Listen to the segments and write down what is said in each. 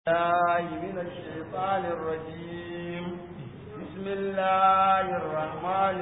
الله من الشيطان الرجيم بسم الله الرحمن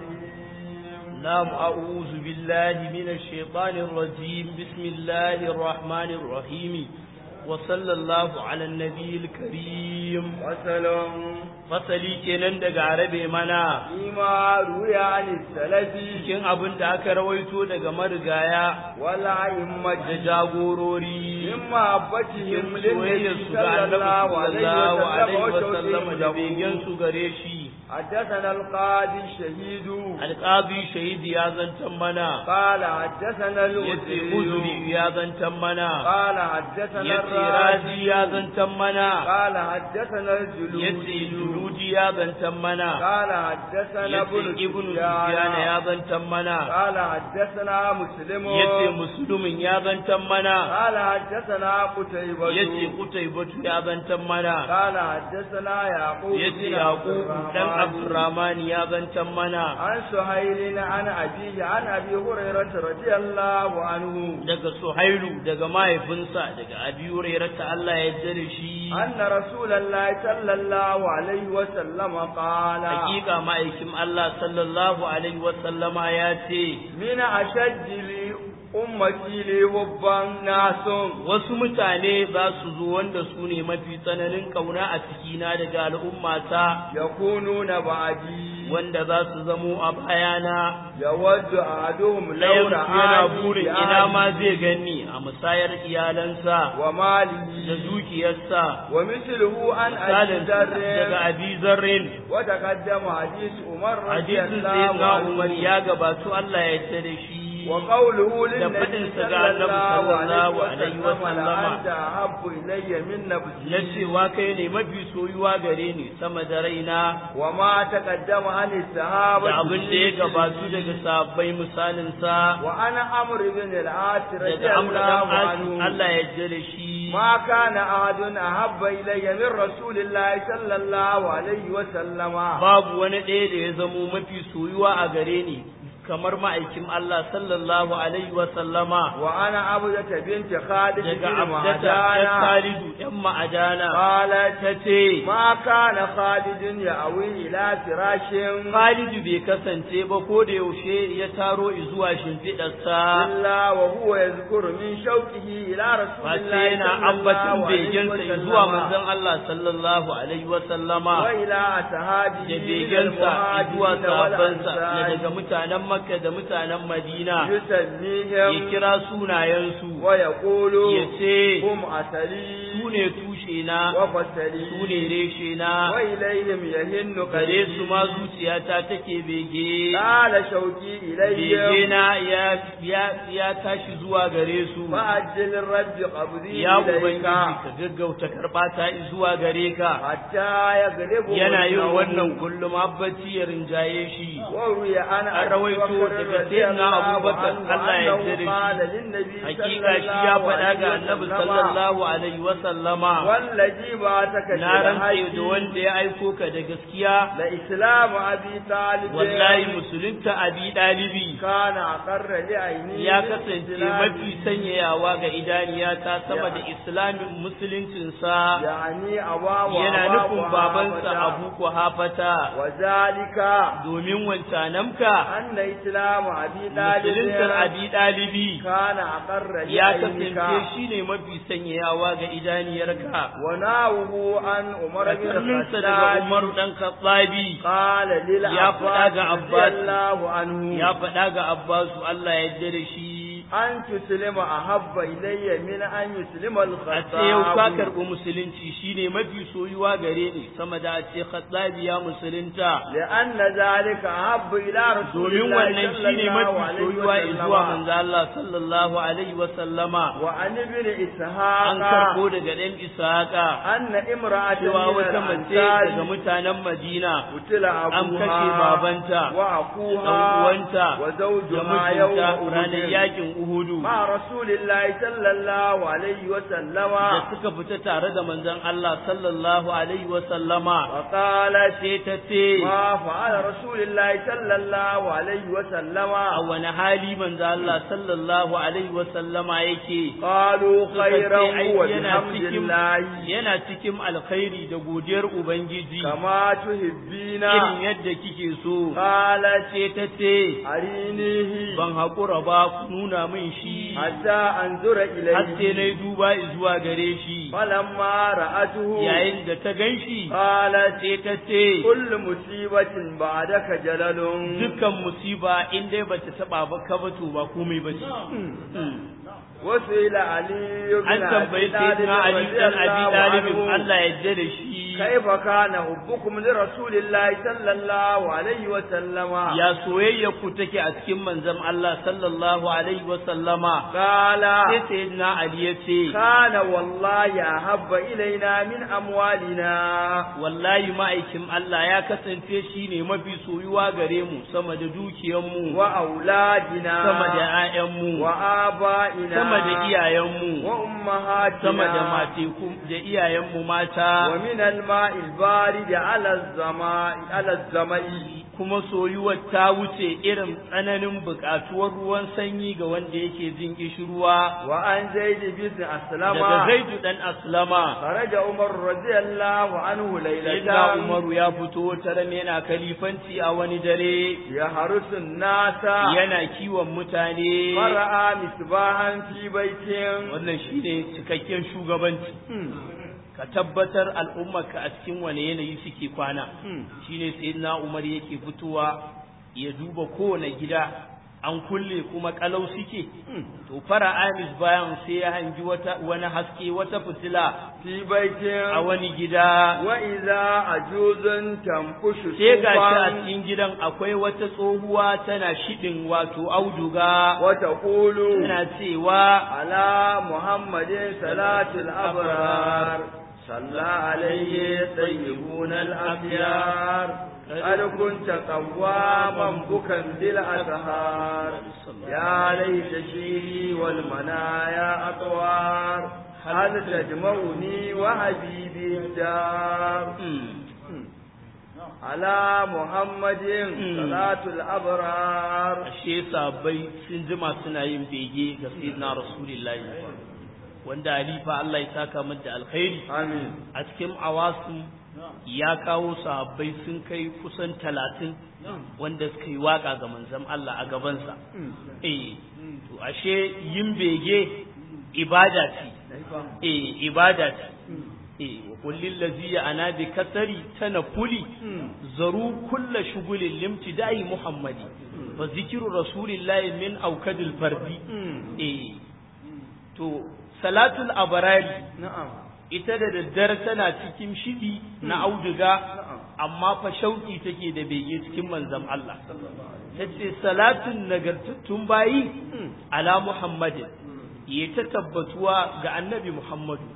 الرحيم نعم أعوذ بالله من الشيطان الرجيم بسم الله الرحمن الرحيم وصلى الله على النبي الكريم وسلام fasali kenan daga arabe mana فيما روي عن السلف cikin abin da aka rawaito daga marigaya والأئمة da jagorori من محبتهم cikin soyayyar للنبي su ga صلى annabi الله عليه sallallahu alaihi وسلم wasallam da وتوحيده begen su gare shi حدثنا القاضي الشهيد alqazi shahidi ya zantan mana قال حدثنا yace uzuri الوزير ya zantan mana قال حدثنا yace razi ya الرازي zantan mana قال حدثنا yace الجلودي juludi ya zantan mana قال حدثنا yace ابن ibnu sufyan ya سفيان zantan mana قال حدثنا مسلم yace muslimin ya zantan mana قال حدثنا قتيبة yace qutaybatu ya zantan mana قال حدثنا يعقوب yace بن عبد yaqub dan الرحمن abdurrahman ya zantan mana عن سهيل عن أبيه عن أبي هريرة رضي الله عنه daga suhailu daga mahaifinsa daga abi hurairah ta Allah ya yarda da shi أن رسول الله صلى الله عليه وسلم قال hakika ma'aikin Allah sallallahu alaihi wa sallama ya ce من أشد لي أمتي لي وبا ناس wasu mutane za su zo wanda su ne mafi tsananin kauna a cikina daga al'ummata يكونون بعدي wanda za su zamo a bayana يود أحدهم لو ɗayan yana رآني burin ina بأهله ma zai gani a musayar iyalansa da وماله dukiyarsa ومثله عن أبي misalin daga ذر abi zarrin وتقدم حديث عمر رضي hadisin sai الله na umar عنه ya gabatu Allah ya yarda da shi وقوله da للنبي faɗinsa ga صلى annabi الله sallallahu عليه alaihi وسلم wasallama. لأنت أحب إلي من na نفسي cewa kai ne mafi soyuwa gare ni sama da raina وما تقدم عن الصحابة da abin da ya gabatu daga sabbai misalinsa وأنا عمرو بن العاص رضي daga amur dan الله asi عنه Allah ya yarda da shi ما كان أحد أحب إلي من رسول الله صلى الله عليه وسلم babu wani ɗaya da ya zamo mafi soyuwa a gare ni kamar ma'aikin Allah sallallahu alaihi wa sallama وأنا عبدة بنت خالد daga بن abdata ya معدان Khalidu ɗan ma'adana قالت ta ce ما كان خالد يأوي إلى فراش Khalidu bai kasance ba ko da yaushe ya taro zuwa shimfiɗarsa إلا وهو يذكر من شوقه إلى رسول face الله yana صلى ambacin الله عليه begensa zuwa وسلم manzon Allah sallallahu alaihi wa sallama وإلى أصحابه da من begensa zuwa المهاجرين sahabbansa na والأنصار daga mutanen Makka da mutanen Madina ya يسميهم kira sunayensu ويقول ya ce هم أسلي su ne tushe na وفسلي su ne reshe na وإليهم يهن gare قلبي su ma zuciyata take bege قال شوقي bege إليهم na ya ya ya tashi zuwa gare su فأجل الرب قبضي ya إليك ubangiji ka gaggauta karɓa ta zuwa gare ka حتى يغلبه yana yin النوم. wannan kullum abbaci ya rinjaye shi وروي عن An أبي rawaito بكر daga رضي sayyidina الله Abubakar, عنه Allah ya أنه yarda da قال shi. للنبي صلى hakika shi ya الله faɗa ga عليه annabi وسلم sallallahu alaihi wa sallama والذي بعثك na rantse da بالحق wanda ya aiko ka da gaskiya لإسلام أبي طالب wallahi musulunta abi dalibi كان أقر لعيني ya من kasance إسلامه. mafi sanyayawa ga idaniyata sama da islamin musuluncinsa يعني أباه yana وأباه nufin babansa وأباه. abu kuhafata وذلك domin wancanamka أن إسلام أبي طالب musuluntar abi dalibi كان أقر ya لعينك kasance shi ne mafi sanyayawa ga idaniyarka وناوه عن عمر بن Kakanninsa daga الخطاب Umaru ɗan Khattabi قال Ya faɗa للعباس ga رضي Abbas. الله عنه ya faɗa ga Abbasu Allah ya yarda da shi أن تسلم أحب إلي من أن يسلم a ce yau ka الخطاب karɓi musulunci shine mafi soyuwa gare ni sama da a ce Khattabi ya musulunta لأن ذلك أحب إلى رسول domin الله wannan صلى shine الله mafi عليه soyuwa zuwa وسلم manzo Allah sallallahu alaihi wa sallama وعن ابن an إسحاق karɓo daga ɗan Ishaqa أن امرأة cewa من wata mace daga الأنصار mutanen Madina قتل an kashe أبوها babanta da وأخوها ɗan uwanta da وزوجها يوم mijinta ranar أحد yakin Uhudu مع رسول الله صلى الله عليه وسلم da suka fita tare da manzon Allah sallallahu alaihi wa sallama وقالت sai ta ce ما فعل رسول الله صلى الله عليه وسلم a wani hali manzon Allah sallallahu alaihi wa sallama yake قالوا Suka خيرا ce, ai, yana وبحمد cikin الله yana cikin alkhairi da godiyar ubangiji كما تحبين irin yadda kike so قالت ce ta ce أرينيه ban haƙura ba ku nuna min shi حتى أنظر har sai إليه na yi duba zuwa gare shi فلما رأته yayin da ta gan shi قالت sai ta ce كل مصيبة بعدك جلل dukkan musiba in dai bata taba ba ka ba to ba komai ba ce وسئل علي بن an tambayi sayyidina ali رضي dan abi الله talib عنه Allah ya yarda da shi كيف كان حبكم لرسول الله صلى الله عليه وسلم ya soyayya ku take a cikin manzon Allah sallallahu alaihi wa sallama قال sai sayyidina ali ya ce كان والله أحب إلينا من أموالنا wallahi ma'aikin Allah ya kasance shine mafi soyuwa gare mu sama da dukiyanmu وأولادنا sama da 'ya'yanmu وآبائنا sama da iyayenmu وأمهاتنا sama da mateku da iyayenmu mata ومن الماء البارد على الزماء على الزماء kuma soyuwar ta wuce irin tsananin buƙatuwar ruwan sanyi ga wanda yake jin kishirwa وعن زيد بن أسلم daga zaidu dan aslama خرج عمر رضي الله عنه sayyidina ليلة umaru ya fito taran yana kalifanci a wani dare يحرس الناس yana kiwon mutane فرأى مصباحا في بيت wannan shine cikakken shugabanci ka tabbatar al'ummarka a cikin wane yanayi suke kwana shine sayyidina Umar yake fitowa ya duba kowane gida an kulle kuma kalau suke to fara amis bayan sai ya hangi wata wani haske wata fitila في بيت a wani gida وإذا عجوز تنقش sai ga shi a صوفا cikin gidan akwai wata tsohuwa tana shidin wato auduga وتقول tana cewa على محمد صلاة الأبرار صلى عليه طيبون الأخيار قد كنت قواما بكا بالأسهار يا ليت شيري والمنايا أطوار هل تجمعني وحبيبي الدار على محمد صلاة الأبرار ashe sabai sun jima suna yin bege ga sayyidina rasulullahi wanda alifa Allah ya saka min da alkhairi آمين a cikin awasu ya kawo sahabbai sun kai kusan talatin wanda suka yi waka ga manzon Allah a gabansa eh to ashe yin bege ibada ce eh ibada ce eh wa kullil ladzi ana bi kasari tanafuli zaru kulla shugulin limtidai muhammadi fa zikru rasulillahi min aukadil fardi eh to salatul abarari نعم ita da daddare tana cikin shidi na auduga amma fa shauki take da bege cikin manzon Allah tace salatun nagartattun bayi ala muhammadin ya ta tabbatuwa ga annabi muhammadu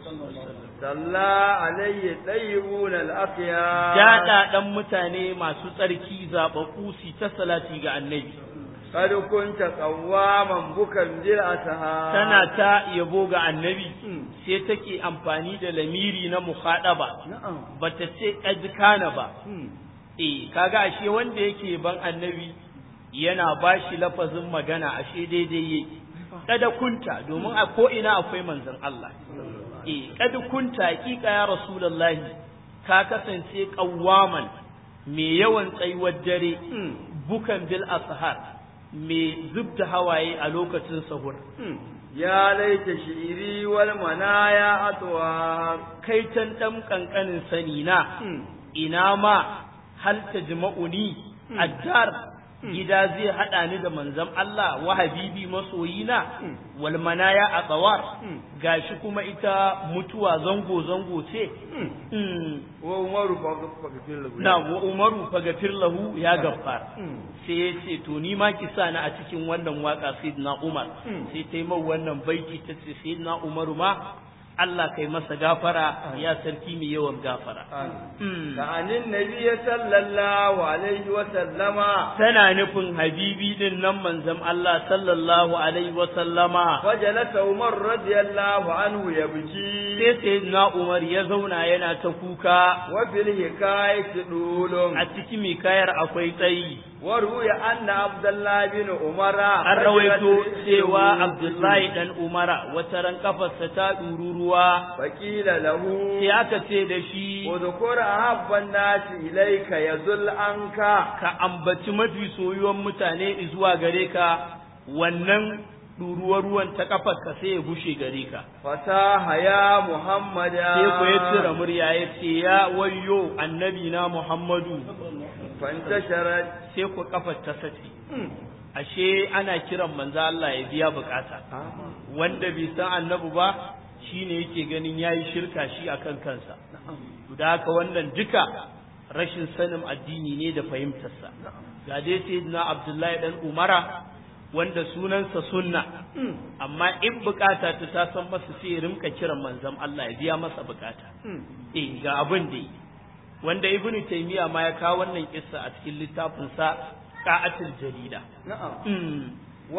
صلى عليه طيبون الأخيار daɗa ɗan mutane masu tsarki zaɓaɓɓu su ta salati ga annabi قد كنت قواما بكا بالأسهار tana ta yabo ga annabi sai take amfani da lamiri na muhaɗaba نعم bata ce ƙazkana ba eh kaga ashe wanda yake ban annabi yana bashi lafazin magana ashe daidai yake kada kunta domin a ko ina akwai manzon Allah eh kada kunta hakika ya rasulullahi ka kasance qawwaman me yawan tsayuwar dare bukan bil ashar me zubda hawaye a lokacin sahur يا ليت شعري والمنايا أطوار kai tan dan kankanin sani na ina ma hal tajma'uni addar gida zai hada ni da manzon Allah wa habibi masoyina wal manaya a tsawar gashi kuma ita mutuwa zango zango ce Mm. وعمر فاغفر له na wa umaru fagafir lahu ya gaffar sai ya ce to ni ma ki sa ni a cikin wannan waka sayyidina umar sai ta yi min wannan baiti ta ce sayyidina umaru ma Allah kai masa gafara ya sarki mai yawan gafara كأن النبي صلى الله عليه وسلم tana nufin habibi din nan manzon Allah sallallahu alaihi wa sallama فجلس عمر رضي الله عنه يبكي sai sayyidina Umar ya zauna yana ta kuka وفي الحكاية دول a cikin mikayar akwai tsayi وروي أن عبد الله بن عمر an rawaito cewa Abdullahi dan Umara wata ran kafarsa ta ɗururuwa فقيل له sai aka ce da shi اذكر أحب الناس إليك يزل عنك ka ambaci mafi soyuwan mutane zuwa gare ka wannan ɗuruwar ruwan ta kafarka sai ya gushe gare ka فصاح يا محمد sai ku ya cire murya ya ce ya wayyo annabi na Muhammadu فانتشرت sai ku kafar ta sace ashe ana kiran manzo Allah ya biya bukata wanda bai san annabi ba shine yake ganin yayi shirka shi akan kansa to da haka wannan duka rashin sanin addini ne da fahimtarsa ga dai sayyidina Abdullahi dan Umara wanda sunansa sunna amma in bukata ta ta san masa sai ya rinka kiran manzon Allah ya biya masa bukata eh ga abin da yi wanda ibn taymiya ma ya kawo wannan kissa a cikin littafin sa qa'atul jarida نعم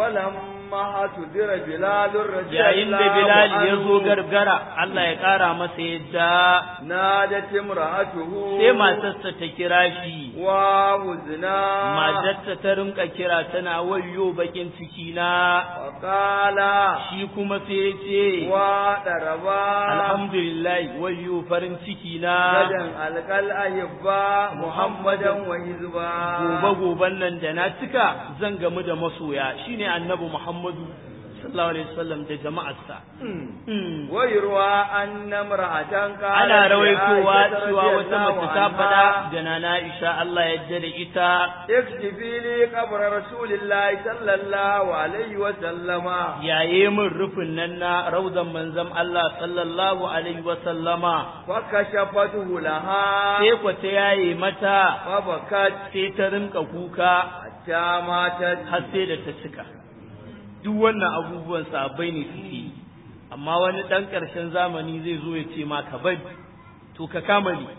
ولما تدر بلال رضي yayin da الله bilal ya zo عنه gargara Allah ya kara masa yadda نادت امرأته sai matarsa ta kira shi وهزنا matarsa ta rinka kira tana wayyo bakin ciki na وقال shi kuma sai ya ce وضربا alhamdulillah wayyo farin ciki na غدا ألقى الأحباء محمدا وحزبا gobe goben nan da na cika zan gamu da masoya shine annabi Muhammadu sallallahu alaihi wasallam da jama'arsa Mm. ويروى أن امرأة قالت ana rawaitowa لعائشة cewa رضي wata الله mace ta عنها، faɗa da nana Aisha Allah ya yarda da ita اكتفي لي قبر رسول الله صلى الله عليه وسلم yaye min rufin nan na raudan manzon Allah sallallahu alaihi wa sallama فكشفته لها sai ku ta yaye mata فبكت sai ta rinka kuka حتى ماتت har sai da ta cika duk wannan abubuwan sabai ne suke yi amma wani ɗan ƙarshen zamani zai zo ya ce ma ka bari to ka kama ni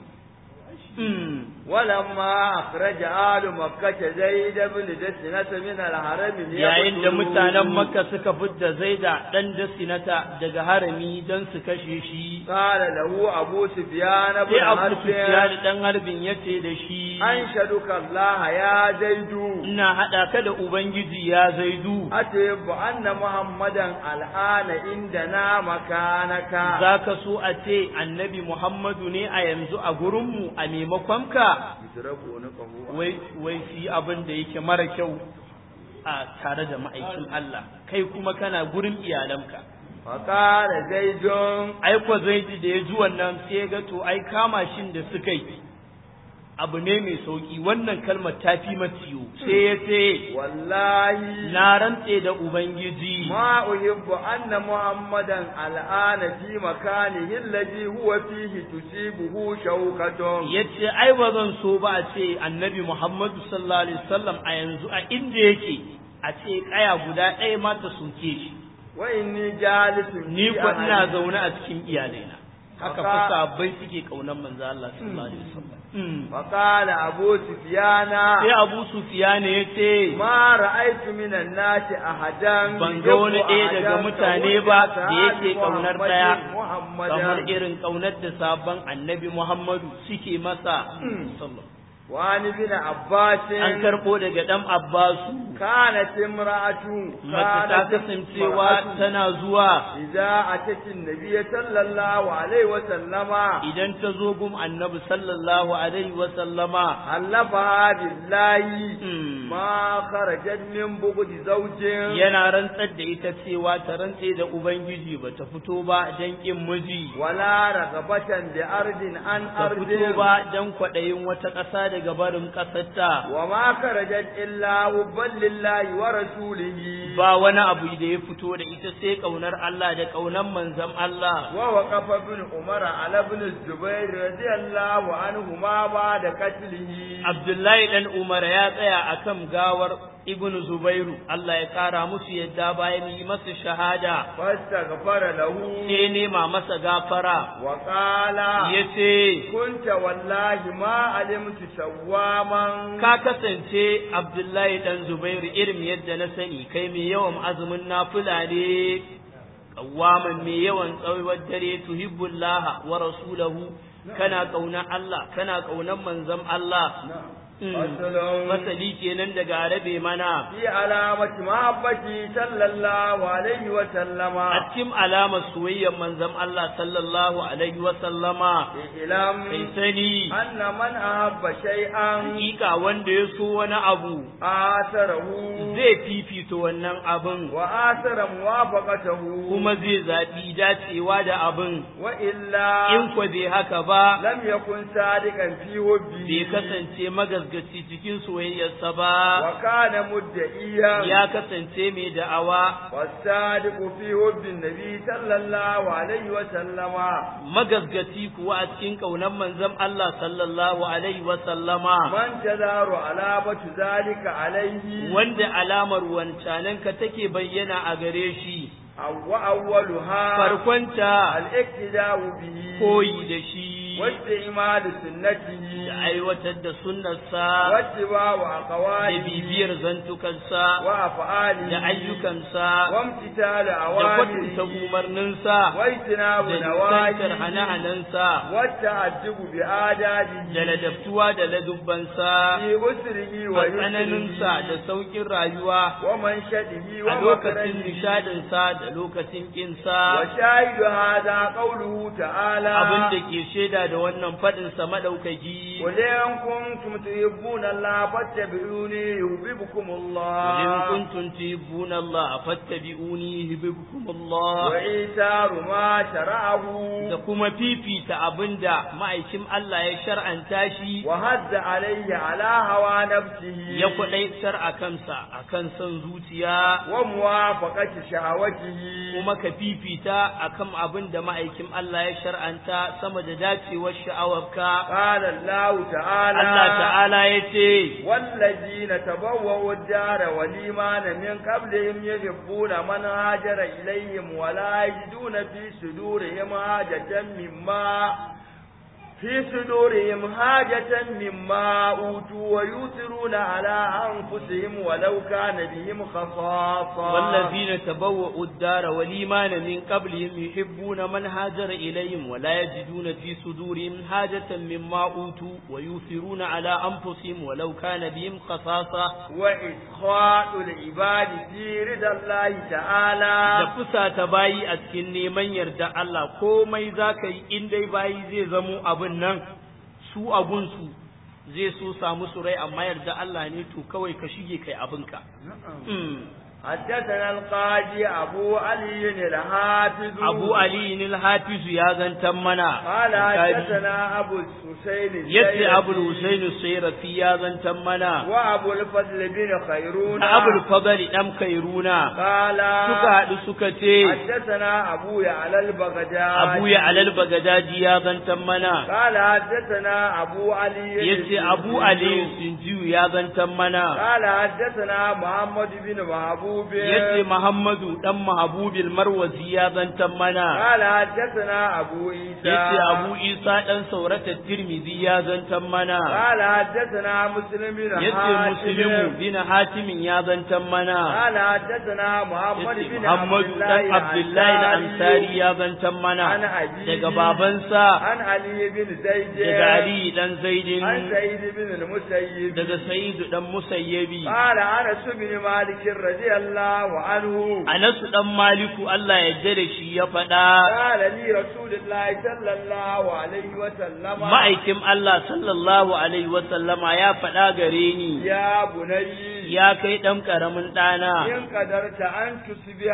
Mm. ولما أخرج آل مكة زيد بن دسنة من الحرم yayin da ليقتلوه، mutanen makka suka fidda zaida ɗan dasinata daga harami don su kashe shi قال له أبو سفيان بن sai abu حرب sufyan ɗan harbin ya ce da shi أنشدك الله يا زيد ina haɗa ka da ubangiji ya zaidu أتب أن محمدا الآن عندنا مكانك za ka so a ce annabi muhammadu ne a yanzu a gurinmu a maimakon ka يتركونكه wai wai su yi abin da yake mara kyau a tare da ma'aikin Allah kai kuma kana gurin iyalanka فقال زيد ai ko zaidi da ya ji wannan sai ya ga to ai kama shin da suka yi abu ne mai sauki wannan kalmar ta fi matiyo sai ya ce والله na rantse da ubangiji ما أحب أن محمدا الآن في مكانه الذي هو فيه تصيبه شوكة ya ce ai ba zan so ba a ce annabi muhammadu sallallahu alaihi wasallam a yanzu a inda yake a ce kaya guda ɗaya ma ta soke shi وإني جالس ni في ko ina أهلي. zaune a cikin iyalaina haka Haka- fa sahabbai suke kaunan manzo Allah sallallahu alaihi wasallam Mm. فقال أبو سفيان sai Abu Sufyan ya ce ما رأيت من الناس أحدا ban ga wani ɗaya يحب daga أحدا mutane كوجه ba da أصحاب yake ƙaunar محمد- ɗaya محمدا kamar irin ƙaunar da sabon annabi Muhammadu suke masa sallallahu وعن ابن عباس an karɓo daga ɗan Abbasu كانت امرأة mace ta كانت kasancewa امرأة tana zuwa إذا أتت النبي صلى الله عليه وسلم idan ta zo gum annabi sallallahu alaihi wa sallama حلفها بالله mm, ما خرجت من بغض زوج yana rantsar da ita cewa ta rantse da ubangiji ba ta fito ba dan kin miji ولا رغبة بأرض عن ta أرض fito ba dan kwaɗayin wata ƙasa daga barin ƙasarta وما خرجت إلا حبا لله ورسوله ba wani abu da ya fito da ita sai ƙaunar Allah da ƙaunar manzon Allah ووقف ابن عمر على ابن الزبير رضي الله عنهما بعد قتله Abdullahi dan Umar ya tsaya akan gawar ibn Zubairu Allah ya kara musu yadda bayan yi masa shahada فاستغفر له sai nema masa gafara وقال yace كنت والله ما علمت سواما ka kasance Abdullahi dan Zubairu irin yadda na sani kai mai yawan azumin nafila ne kawaman mai yawan tsawon dare tuhibbullah wa rasulahu kana kaunar Allah kana kaunar manzon Allah Mm. Fasalun. masali kenan daga arabe mana في علامة محبتي صلى الله عليه وسلم a cikin alamar soyayyar manzon Allah sallallahu alaihi wa sallama إعلام kai sani أن من أحب شيئا hakika wanda ya so wani abu آثره zai fifita wannan abin وآثر موافقته kuma zai zaɓi dacewa da abin وإلا in kwa bai haka ba لم يكن صادقا في حبه bai kasance magasgaci cikin soyayyarsa ba وكان مدعيا ya kasance mai da'awa والصادق في حب النبي صلى الله عليه وسلم magasgaci kuwa a cikin ƙaunar manzon Allah sallallahu alaihi wa sallama من تدار علامة ذلك عليه wanda alamar wancananka take bayyana a gare shi أو وأولها farkonta الاقتداء به koyi da shi واستعمال سنته da aiwatar da sunnarsa واتباع da أقواله bibiyar zantukansa وأفعاله da ayyukansa وامتثال da kwatanta أوامره umarninsa واجتناب da nisantar نواهيه hane-hanensa والتعجب بآدابه da ladabtuwa da ladubbansa في أسره a tsananinsa da ويسره sauƙin rayuwa ومنشده a lokacin ومكرهه nishadinsa da lokacin ƙinsa وشاهد هذا قوله تعالى abin da ke shaida da wannan faɗinsa maɗaukaki قل إن كنتم تحبون الله فاتبعوني يحببكم إن الله كنتم تحبون الله فاتبعوني يحببكم الله وإيثار ما شرعه da kuma fifita abin da ma'aikin Allah ya shar'anta shi وهد عليه على هوى نفسه ya kwaɗaitar a kansa a kan son zuciya وموافقة شهوته kuma ka fifita a kan abin da ma'aikin Allah ya shar'anta sama da dacewar sha'awarka قال الله تعالى Allah ta'ala ya ce والذين تبوأوا الدار والإيمان من قبلهم يحبون من هاجر إليهم ولا يجدون في صدورهم حاجة مما في صدورهم حاجة مما أوتوا ويؤثرون على أنفسهم ولو كان بهم خصاصة والذين تبوأوا الدار والإيمان من قبلهم يحبون من هاجر إليهم ولا يجدون في صدورهم حاجة مما أوتوا ويؤثرون على أنفسهم ولو كان بهم خصاصة وإسخاط العباد في رضا الله da تعالى fusa ta bayi a cikin neman yarda Allah komai za ka yi in dai bayi zai zamo abin nan su abunsu zai so samu su rai amma yarda Allah ne to kawai ka shige kai abinka. Mm. حدثنا القاضي أبو علي الحافظ Abu Ali al-Hafiz ya zantan mana. قال Bukhari. حدثنا أبو الحسين Yace الزيرفي Abu Husain Sayrafi ya zantan mana. وأبو الفضل بن خيرون Da Abu Fadl dan Kairuna قال suka haɗu suka ce حدثنا أبو على البغداد Abu ya alal Bagadaji ya zantan mana. قال حدثنا أبو علي Yace Abu Ali Sinjiyu ya zantan mana. قال حدثنا محمد بن محبوب yace Muhammadu dan Mahabubil Marwazi ya zantan mana قال حدثنا أبو عيسى yace Abu Isa dan Saurata Tirmidhi ya zantan mana قال حدثنا مسلم بن yace حاتم Muslimu bin Hatimin ya zantan mana قال حدثنا محمد yace بن Muhammadu dan Abdullahi al-Ansari ya zantan عن mana أبيه daga babansa عن علي بن زيد daga Ali dan Zaidin عن سعيد بن المسيب daga Sa'id dan Musayyabi قال أنس بن مالك رضي الله عنه Anas dan Maliku Allah ya yarda da shi ya faɗa قال لي رسول الله صلى الله عليه وسلم ma'aikin Allah sallallahu alaihi wa sallama ya faɗa gare ni يا بني ya kai ɗan ƙaramin ɗana, إن قدرت أن تصبح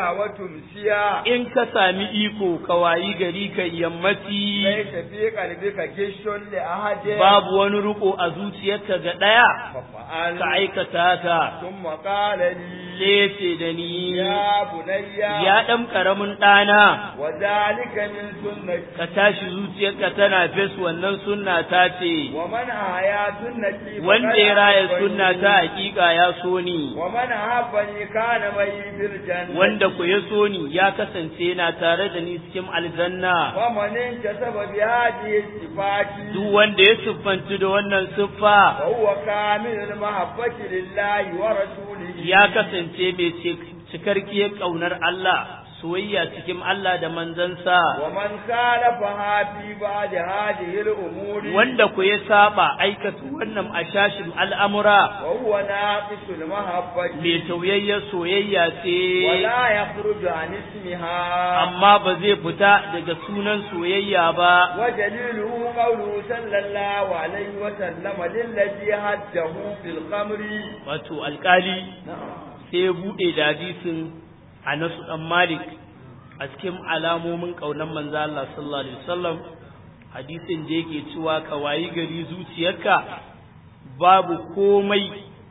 وتمسيا in ka sami iko ka wayi gari ka yammaci, ليس في قلبك جيش لأحد babu wani riko a zuciyarka ga ɗaya, ففعل ka aikata ka. ثم قال لي sai ya ce da ni يا بني ya ɗan ƙaramin ɗana وذلك من سنتي ka tashi zuciyarka tana fes wannan sunna ta ce ومن أحيا سنتي فقد wanda ya raya أحبني. sunna ta hakika ya so ni ومن أحبني كان معي في الجنة wanda ku ya so ni ya kasance yana tare da ni cikin aljanna ومن انتسب بهذه الصفات duk wanda ya siffanci da wannan siffa وهو كامل المحبة لله ورسوله ya kasance mai cik- cikarkiyar ƙaunar Allah soyayya cikin Allah da manzansa ومن خالفها في بعد هذه الأمور wanda ku ya saba aikata wannan ashashin al'amura وهو ناقص المحبة mai tauyayyar soyayya ce ولا يخرج عن اسمها amma ba zai fita daga sunan soyayya ba ودليله قوله صلى الله عليه وسلم للذي هده في الخمر wato alkali sai ya buɗe da hadisin Anas dan Malik a cikin alamomin ƙaunar manzo Allah sallallahu alaihi wasallam hadisin da yake cewa ka wayi gari zuciyarka babu komai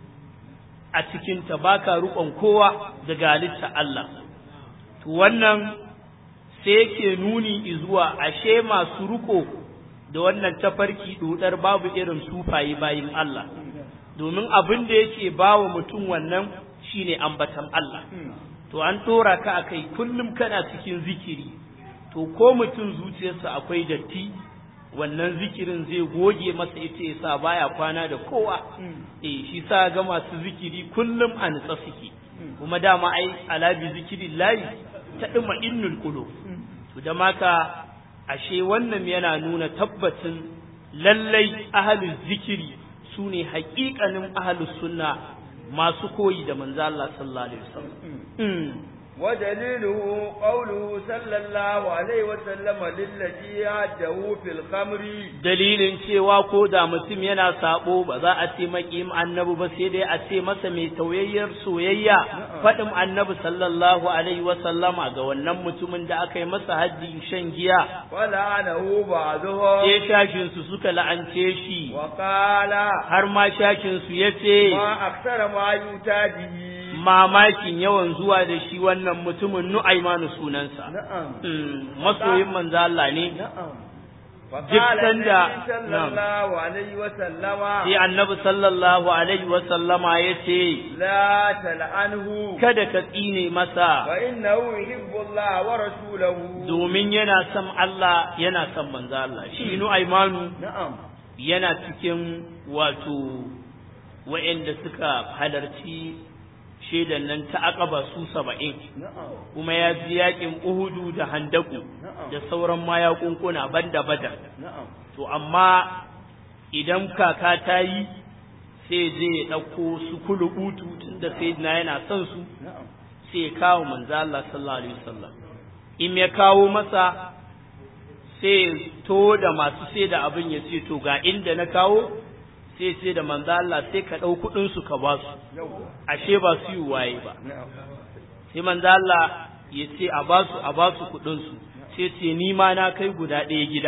a cikin ta baka rukon kowa daga halitta Allah to wannan sai yake nuni zuwa ashe masu ruko da wannan tafarki dodar babu irin sufaye bayin Allah domin abin da yake bawa mutum wannan shine ambatan Allah to an tora ka akai kullum kana cikin zikiri to ko mutum zuciyarsa akwai datti wannan zikirin zai goge masa ita yasa baya kwana da kowa eh shi sa ga masu zikiri kullum a nutsa suke kuma dama ai alabi zikirin layi ta dima innul qulub to da maka ashe wannan yana nuna tabbacin lallai ahlul zikiri sune haƙiƙanin ahlus sunna masu koyi da manzo Allah sallallahu alaihi wasallam ودليله قوله صلى الله عليه وسلم للذي هده في الخمر dalilin cewa ko da mutum yana sabo ba za a ce maƙim annabi ba sai dai a ce masa mai tauyayyar soyayya faɗin annabi sallallahu alaihi wasallama ga wannan mutumin da aka yi masa haddi shan giya ولعنه بعضهم sai shashin su suka la'ance shi وقال har ma shashin su yace ما أكثر ما يؤتى به mamakin yawan zuwa da shi wannan mutumin Nu'aimanu sunansa نعم Mm, masoyin manzo Allah ne نعم Duk فقال sanda- النبي صلى نعم. الله عليه وسلم sai annabi sallallahu alaihi wa sallama yace لا تلعنه kada ka tsine masa فإنه يحب الله ورسوله domin yana son Allah yana son manzo Allah shi Nu'aimanu نعم yana cikin wato wa'anda suka halarci shaidan nan ta aqaba su saba'in نعم kuma ya ji yakin Uhudu da Handaku da sauran mayakunkuna banda Badar نعم to amma idan kaka ta yi sai je ya ɗauko su kulubutu tunda sayyidina yana son su نعم sai ya kawo manzo Allah sallallahu alaihi wasallam in ya kawo masa sai to da masu sai da abin ya ce to ga inda na kawo sai ce da manzo Allah sai ka ɗau kuɗin su ka ba su يوه ashe ba su yi waye ba نعم sai manzo Allah ya ce a ba su a ba su kuɗin su sai ce ni ma na kai guda ɗaya gida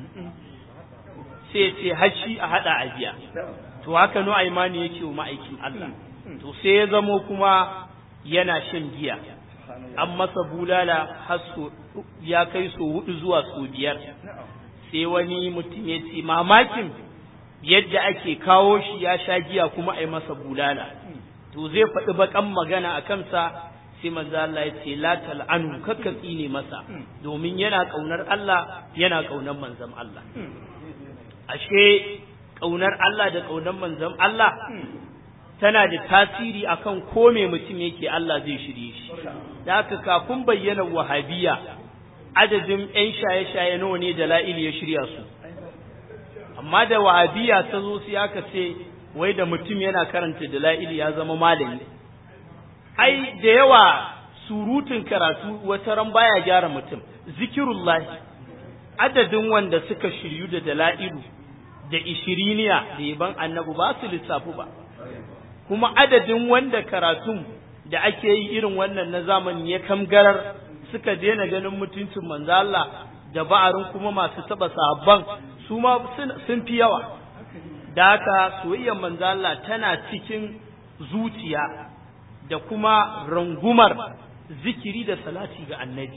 sai ce hashi a haɗa a biya نعم to haka no imani yake wa ma'aikin Allah to sai ya zamo kuma yana shan giya an masa bulala har so ya kai so hudu zuwa so biyar نعم sai wani mutum ya ce mamakin yadda ake kawo shi ya sha giya kuma a yi masa bulala to zai faɗi baƙan magana a kansa sai manzo Allah ya ce la tal'anu kakka tsine masa domin yana ƙaunar Allah yana ƙaunar manzon Allah ashe ƙaunar Allah da ƙaunar manzon Allah tana da tasiri akan ko me mutum yake Allah zai shirye shi da haka kafin bayyana wahabiya adadin 'yan shaye-shaye nawa ne da la'il ya shirya su amma da wahabiya ta zo sai aka ce wai da mutum yana karanta da la'il ya zama malami ai da yawa surutun karatu wata ran baya gyara mutum zikirullahi adadin wanda suka shiryu da dala'ilu da ishiriniya da yaban annabi ba su lissafu ba kuma adadin wanda karatun da ake yi irin wannan na zamani ya kamgarar suka daina ganin mutuncin manzo Allah da ba'arin kuma masu taba sahabban su ma sun fi yawa da haka soyayyar manzo Allah tana cikin zuciya da kuma rangumar zikiri da salati ga annabi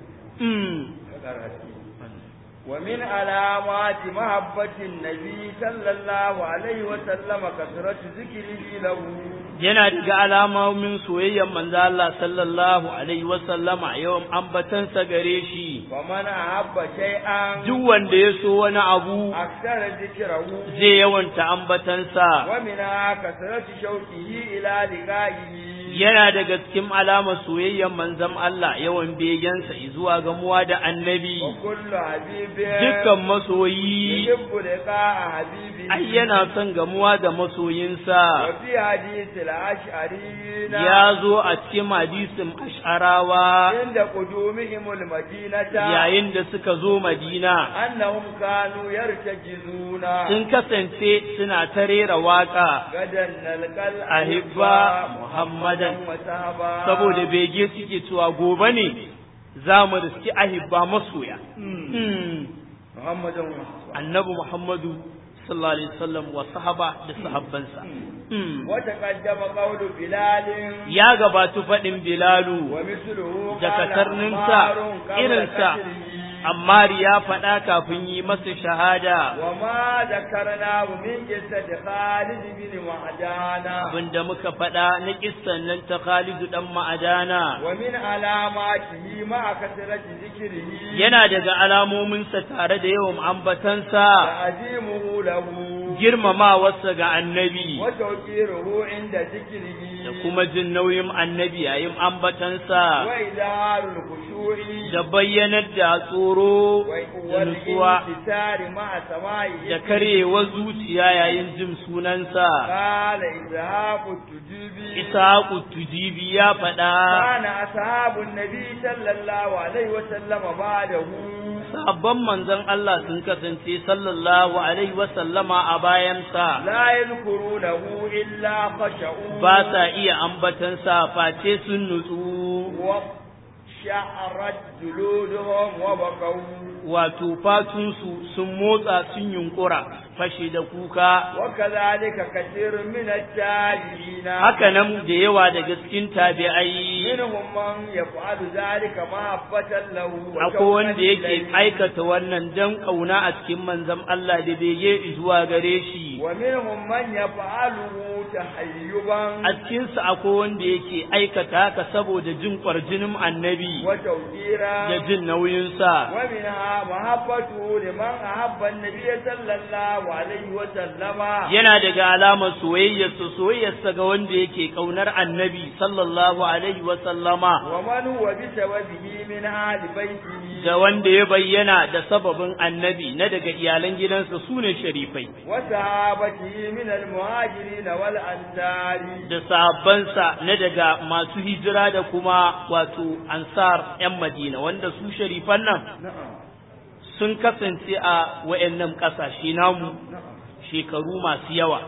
ومن علامات محبة النبي صلى الله عليه وسلم كثرة ذكره له yana daga alamomin soyayyar manzo Allah sallallahu alaihi wasallama yawan ambatansa gare shi ومن أحب شيئا duk wanda ya so wani abu أكثر ذكره zai yawanta ambatansa ومنها كثرة شوقه إلى لقائه yana daga cikin alamar soyayyar manzon Allah yawan begensa zuwa gamuwa da annabi وكل حبيب dukkan masoyi يحب لقاء حبيبه ai yana son gamuwa da masoyinsa وفي حديث الأشعريين ya zo a cikin hadisin ash'arawa عند قدومهم المدينة yayin da suka zo madina أنهم كانوا يرتجزون sun kasance suna ta rera waka غدا نلقى ahibba muhammadan وسهبا saboda bege suke cewa gobe ne za mu riski ahibba masoya Hmm. محمد وصحبه annabi muhammadu sallallahu alaihi wasallam wa sahaba da sahabbansa Hmm. وتقدم قول بلال ya gabatu faɗin bilalu ومثله da قال katarninsa عمار قبل irinsa قتله. ammar ya faɗa kafin yi masa shahada وما ذكرناه من قصة خالد بن وعدانا abinda muka faɗa na kissan nan ta Khalidu dan Ma'adana ومن علاماته مع كثرة ذكره yana daga alamominsa tare da yawan ambatansa تعظيمه له girmamawarsa ga annabi وتوقيره عند ذكره da kuma jin nauyin annabi yayin ambatansa وإظهار الخشوع da bayyanar da tsoro da nutsuwa والانكسار مع سماعه da karyewar zuciya yayin jin sunansa قال إسحاق التجيبي Ishaqu tujibi ya faɗa كان أصحاب النبي صلى الله عليه وسلم بعده sabon manzon Allah sun kasance sallallahu alaihi wasallama a bayansa لا يذكرونه إلا خشعوا ba sa iya ambatansa face sun nutsu وشعرت جلودهم وبقوا wato fatunsu sun motsa sun yunkura fashe da kuka وكذلك كثير من التابعين haka nan da yawa daga cikin tabi'ai منهم من يفعل ذلك محبة له akwai wanda yake aikata wannan dan kauna a cikin manzon Allah da bege zuwa gare shi ومنهم من يفعله تحيبا a cikinsa akwai wanda yake aikata haka saboda jin kwarjinin annabi وتوقيرا da jin nauyinsa ومنها محبته لمن أحب النبي صلى الله عليه وسلم yana daga alamar soyayyarsa soyayyarsa ga wanda yake kaunar annabi sallallahu alaihi wa sallama ومن هو بسببه من آل بيته da wanda ya bayyana da sababin annabi na daga iyalan gidansa sune sharifai وصحابته من المهاجرين والأنصار da sahabbansa na daga masu hijira da kuma wato ansar 'yan madina wanda su sharifan nan نعم sun kasance a wayannan ƙasashe namu shekaru masu yawa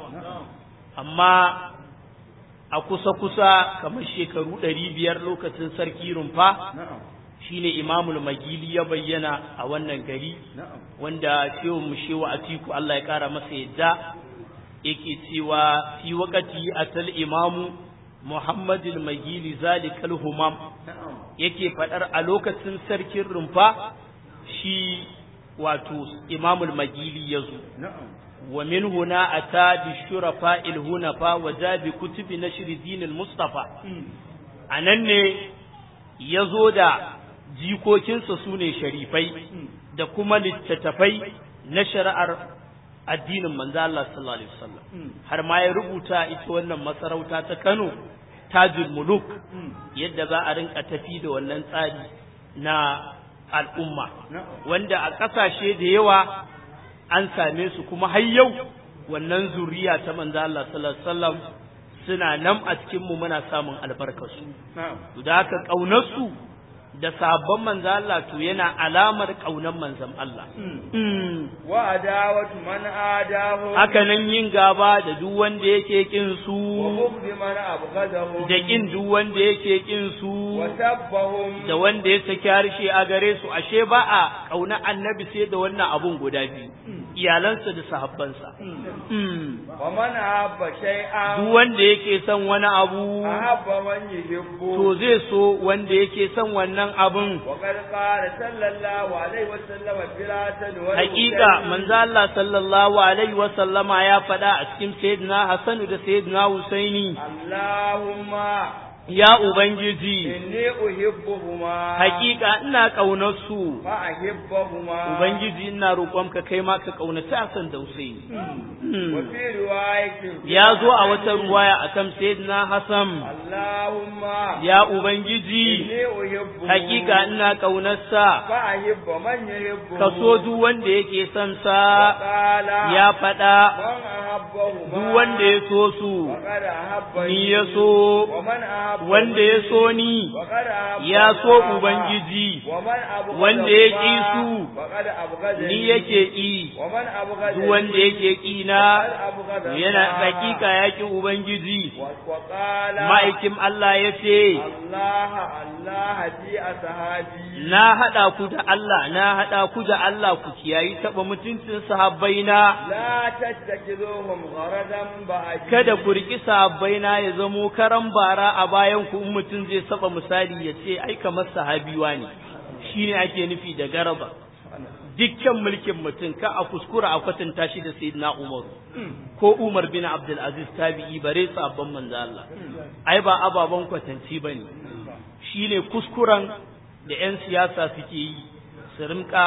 amma a kusa-kusa kamar shekaru ɗari biyar lokacin sarki rumfa نعم shine imamul magili ya bayyana a wannan gari نعم wanda shehu mu shehu atiku Allah ya kara masa yadda yake cewa fi waqati atal imamu muhammadul magili zalikal humam نعم yake fadar a lokacin sarkin rumfa shi wato imamul magili yazo نعم wa min huna ata bi shurafa il hunafa wa jabi kutubi nashr dinil mustafa anan ne yazo da jikokinsa sune sharifai da kuma littattafai na shari'ar addinin manzo Allah sallallahu alaihi wasallam har ma ya rubuta ita wannan masarauta ta Kano Tajul Muluk yadda za a rinka tafi da wannan tsari na al'umma wanda a ƙasashe da yawa an same su kuma har yau wannan zuriya ta manzo Allah sallallahu alaihi wasallam suna nan a cikin mu muna samun albarkarsu نعم da haka ƙaunar su da sabon manzo Allah to yana alamar ƙaunar manzon Allah وعداوة من آداه haka nan yin gaba da duk wanda yake kin su وبغض من أبغضهم da kin duk wanda yake kin su وسبهم da wanda ya saki harshe a gare su ashe ba a ƙauna annabi sai da wannan abun guda biyu iyalansa da sahabbansa wa man ahabba shay'an duk wanda yake son wani abu ahabba man yuhibbu to zai so wanda yake son wannan abun wa qad qala sallallahu alaihi wa sallam fil hasan wal hakika manzo Allah sallallahu alaihi wa sallama ya faɗa a cikin sayyidina Hassan da sayyidina Husaini Allahumma ya ubangiji inni uhibbuhuma hakika ina kaunar su fa ahibbuhuma ubangiji ina roƙonka kai ma ka kaunaci Hassan da Husaini wa fi riwayatin ya zo a wata ruwaya akan sayyidina Hassan Allahumma ya ubangiji inni uhibbuhuma hakika ina kaunarsa fa ahibbu man yuhibbu ka so duk wanda yake son sa qala ya faɗa man ahabbahuma duk wanda ya so su faqad ahabbani ni ya so wa man ahabba wanda ya so ni faqad ahabba ya so ubangiji wa man abghada wanda ya ƙi su faqad abghadani ni yake ƙi wa man abghada duk wanda yake ƙi na faqad abghada yana hakika ya ƙi ubangiji wa wa qala ma'aikin Allah ya ce Allah Allah fi ashabi na haɗa ku da Allah na haɗa ku da Allah ku kiyayi taɓa mutuncin sahabbaina la tattakizuhum gharadan ba'di kada ku riƙi sahabbaina ya zamo karan bara a bayan ku in mutum zai saba misali ya ce ai kamar sahabiwa ne shine ake nufi da garaba dukkan mulkin mutum ka a kuskura a kwatanta shi da sayyidina Umar ko Umar bin Abdul Aziz tabi'i bare sabon manzo Allah ai ba ababan kwatanci bane shine kuskuren da 'yan siyasa suke yi su rinka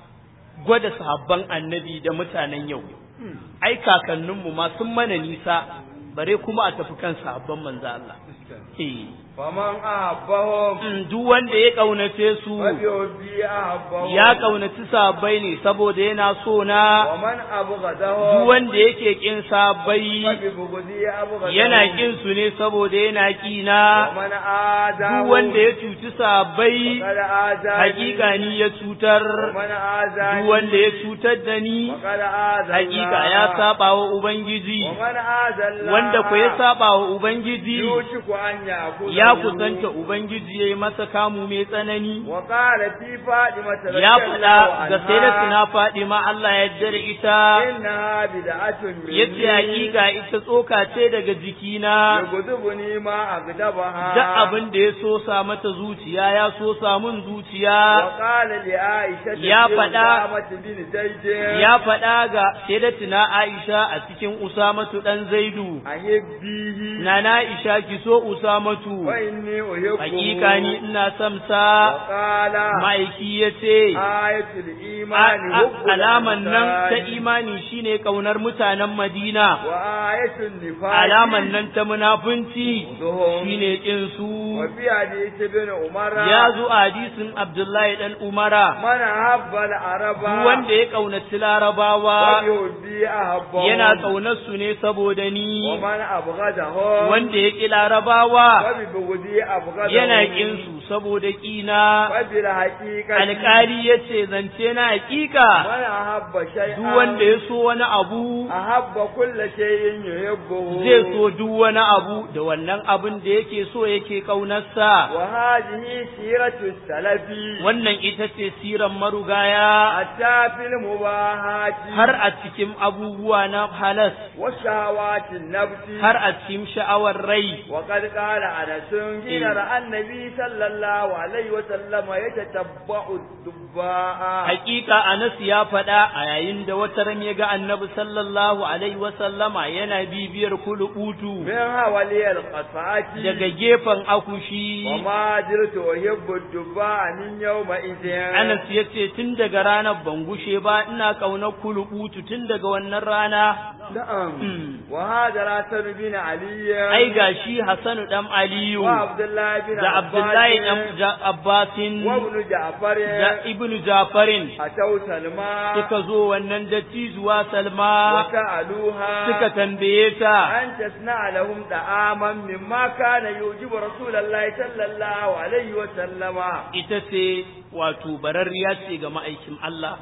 gwada sahabban annabi da mutanen yau ai kakanninmu ma sun mana nisa bare kuma a tafi kan sahabban manzo Allah eh faman ahabbahum Mm, duk wanda ya kaunace su fa bi hubbi ahabbahum ya kaunaci sahabbai ne saboda yana so wa na man abghadahum duk wanda yake kin fa sahabbai bi bughdi abghadahum yana kin su ne saboda yana kina wa man adahu duk wanda ya cuci sahabbai faqad azani hakika ni ya cutar wa man azani duk wanda ya cutar da ni faqad azani hakika ya saba wa ubangiji wa man azalla wanda ku ya saba wa ubangiji yushiku an ya'khudha ya kusanta ubangiji yayi masa kamu mai tsanani wa qala fi fatima ya faɗa ga sayyidatina Fadima Allah ya yarda da ita inna bid'atun min yace hakika ita tsoka ce daga jikina yughdibuni ma agdabaha duk abin da ya so sa mata zuciya ya so sa mun zuciya wa qala li aisha Ya faɗa- bin zaid ya faɗa ga sayyidatina Aisha a cikin Usamatu dan Zaidu ahibbihi Nana Aisha ki so Usamatu wa inni uhibbu hakika ni ina son wa sa qala ma'aiki yace ayatul a- imani a- hubbul alaman nan ta ansari. imani shine kaunar mutanen Madina wa ayatul nifaq alaman nan ta munafunci zuhum shine kin su wa fi hadith ibn umar ya zo a hadisin Abdullahi dan Umara man habba al-araba duk wanda ya kaunaci wa Larabawa yuhibbi ahabbahu yana kaunar su ne saboda wa ni man abghadahu wanda ya ki Larabawa wa bi bughdi abghadahu yana kin su saboda kina wa bil haqiqati alƙali yace zance na hakika man habba shay'an duk wanda ya so wani abu ahabba kulli shay'in yuhibbuhu zai so duk wani abu da wannan abin da yake so yake kaunarsa wa hadhihi siratu salafi wannan ita ce siran marugaya hatta fil mubahati har a cikin abubuwa na halas wa shahawati nafsi har a cikin sha'awar rai وقد قال أنس حين رأى النبي صلى الله عليه وسلم يتتبع الدباء hakika Anas ya faɗa a yayin da wata ran ya ga Annabi sallallahu alaihi wa sallama yana bibiyar kulubutu من حوالي القصعة daga gefen akushi وما زلت أحب الدباء من يومئذ Anas ya ce tun daga ranar ban gushe ba ina ƙaunar kulubutu tun daga wannan rana نعم Mm. وهذا الحسن بن علي ai gashi Hassanu dan Aliyu وعبد الله بن da Abdullahi dan عباس Ja- Abbasin وابن جعفر da Ibnu Jafarin أتوا سلمى suka zo wannan dattijuwa Salma وسألوها suka tambaye ta أن تصنع لهم طعاما مما كان يعجب رسول الله صلى الله عليه وسلم ita ce wato bararriya ce ga ma'aikin Allah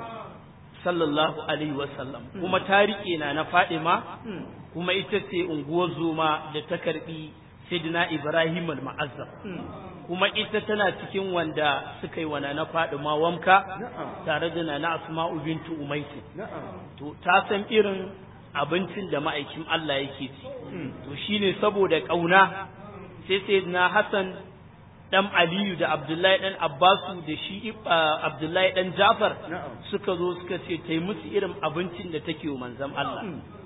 sallallahu alaihi wasallam kuma ta riƙe na na Fadima kuma ita ce unguwar zoma da ta karbi Sayyidina Ibrahim al-Ma'azzam kuma ita tana cikin wanda suka yi wana na faɗi ma wamka tare da na asma'u bintu umaisi to ta san irin abincin da ma'aikin Allah yake ci to shine saboda ƙauna sai sai na Hassan dan Aliyu da Abdullahi dan Abbasu da shi Abdullahi dan Jafar suka zo suka ce tai musu irin abincin da take wa manzon Allah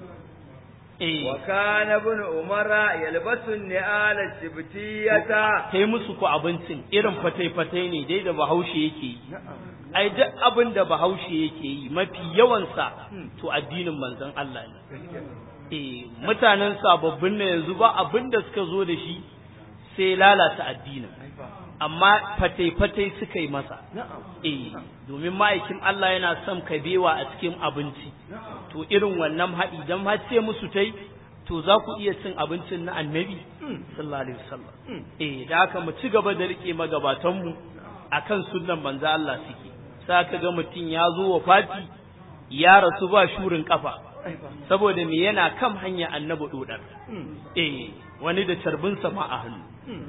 eh wa kana ibn umara yalbasu ni'ala sibtiyata tai musu ku abincin irin fatai-fatai ne dai da Bahaushe yake yi ai duk abin da Bahaushe yake yi mafi yawansa to addinin manzon Allah ne eh mutanen sababbin ne yanzu ba abin da suka zo da shi sai lalata addinin amma fatai-fatai suka yi masa eh domin ma'aikin Allah yana son kabewa a cikin abinci to irin wannan haɗi dan har ce musu tai to za ku iya cin abincin na annabi sallallahu alaihi wasallam eh da haka mu ci gaba da rike magabatan mu akan sunnan manzo Allah suke sai ka ga mutum ya zo wa fati ya rasu ba shurin kafa saboda me yana kan hanya annabi dodar eh wani da carbinsa ma a hannu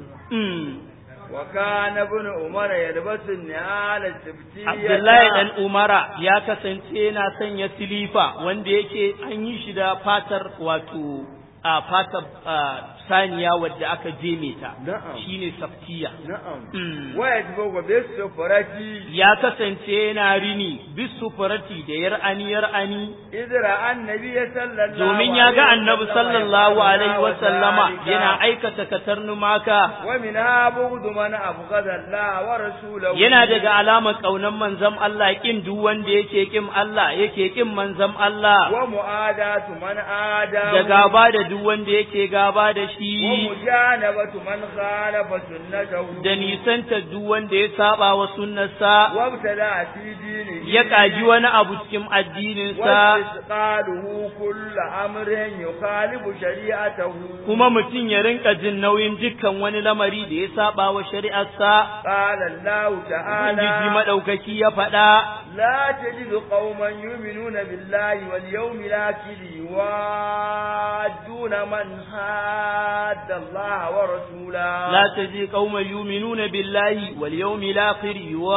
wa kana ibn umara yalbasu ni'ala sibtiyata Abdullahi dan Umara ya kasance yana sanya silifa wanda yake an yi shi da fatar wato a fatar saniya wadda aka jeme ta shine saftiya na'am wa yatbu bisu farati ya kasance yana rini bisu farati da yar'ani yar'ani idra annabi sallallahu domin ya ga annabi sallallahu alaihi wa sallama yana aikata katarnu maka wa min abudu man abghada Allah wa rasulahu yana daga alamar kaunan manzon Allah kin duk wanda yake kin Allah yake kin manzon Allah wa mu'adatu man ada da gaba da duk wanda yake gaba da wa shi mujanabatu man khalafa sunnatahu da nisanta duk wanda ya saba wa sunnarsa wa ibtada fi dinihi ya kaji wani abu cikin addininsa واستثقاله كل أمر يخالف شريعته kuma mutum ya rinka jin nauyin dukkan wani lamari da ya saba wa shari'arsa قال الله Ubangiji تعالى madaukaki ya faɗa لا تجد قوما يؤمنون بالله واليوم الآخر يوادون من حاد الله ورسوله لا تجد قوما يؤمنون بالله واليوم الآخر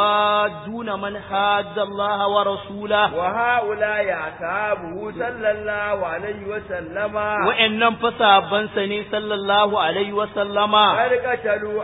يوادون من حاد الله ورسوله وهؤلاء أصحابه صلى الله عليه وسلم wa'annan fa sahabbansa ne sallallahu alaihi wa sallama قد قتلوا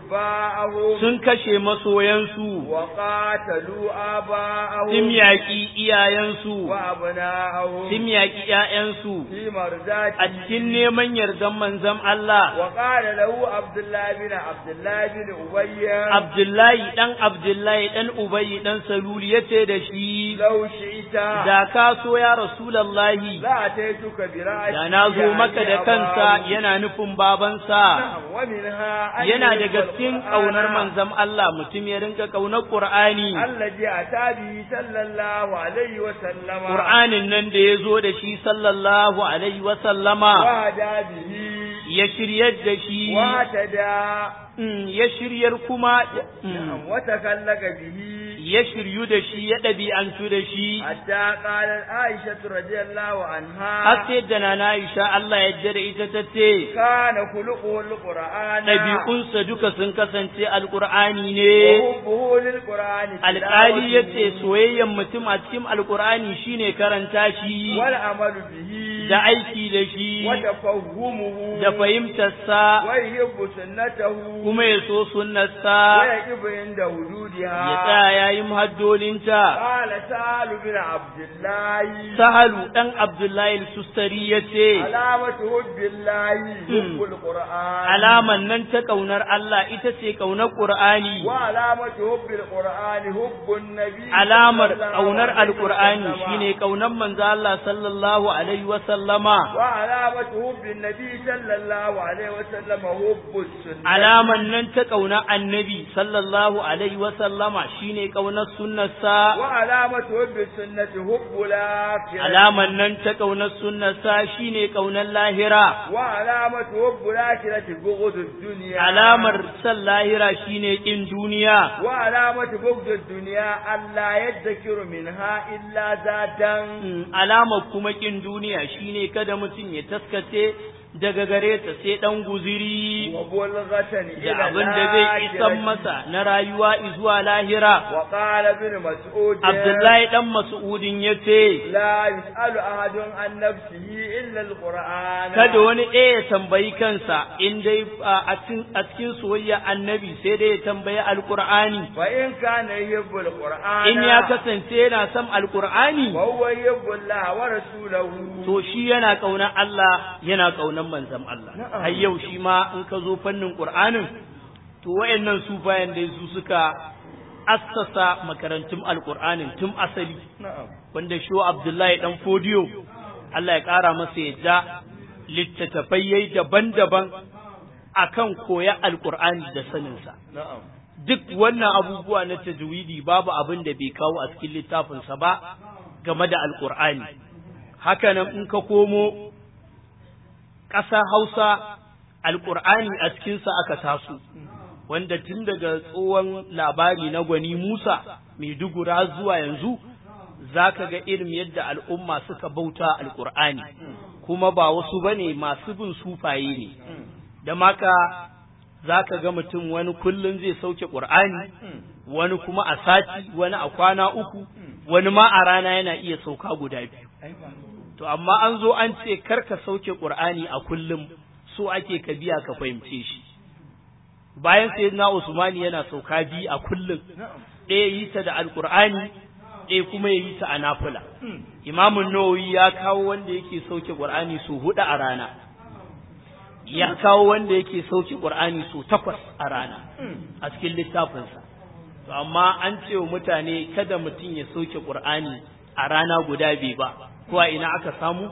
أحباءهم sun kashe masoyansu وقاتلوا آباءهم sun yaƙi iyayensu وأبناءهم sun yaƙi ƴaƴansu في a مرزاته cikin neman yardan manzon Allah وقال له عبد الله بن عبد الله بن أبي Abdullahi dan Abdullahi dan Ubayy dan Salul yace da shi لو شئت da ka so ya Rasulullahi لا أتيتك برأسي da na zo maka da kansa أباه. yana nufin babansa نعم، ومنها أن yana يحب daga cikin القرآن ƙaunar manzon Allah mutum ya rinka ƙaunar Qur'ani الذي أتى به صلى الله عليه وسلم Qur'anin nan da ya zo da shi sallallahu alaihi wa sallama وهدى به ya shiryar da shi واهتدى mm, ya shiryar kuma mm, نعم، وتكلك به ya shiryu da shi ya ɗabi'antu da shi حتى قالت عائشة رضي الله عنها har sai da na Aisha Allah ya yarda da ita ta ce كان خلقه القرآن ɗabi'unsa duka sun kasance alƙur'ani ne وحبه للقرآن alƙali ya ce تلاوته soyayyen mutum a cikin alƙur'ani shine karanta shi والعمل به da aiki da shi وتفهمه da fahimtarsa ويحب سنته kuma ya so sunnarsa ويقف عند وجودها ya tsaya yayin haddolinta قال سهل بن عبد الله sahalu ɗan abdullahi al-sustari ya ce علامة حب الله حب القرآن alaman nan ta ƙaunar Allah ita ce ƙaunar ƙur'ani وعلامة حب القرآن حب النبي alamar صلى الله ƙaunar عليه alƙur'ani وسلم. shine ƙaunar manzo Allah sallallahu alaihi wa sallama وعلامة حب النبي صلى الله عليه وسلم حب السنة alaman nan ta ƙaunar annabi sallallahu alaihi wa sallama shine ƙaunar sunnarsa وعلامة حب السنة حب الآخرة alaman nan ta ƙaunar sunnarsa shine ƙaunar lahira وعلامة حب الآخرة بغض الدنيا alamar san lahira shine ƙin duniya وعلامة بغض الدنيا ألا يذكر منها إلا ذاتا Mm, alamar kuma ƙin duniya shine kada mutum ya taskace daga gare ta sai dan guziri wa bulghatan da ila abin da zai isan masa na rayuwa zuwa lahira wa qala ibn mas'ud Abdullahi dan Mas'udin yace la yus'alu ahadun an nafsihi illa alquran kada wani ɗaya ya tambayi kansa in dai a cikin a cikin soyayya annabi sai dai ya tambayi alqur'ani fa in kana yuhibbu alquran in ya kasance yana son alqur'ani wa huwa yuhibbu Allah wa rasulahu to shi yana kaunar Allah yana kaunar manzon Allah Na'am. har yau shi ma in ka zo fannin Qur'anin to wayannan sufayan dai su suka assasa makarantun alqur'anin tun asali na'am wanda shi Abdullahi dan Fodiyo Allah ya kara masa yadda littattafai yayi daban-daban akan koya alqur'ani da saninsa na'am duk wannan abubuwa na tajwidi babu abin da bai kawo a cikin littafinsa ba game da alqur'ani hakanan in ka komo ƙasa Hausa alƙur'ani a cikinsa aka taso wanda tun daga tsohon labari na gwani Musa Maidugura zuwa yanzu za ka ga irin yadda al'umma suka bauta alƙur'ani kuma ba wasu ba ne masu bin sufaye ne da maka za ka ga mutum wani kullum zai sauke ƙur'ani wani kuma a sati wani a kwana uku wani ma a rana yana iya sauka guda biyu To amma an zo an ce kar ka sauke Qur'ani a kullum so ake ka biya ka fahimce shi. Bayan sayyidina Usmani yana sauka bi a kullum ɗaya yi ta da Alƙur'ani ɗaya kuma ya yi ta a nafila. Imamun Nawawi ya kawo wanda yake sauke Qur'ani so huɗu a rana. Ya kawo wanda yake sauke Qur'ani so takwas a rana a cikin littafinsa. To amma an ce wa mutane kada mutum ya sauke Qur'ani a rana guda biyu ba. ko a ina aka samu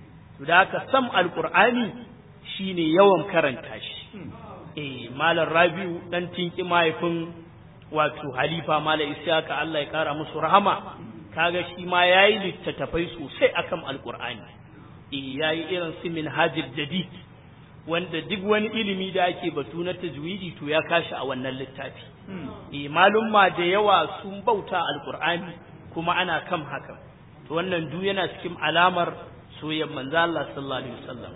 da aka sam alqur'ani shine yawan karanta shi eh malam rabiu dan tinki mahaifin wato halifa malam isyaka Allah ya kara musu rahama kaga shi ma yayi littattafai sosai akan alqur'ani eh yayi irin su minhajul jadid wanda duk wani ilimi da ake batu na tajwidi to ya kashi a wannan littafi eh malumma da yawa sun bauta alqur'ani kuma ana kam haka to wannan duk yana cikin alamar soyayyar manzo Allah sallallahu alaihi wasallam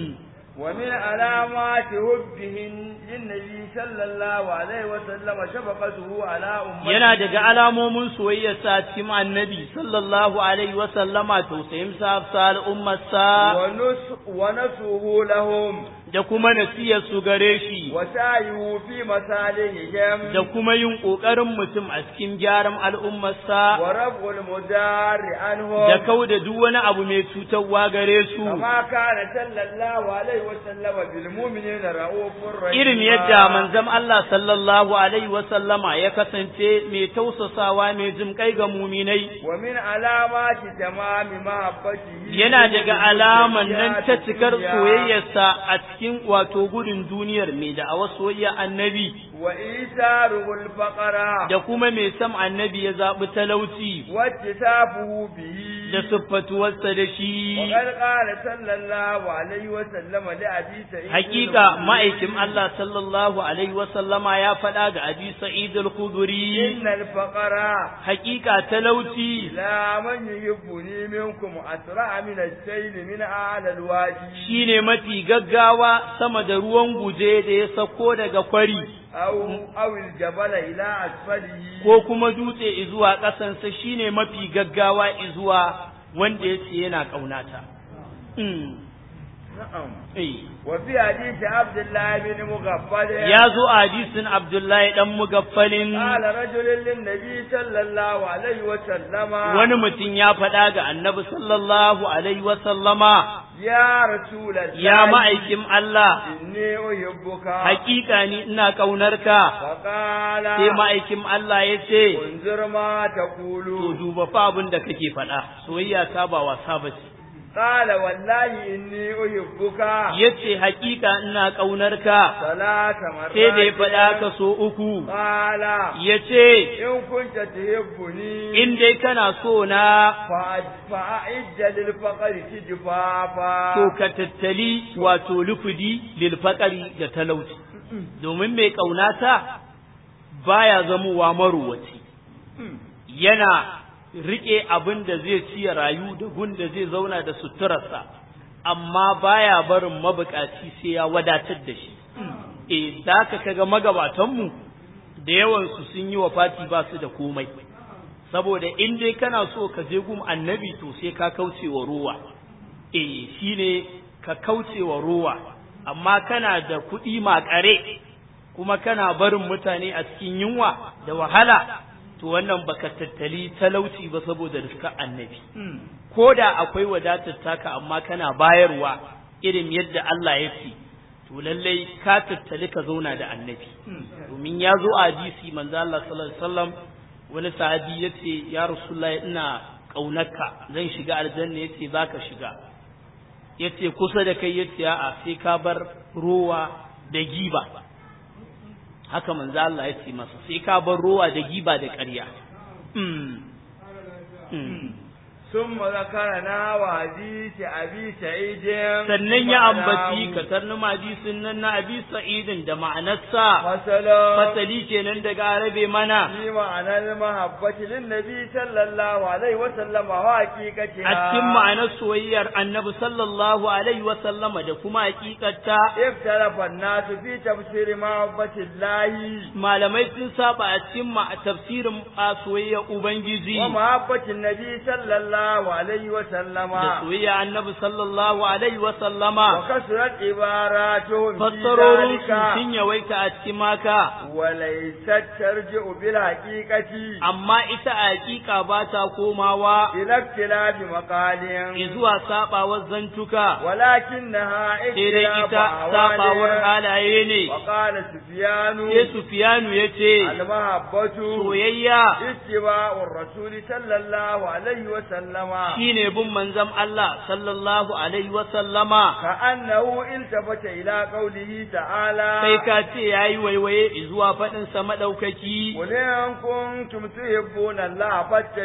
wa min alamati hubbihin linnabi sallallahu alaihi wasallam shafaqatuhu ala ummati yana daga alamomin soyayyar sa cikin annabi sallallahu alaihi wasallama tausayin sa sal ummarsa wa nus wa nasuhu lahum da kuma nasiyar su gare shi wa sa'yu fi masalihihim da kuma yin kokarin mutum a cikin gyaran al'ummarsa wa rabul mudarri anhum da kauda duk wani abu mai cutarwa gare su kama kana sallallahu alaihi wasallam bil mu'minina ra'ufur rahim irin yadda manzon Allah sallallahu alaihi wasallama ya kasance mai tausasawa mai jin kai ga muminai wa min alamati tamami mahabbatihi yana daga alaman nan ta cikar soyayyarsa a cikin wato gudun duniyar mai da a soyayya annabi wa isaruhul faqara da kuma mai sam annabi ya zaɓi talauci wa tisabuhu bihi da siffatuwarsa da wa shi qad qala sallallahu alaihi wa sallama li abi sa'id hakika ma'aikin Allah sallallahu alaihi wasallama ya faɗa ga Abi Sa'id al-Khudri innal faqara hakika talauci la man yuhibbuni minkum asra min as-sayl min a'la al-wadi shine mafi gaggawa sama da ruwan guje da ya sako daga kwari aw aw al-jabala ila asfalihi ko kuma dutse izuwa ƙasansa shine mafi gaggawa izuwa wanda ya ce yana ƙaunata. Mm. na'am Eh. wa fi hadith abdullah bin mughaffal Ya zo a hadisin Abdullahi ɗan mugaffalin qala rajulun lin nabi sallallahu alaihi wa sallama wani mutum ya faɗa ga annabi sallallahu alaihi wasallama ya rasulallah ya ma'aikin Allah inni uhibbuka hakika ni ina ƙaunarka faqala sai ma'aikin Allah ya ce unzur ma to taqulu duba fa abin da kake faɗa soyayya ta ba wasa ba ce qala wallahi inni uhibbuka yace hakika ina ƙaunarka salata marrat sai da ya faɗa ka so uku qala ya ce in kunta tuhibbuni in dai kana so na fa'idda lil faqri tijfafa to ka tattali wato lufudi lil faqari da talauci domin mai ƙaunata baya zamowa maruwaci yana riƙe abin da zai ci ya rayu da gun da zai zauna da suturarsa amma baya barin mabukaci sai ya wadatar da shi eh da ka kaga magabatanmu da yawansu sun yi wa fati ba su da komai saboda in dai kana so ka je gum annabi to sai ka kauce wa ruwa eh shine ka kauce wa ruwa amma kana da kuɗi makare kuma kana barin mutane a cikin yunwa da wahala to wannan baka tattali talauci ba saboda riska annabi ko da akwai wadatar taka amma kana bayarwa irin yadda Allah ya ce to lallai ka tattali ka zauna da annabi domin ya zo a hadisi manzo Allah sallallahu alaihi wasallam wani sahabi yace ya rasulullahi ina kaunarka zan shiga aljanna yace zaka shiga yace kusa da kai yace a'a sai ka bar rowa da giba haka manzo Allah yace masa sai ka bar rowa da giba da ƙarya ثم ذكرنا وحديث أبي سعيد sannan ya ambaci katarnin hadisin nan na abi sa'idin da ma'anarsa مثلا fasali kenan daga arabe mana في معنى المحبة للنبي صلى الله عليه وسلم وحقيقتها a cikin ma'anar soyayyar annabi sallallahu alaihi wa sallama da kuma hakikarta اختلف الناس في تفسير محبة الله malamai sun saba a cikin ma tafsirin a soyayyar ubangiji ومحبة النبي صلى الله عليه وسلم da soyayyar annabi sallallahu alaihi wa sallama وكثرت عباراتهم في fassarorin ذلك su sun yawaita a cikin maka وليست ترجع بالحقيقة amma ita a hakika ba ta komawa إلى اختلاف مقال zuwa sabawar zantuka ولكنها sai dai اختلاف ita sabawar أحوال halaye ne وقال سفيان sai Sufiyanu ya ce المحبة soyayya اتباع الرسول صلى الله عليه وسلم shine bin manzon Allah sallallahu alaihi wa sallama كأنه التفت إلى قوله تعالى kai ka ce yayi waiwaye zuwa faɗin sa madaukaki قل إن كنتم تحبون الله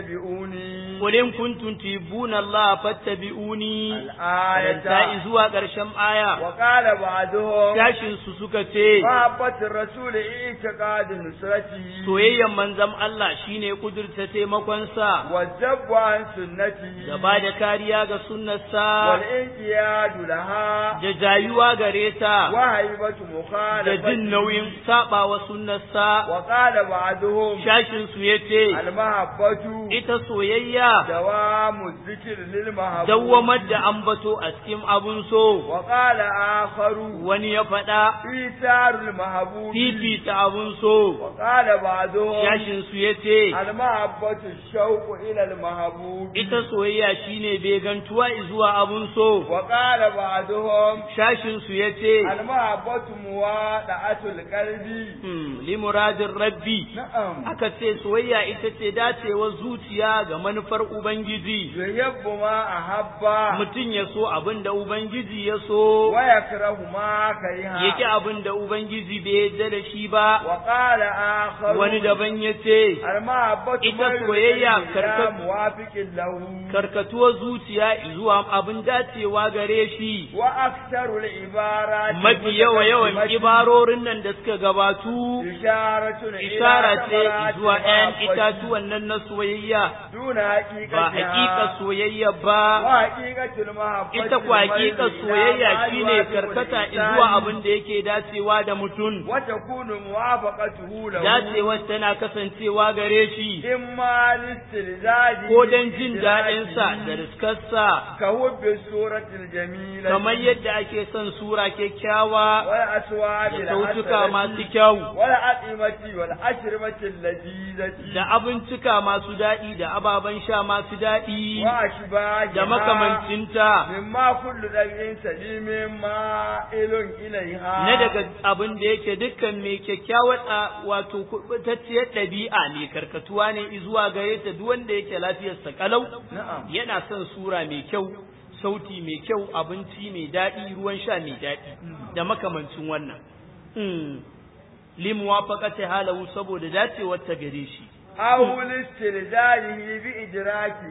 فاتبعوني qul in kuntum tuhibbuna Allah fattabi'uni الآية ta zuwa ƙarshen aya وقال بعضهم gashin su suka ce محبة الرسول اعتقاد نصرته soyayyan manzon Allah shine kudurta taimakon sa والذب عن سنته da ba da kariya ga sunnarsa والانقياد لها da jayuwa gare ta وهيبة da مخالفته jin nauyin sabawa sunnarsa وقال بعضهم shashin su yace المحبة ita soyayya دوام الذكر للمحبوب dawwamar da ambato a cikin abun so وقال آخر wani ya faɗa إيثار المحبوب fifita abun so وقال بعضهم shashin su yace المحبة الشوق إلى المحبوب ita soyayya shine begantuwa zuwa abun so وقال بعضهم shashin su yace المحبة موادعة القلب hmm, li muradin rabbi نعم aka ce soyayya ita ce dacewar zuciya ga manufar ubangiji يحب ما أحب mutum ya so abin da ubangiji ya so ويكره ما yake كره abin da ubangiji bai yarda da shi ba وقال آخر wani daban ya ce المحبة ita ميل soyayya إلى karkat- موافق له karkatuwar zuciya zuwa abin dacewa gare shi وأكثر العبارات mafi yawa yawan المتقدمة ibarorin nan da suka gabatu إشارة إلى ishara ce ثمرات zuwa ‘yan المحبة itatuwan nan na soyayya دون ba حقيقتها hakika soyayya ba وحقيقة المحبة ita kwa hakika الميل إلى soyayya ما shine يوافق karkata الإنسان zuwa abin da yake dacewa da mutum وتكون موافقته له dacewar tana kasancewa gare shi إما لاستلزاجه ko don jin daɗinsa da riskarsa كهب الصورة الجميلة kamar yadda ake son sura kyakkyawa والأسواب da sautuka الحسنة masu kyau والأطعمة والأشربة اللذيذة da abincika masu daɗi da ababen sha masu daɗi وأشباهها da makamancinta مما كل ذي سليم مائل إليها na daga abin da yake dukkan mai kyakkyawar a- wato kubutacciyar ɗabi'a ne karkatuwa ne zuwa gare ta duk wanda yake lafiyarsa kalau نعم yana son sura mai kyau sauti mai kyau abinci mai daɗi ruwan sha mai daɗi da makamancin wannan mm. limuwafaqati halahu saboda dacewar ta gare shi أو لاستلزاجه بإدراكه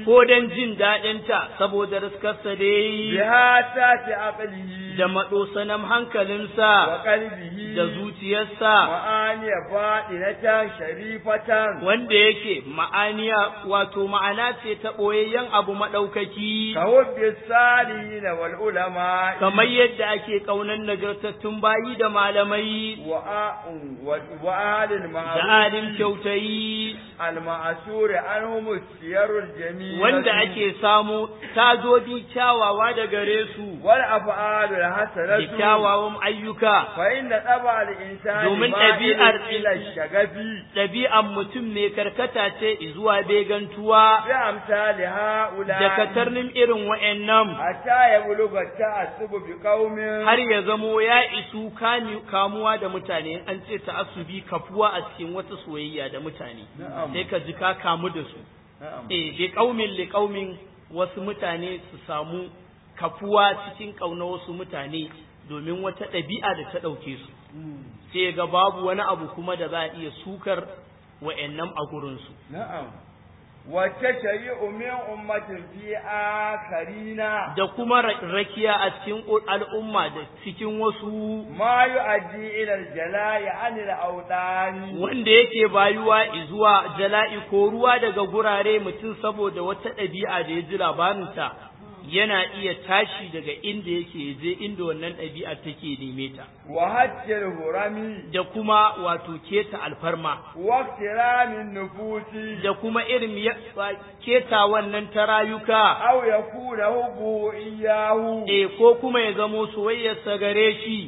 ko don jin daɗinta saboda riskarsa da ya yi بهاتات عقله da maɗosanan hankalinsa وقلبه da zuciyarsa معاني باطنة شريفة wanda yake ma'aniya wato ma'ana ce ta ɓoyayyen abu maɗaukaki كحب الصالحين والعلماء kamar yadda ake ƙaunar nagartattun bayi da malamai وآ- و- وأهل da المعروف alin kyautayi المعسور عنهم السير الجميلة wanda ake samu tazodi kyawawa da gare su والأفعال da الحسنة kyawawan ayyuka فإن طبع الإنسان domin مائل ɗabi'ar إلى الشغف ɗabi'an mutum mai karkata ce zuwa begantuwa بأمثال da هؤلاء katarnin irin wa'annan حتى يبلغ التعصب بقوم har ya zamo ya isu kani- kamuwa da mutane an ce ta'assubi kafuwa a cikin wata soyayya da mutane نعم sai ka ji ka kamu da su نعم eh bi qaumin li qaumin wasu mutane su samu kafuwa cikin kauna wasu mutane domin wata ɗabi'a da ta ɗauke su sai ga babu wani abu kuma da za a iya sukar wa'annan a gurinsu نعم والتشيع من أمة في آخرين da kuma ra- rakiya a cikin al'umma da cikin wasu ما يؤدي إلى الجلاء عن الأوطان wanda yake bayuwa zuwa jala'i ko ruwa daga gurare mutum saboda wata ɗabi'a da ya ji labarinta yana iya tashi daga inda yake je inda wannan ɗabi'a take neme ta وهج الهرم da kuma wato keta alfarma واقترام النفوس da kuma irin ya- keta wannan ta rayuka أو يكون حبه إياه e ko kuma ya zamo soyayyarsa gare shi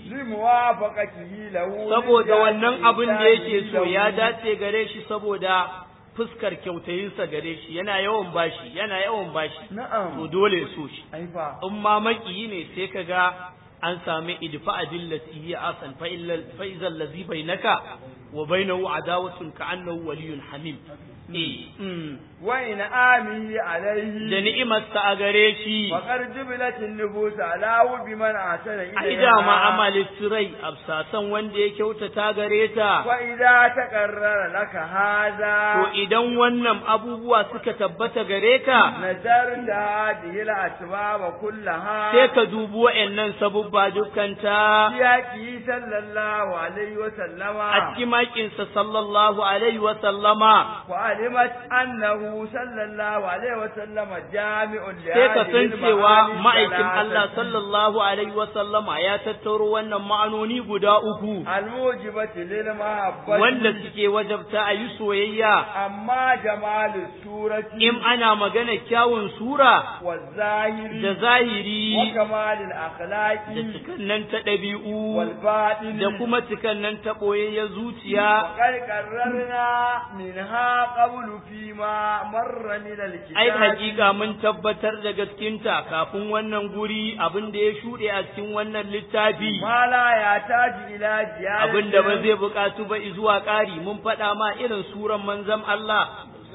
لموافقته له saboda wannan abin da yake so له. ya dace gare shi saboda fuskar kyautayinsa gare shi yana yawan bashi yana yawan bashi to نعم dole ya so shi أيوة in ma makiyi ne sai ka ga an sami idfa adillati hiya asan fa illa fa idza allazi bainaka wa bainahu adawatun ka annahu waliyyun hamim eh mm. وإن آمه da عليه ni'imarsa a gare shi فقد جبلت النفوس على بمن أحسن ai dama إليها amali sirai absasan wanda ya kyautata gare ta وإذا تقرر لك to هذا idan wannan abubuwa suka tabbata gare ka نزلت هذه الأسباب كلها sai ka dubi wa'annan sabubba dukkanta في حقه صلى الله عليه وسلم a cikin makinsa sallallahu alaihi wa sallama وعلمت أنه صلى الله عليه وسلم جامع sai ka san cewa المعاني ma'aikin الثلاثة Allah sallallahu alaihi wa sallama ya tattaro wannan ma'anoni guda uku الموجبة للمحبة wanda suke wajabta a yi soyayya أما جمال السورة in ana magana kyawun sura والظاهر da zahiri وكمال الأخلاق da cikannan ta ɗabi'u والباطن da kuma cikannan ta ɓoyayyen zuciya وقد قررنا منها قبل فيما مر من الكتاب ai hakika mun tabbatar da gaskinta kafin wannan guri abin da ya shuɗe a cikin wannan littafi ما لا يحتاج إلى زيادة abin da ba zai buƙatu ba zuwa ƙari mun faɗa ma irin suran manzon Allah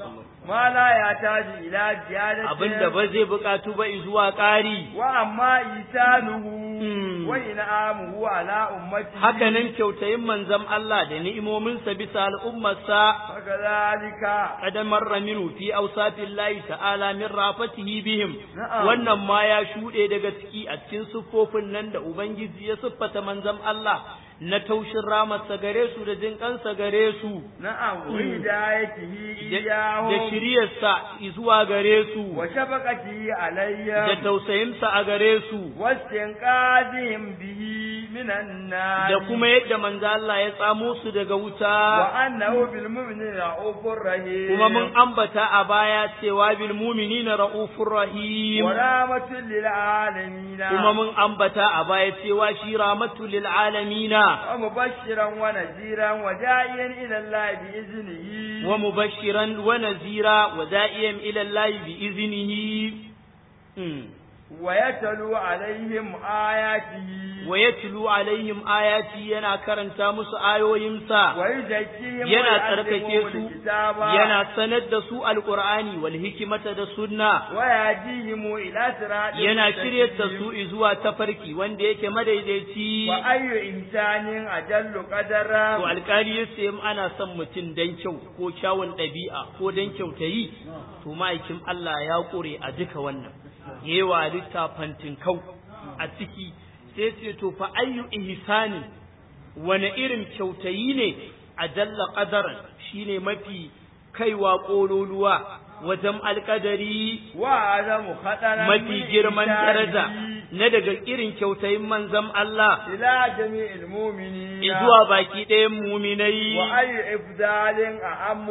ما لا يحتاج إلى زيادة abin da ba zai buƙatu ba zuwa ƙari وأما إيتانه Hmm. وإنعامه على أمته hakanan kyautayin manzon Allah da ni'imominsa bisa al'ummarsa فكذلك قد مر منه في أوصاف الله تعالى من رافته بهم Na'am. wannan ma ya shuɗe daga ciki a cikin siffofin nan da Ubangiji ya siffata manzon Allah na taushin ramarsa gare su da jin kansa gare su نعم وهدايته da da إياهم shiryarsa zuwa gare su وشفقته da عليهم tausayinsa a gare su واستنقاذهم به من النار da kuma yadda manzo Allah ya tsamo su daga wuta وأنه بالمؤمنين رؤوف رحيم kuma mun ambata a baya cewa bil mu'minina ra'ufur rahim ورحمة للعالمين kuma mun ambata a baya cewa shi rahmatu lil alamina ومبشرا ونذيرا وداعيا إلى الله بإذنه wa mubashiran wa nazira wa da'iyan ila Allah bi iznihi Mm. ويتلو عليهم آياته wa yatlu alaihim ayati yana karanta musu ayoyinsa ويزكيهم yana ويعلمهم tsarkake su الكتاب yana sanar da su alqur'ani wal hikmata da sunna ويهديهم إلى صراط yana shiryar da مستقيم. su zuwa tafarki wanda yake madaidaici وأي إنسان أجل قدرا to alkali ya ce ana son mutum dan kyau ko kyawun ɗabi'a ko dan kyautayi to ma'aikin Allah ya ƙure a duka wannan yewa littafantin kau a ciki sai ce to fa ayyu ihsani wani irin kyautayi ne a jalla qadaran shine mafi kaiwa ƙololuwa wajen alƙadari وأعظم خطرا mafi من girman daraja إنسانه na daga irin kyautayin manzon Allah إلى جميع المؤمنين zuwa baki ɗayan muminai وأي إفضال أعم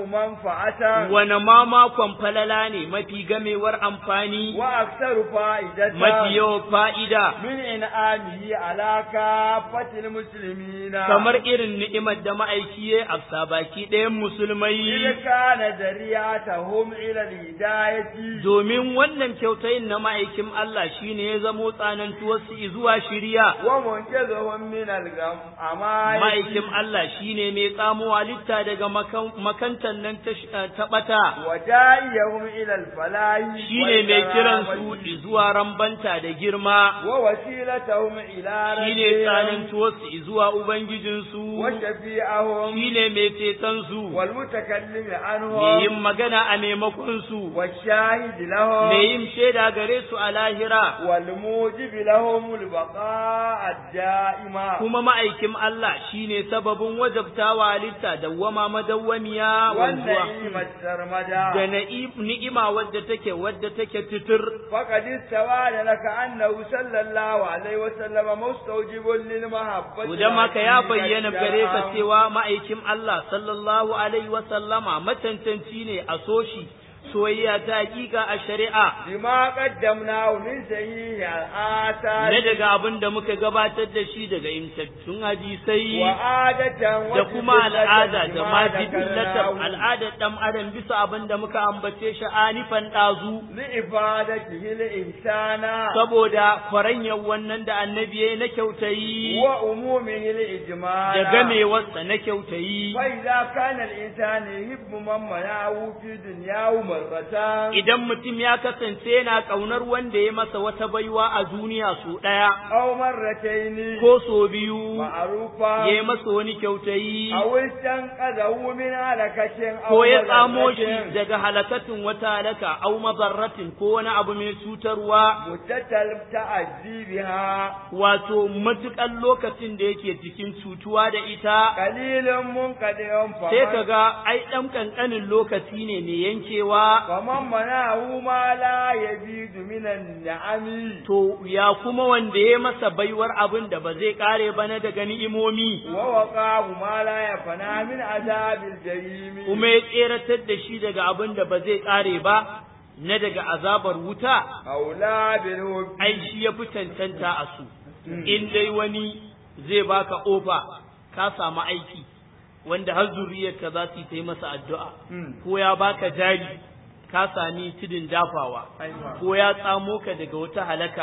منفعة wane ma makon falala ne mafi gamewar amfani وأكثر فائدة mafi yawan fa'ida من إنعامه على كافة المسلمين kamar irin ni'imar da ma'aiki ya afsa baki ɗayan إذ musulmai كان ذريعتهم إلى الهداية domin wannan kyautayin na ma'aikin Allah shine ya zamo tsanantuwarsu zuwa shiriya ومنقذهم من الغم أما ma'aikin Allah shine mai tsamo halitta daga makan- makantan nan ta sh- ta ɓata وداعيهم إلى الفلاح shine mai kiran su والكرامة zuwa rambanta da girma ووسيلتهم إلى shine ربهم tsanantuwarsu zuwa ubangijinsu وشفيعهم shine mai ceton su والمتكلم mai عنهم yin magana a maimakon su والشاهد mai لهم yin shaida gare su a lahira والموجب لهم البقاء الدائم kuma ma'aikin Allah shine sababin wajabtawa halitta dawwama madawwamiya wanzuwa والنعيم da السرمدا na'i- ni'ima wadda take wadda take titir فقد استوى لك أنه صلى الله عليه وسلم مستوجب للمحبة Idan maka ya والعقيدة bayyana gare ka والسلام. cewa ma'aikin Allah sallallahu alaihi wa sallama matantanci ne a soshi soyayya ta hakika a shari'a بما قدمناه من صحيح الآثار na daga abin da muka gabatar da shi daga imtattun hadisai وعادة da kuma al'ada da ma بما jibillatar ذكرناه al'adar ɗan adam bisa abin da muka ambace shi anifan ɗazu لإفادته الإنسان saboda kwaranyar wannan da annabi ya yi na kyautayi وعمومه الإجمال da gamewarsa na kyautayi فإذا كان الإنسان يحب من منعه في دنياه مرة idan mutum ya kasance yana ƙaunar wanda ya masa wata baiwa a duniya su ɗaya أو مرتين ko so biyu معروفة ya yi masa wani kyautayi أو استنقذه من هلكة أو ko ya tsamo shi مضرة daga halakatin wata halaka au mazarratin ko wani abu mai cutarwa متتل تأذي بها wato matuƙan lokacin da yake cikin cutuwa da ita قليل منقطع sai فمن, ka ga ai ɗan ƙanƙanin lokaci ne mai yankewa فمن منعه ما لا يزيد من النعم to ya kuma wanda ya masa baiwar abin da ba zai ƙare ba na daga ni'imomi ووقاه ما لا يفنى من عذاب الجحيم kuma ya tseratar da shi daga abin da ba zai ƙare ba na daga azabar wuta أولى بالهب ai shi ya fi cancanta a su in dai wani zai baka ofa ka samu aiki wanda har zuriyarka za su yi ta yi masa addu'a ko ya baka jari ka sami tudun dafawa ko ya tsamo ka daga wata halaka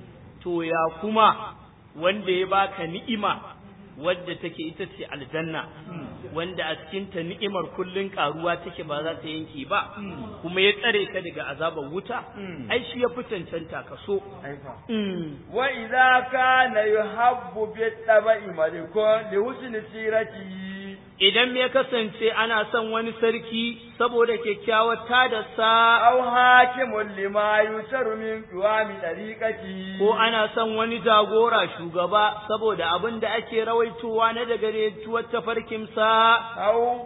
to ya kuma wanda ya baka ni'ima wadda take ita ce aljanna wanda a cikinta ni'imar kullun karuwa take ba za ta yanke ba kuma ya tsare ka daga azabar wuta ai shi ya fi cancanta ka so Mm. وإذا كان يحب بالطبع ملك لحسن سيرته idan ya kasance ana son wani sarki saboda kyakkyawar tadarsa أو حاكم لما يسر من قوام طريقته ko ana son wani jagora shugaba saboda abin da ake rawaitowa na daga retuwar tafarkinsa أو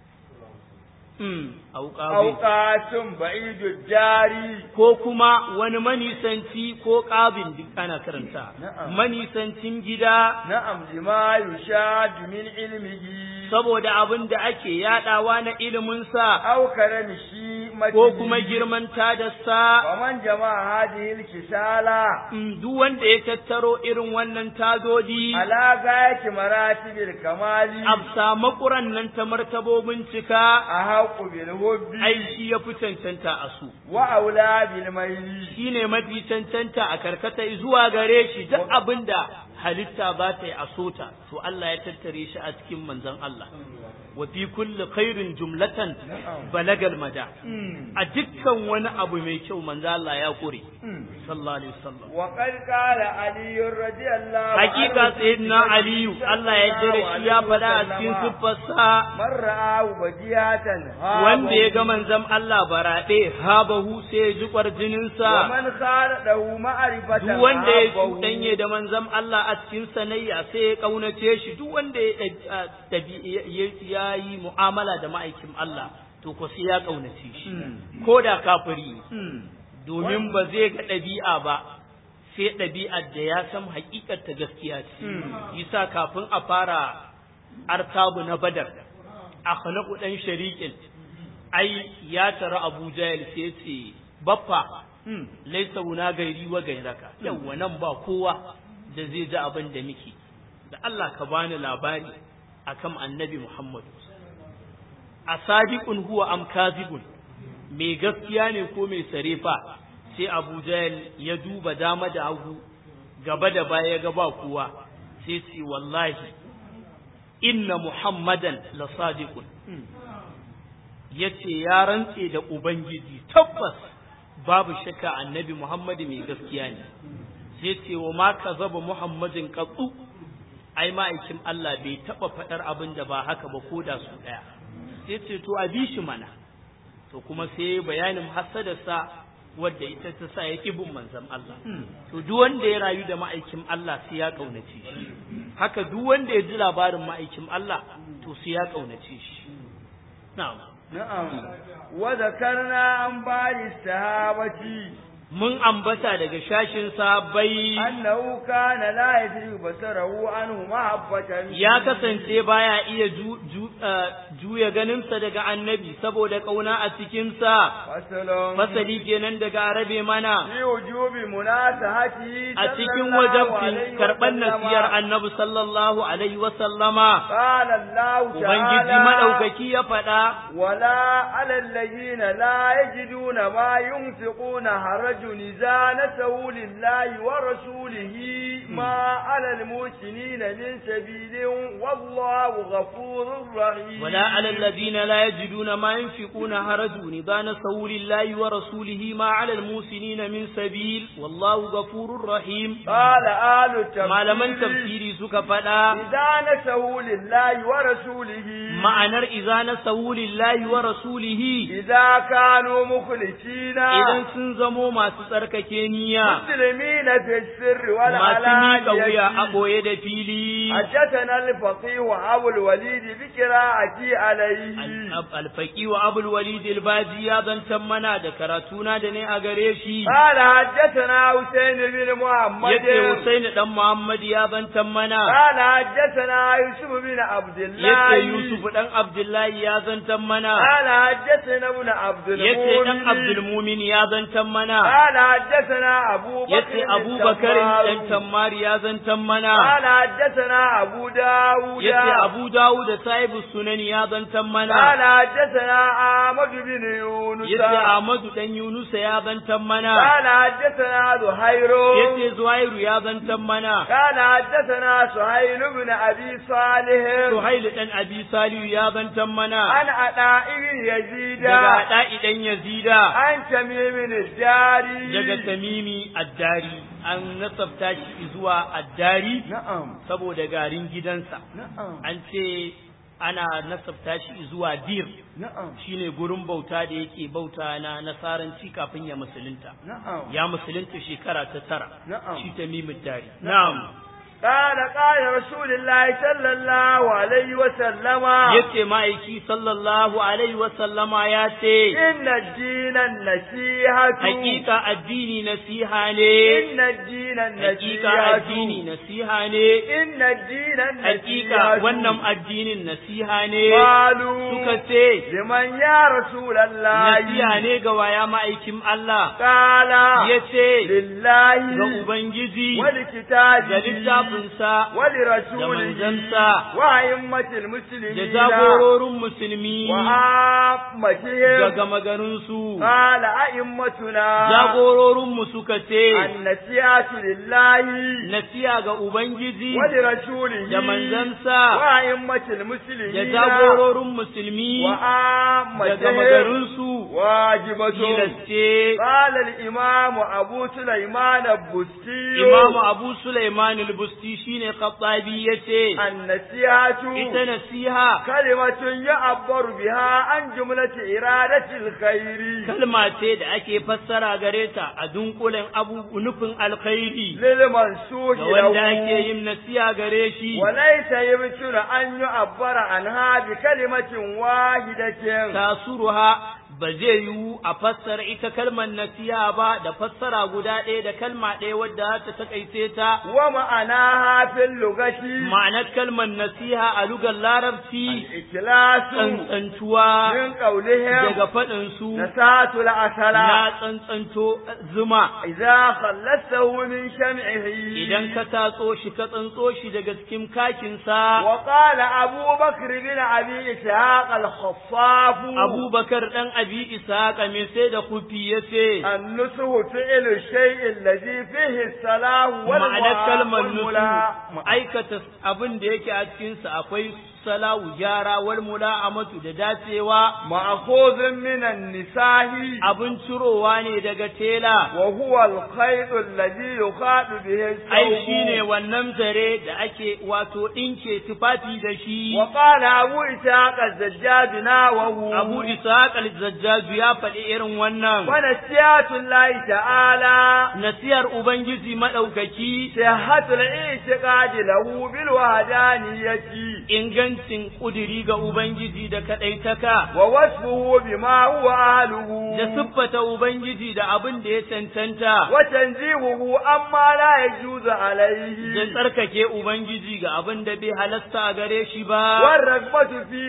mm, أو auƙabe. قاسم بعيد الجاري ko kuma wani manisanci ko ƙabin duk ana karanta Na'am. manisancin gida نعم لما يشاد من علمه saboda abin da ake yadawa na iliminsa أو كرمه hikmati ko kuma girman tadarsa faman jama'a hadhihi al-kisala Mm, duk wanda ya tattaro irin wannan tadodi ala gayati maratibil kamali afsa makuran nan ta martabobin cika ahaqu bil hubbi ai shi ya fi cancanta a su wa aula bil mayli shi ne mafi cancanta a karkata zuwa gare shi duk abin da halitta ba ta yi a sota to Allah ya tattare shi a cikin manzon Allah wa fi kulli khairin jumlatan balagal mada a dukkan wani abu mai kyau manzon Allah ya kure sallallahu alaihi wasallam wa qad qala ali radiyallahu hakika sayyidina aliyu Allah ya jira shi ya faɗa a cikin siffarsa man ra'ahu badiyatan wanda ya ga manzon Allah baraɗe habahu sai ya ji kwarjininsa wa man khaladahu ma'rifatan duk wanda ya habahu. cuɗanye da manzon Allah a cikin sanayya sai ya ƙaunace shi duk wanda ya ɗabi- a- ɗabi- ya- ya- ya yi mu'amala da ma'aikin Allah to ko sai ya ƙaunace shi ko da kafiri ne. Hmm. domin ba zai ga ɗabi'a ba sai ɗabi'ar da ya san haƙiƙar ta gaskiya ce yasa kafin a fara artabu na badar akhlaqu dan shariqin ai ya tara Abu Jahl sai ce baffa Hmm. laisa wuna gairi wa gairaka yawwa nan ba kowa da zai ji abin da muke da Allah ka bani labari akan annabi Muhammad a sadiqun huwa am kazibun mai gaskiya ne ko mai sarefa sai Abu Jahl ya duba dama da hagu gaba da baya ya ga ba kowa sai ce wallahi inna Muhammadan la sadiqun yace ya rantse da ubangiji tabbas babu shakka annabi Muhammadu mai gaskiya ne sai ce wa ma kazaba Muhammadin qattu ai ma'aikin Allah bai taba fadar abin da ba haka ba ko da su daya sai ce to a bi shi mana to kuma sai bayanin hasadarsa wadda ita ta sa ya bin manzon Allah to duk wanda ya rayu da ma'aikin Allah sai ya kaunace shi haka duk wanda ya ji labarin ma'aikin Allah to sai ya kaunace shi na'am na'am wa zakarna an bari sahabati mun ambata daga shashin sahabbai annahu kana la yadri basarahu anhu mahabbatan ya kasance baya iya ju, ju, uh, juya ganinsa daga annabi saboda kauna a cikinsa fasalon fasali kenan daga arabe mana fi wujubi munasahati a cikin wajabcin karɓar nasiyar annabi sallallahu alaihi wa sallama qala Allah ubangiji ta'ala madaukaki ya faɗa ولا على الذين لا يجدون ما ينفقون حرج إذا نسوا لله ورسوله ما على المحسنين من سبيل والله غفور رحيم ولا على الذين لا يجدون ما ينفقون حرج إذا نسوا لله ورسوله ما على المحسنين من سبيل والله غفور رحيم قال آل التفسير malaman tafsiri suka faɗa إذا نسوا لله ورسوله ma'anar iza na lillahi wa rasulihi إذا كانوا مخلصين idan sun zamo masu tsarkake niyya مسلمين في السر masu miƙa wuya a والعلانية ɓoye da fili حدثنا الفقيه أبو الوليد بقراءتي عليه alfaki wa abul walid albaji ya zantan mana da karatuna da ne a gare shi قال حدثنا حسين بن محمد yace Husaini dan Muhammad ya zantan mana قال حدثنا يوسف بن عبد الله yace Yusuf dan Abdullahi ya zantan mana قال حدثنا ابن عبد yace dan المؤمن Abdul Mumin ya zantan mana قال حدثنا أبو بكر yace Abu Bakar التمار. dan Tammar ya zantan mana قال حدثنا أبو داود yace Abu Dawud da Sahibu Sunan ya zantan mana قال حدثنا أحمد بن يونس yace Ahmadu dan Yunus ya zantan mana قال حدثنا زهير yace Zuhairu ya zantan mana قال حدثنا سهيل بن أبي صالح Suhail dan Abi Salihu ya zantan mana عن عطاء بن يزيد daga Da'i dan Yazida عن تميم الداري daga Tamimi Addari an nasabta shi zuwa Addari نعم saboda garin gidansa نعم an ce ana nasabta shi zuwa Dir نعم shine gurin bauta da yake bauta na nasaranci kafin ya musulunta نعم ya musulunta shekara ta tara Na'am. shi Tamim Addari na'am قال قال رسول الله صلى الله عليه وسلم yace ma'aiki sallallahu alaihi wa sallama ya ce إن الدين النصيحة hakika addini nasiha ne إن الدين hakika addini النصيحة nasiha ne إن الدين hakika النصيحة wannan addinin nasiha ne قالوا suka ce لمن يا رسول الله nasiha ne ga waya ma'aikin Allah قال yace لله ga ubangiji ولكتابه ga littafinsa da ولرسوله manzansa وأئمة da المسلمين jagororin musulmi da وعامتهم gama garinsu قال أئمتنا jagororinmu suka ce النسيئة لله nasiya ga ubangiji ولرسوله da manzansa وأئمة da المسلمين jagororin musulmi da gama وعامتهم garinsu واجبة tilasce قال الإمام أبو سليمان البستي imamu abu sulaiman al-busti shine khattabi yace النسيئة ita nasiha كلمة يعبر بها عن جملة إرادة الخير kalma ce da ake fassara gare ta a dunkulen abu nufin alkhairi للمنسوخ ga wanda له ake yin nasiha gare shi وليس يمكن أن يعبر عنها بكلمة واحدة tasuruha ba zai yiwu a fassara ita kalmar nasiha ba da fassara guda ɗaya da kalma ɗaya wadda za ta takaice ta ومعناها في اللغة ma'anar kalmar nasiha a lugar larabci الإخلاص tsantsantuwa من قولهم daga faɗinsu نساة العسل na tsantsanto zuma إذا خلصته من شمعه idan ka tatso shi ka tsantso shi daga cikin kakinsa وقال أبو بكر بن أبي إسحاق الخفاف abubakar ɗan abi ishaqa mai sai da kufi ya ce النسه فعل الشيء الذي فيه الصلاح ma'anar kalmar والملا nusu aikata abin da yake a cikinsa akwai salahu gyara wal mula'amatu da dacewa مأخوذ من النساء abin cirowa ne daga tela وهو الخيط الذي يخاط به الثوب ai shine wannan zare da ake wato ɗinke tufafi da shi وقال أبو إسحاق الزجاج ناوه abu ishaq al-zajjaju ya faɗi irin wannan ونسيات الله تعالى nasiyar ubangiji madaukaki صحة الاعتقاد له بالوحدانية ingancin kudiri ga ubangiji da kadaitaka ووصفه بما هو أهله da siffata ubangiji da abin da ya cancanta وتنزيهه أما لا يجوز da عليه tsarkake ubangiji ga abin da bai halasta a gare shi ba والرغبة في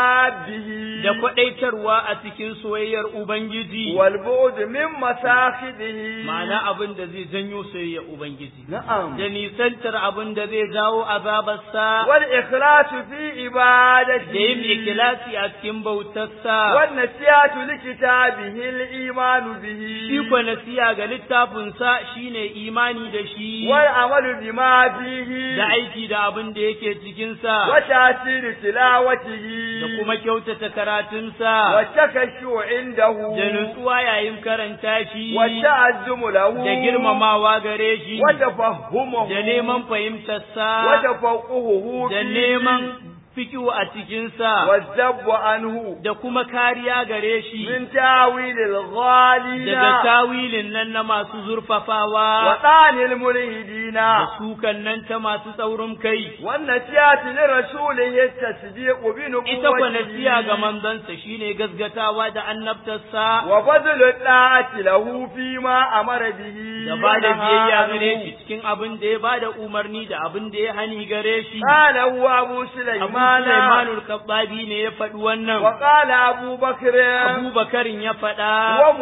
محابه da kwadaitarwa a cikin soyayyar ubangiji والبعد من مساخده ma'ana abin da zai janyo soyayyar ubangiji نعم da nisantar abin da zai jawo azabarsa والإخلاص في عبادته da yin ikilasi a cikin bautarsa والنسيات لكتابه الإيمان به shi kwa nasiya ga littafinsa shine imani da shi والعمل بما فيه da aiki da abin da yake cikinsa وتأثير تلاوته da kuma kyautata karatunsa والتكشع عنده da nutsuwa yayin karanta shi والتعزم له da girmamawa gare shi وتفهمه da neman fahimtarsa وتفقهه da فيه neman fikihu a cikinsa والذب عنه da kuma kariya gare shi من تاويل الغالين daga tawilin nan na masu zurfafawa وطعن الملحدين da sukan nan ta masu tsaurin kai والنسيات لرسوله التصديق بنبوته ita kwa nasiya ga manzansa shine gasgatawa da annabtarsa وبذل الطاعة له فيما أمر به da ba da ونهى biyayya عنه. gare shi cikin abin da ya ba da umarni da abin da ya hani gare shi قال هو أبو abu سليمان Sulaimanul Kabbabi ne ya faɗi wannan وقال أبو بكر Abubakarin ya faɗa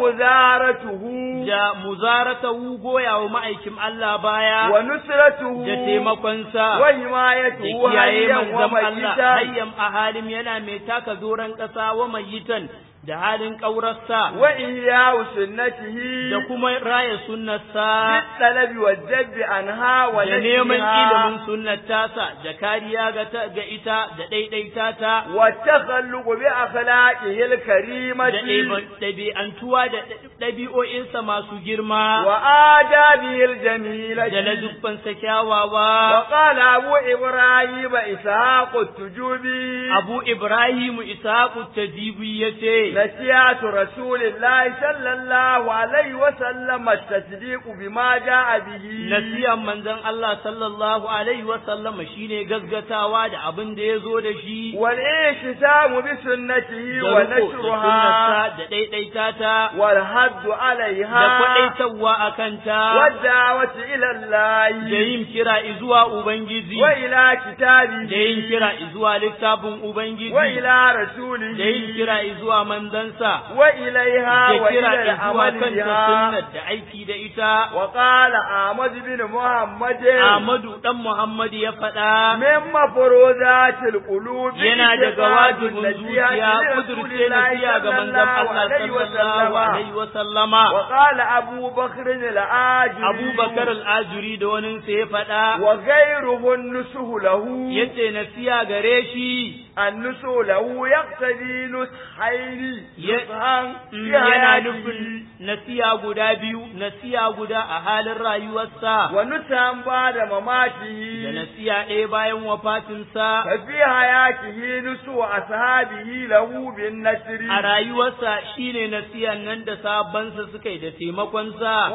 ومزارته da muzaratahu goya wa ma'aikin Allah baya ونصرته da taimakonsa da وحمايته kiyaye هيا manzon Allah وميتا hayyam a halin yana mai taka doron ƙasa wa mayitan da halin ƙaurarsa وإياه سنته da kuma raya sunnarsa بالطلب والذب عنها da neman ونشرها ilimin sunnar tasa da kariya ga ta- ga ita da ɗaiɗaita ta والتخلق بأخلاقه da الكريمة ɗaiba- ɗabi'antuwa da ɗabi'o'insa masu girma وآدابه الجميلة da ladubbansa kyawawa وقال أبو إبراهيم إسحاق التجوبي abu ibrahimu isaku tajibi ya ce نسيات رسول الله صلى الله عليه وسلم التصديق بما جاء به nasiyan manzon Allah sallallahu alaihi wa sallam shine gaggatawa da abin da ya zo da shi والإحتسام بسنته da riko da ونشرها sunnarsa da ɗaiɗaita ta والحد da عليها kwaɗaitarwa a kanta والدعوة إلى da الله yin kira izuwa Ubangiji وإلى كتابه da yin kira izuwa littafin Ubangiji وإلى da yin رسوله kira izuwa manzansa وإليها da kira وإلى izuwa العمل kanta بها sunnar da aiki da ita وقال أحمد بن محمد Ahmadu dan Muhammad ya faɗa من مفروضات القلوب yana daga اعتقاد wajibin النصيحة zuciya لرسول kudurce الله nasiya ga صلى manzon الله Allah عليه sallallahu وسلم alaihi wa sallama وقال أبو بكر العاجري Abubakar al-Ajuri da wani sai ya faɗa وغيره النسه له yace nasiya gare shi النسه له يقتضي نسحين Ya- نسحا Mm, في yana حياته nufin nasiya guda biyu nasiya guda a halin rayuwarsa ونسحا بعد da مماته nasiya ɗaya bayan wafatinsa ففي حياته نسو أصحابه له بالنسر a rayuwarsa shine nasiyan nan da sabansa suka yi da taimakonsa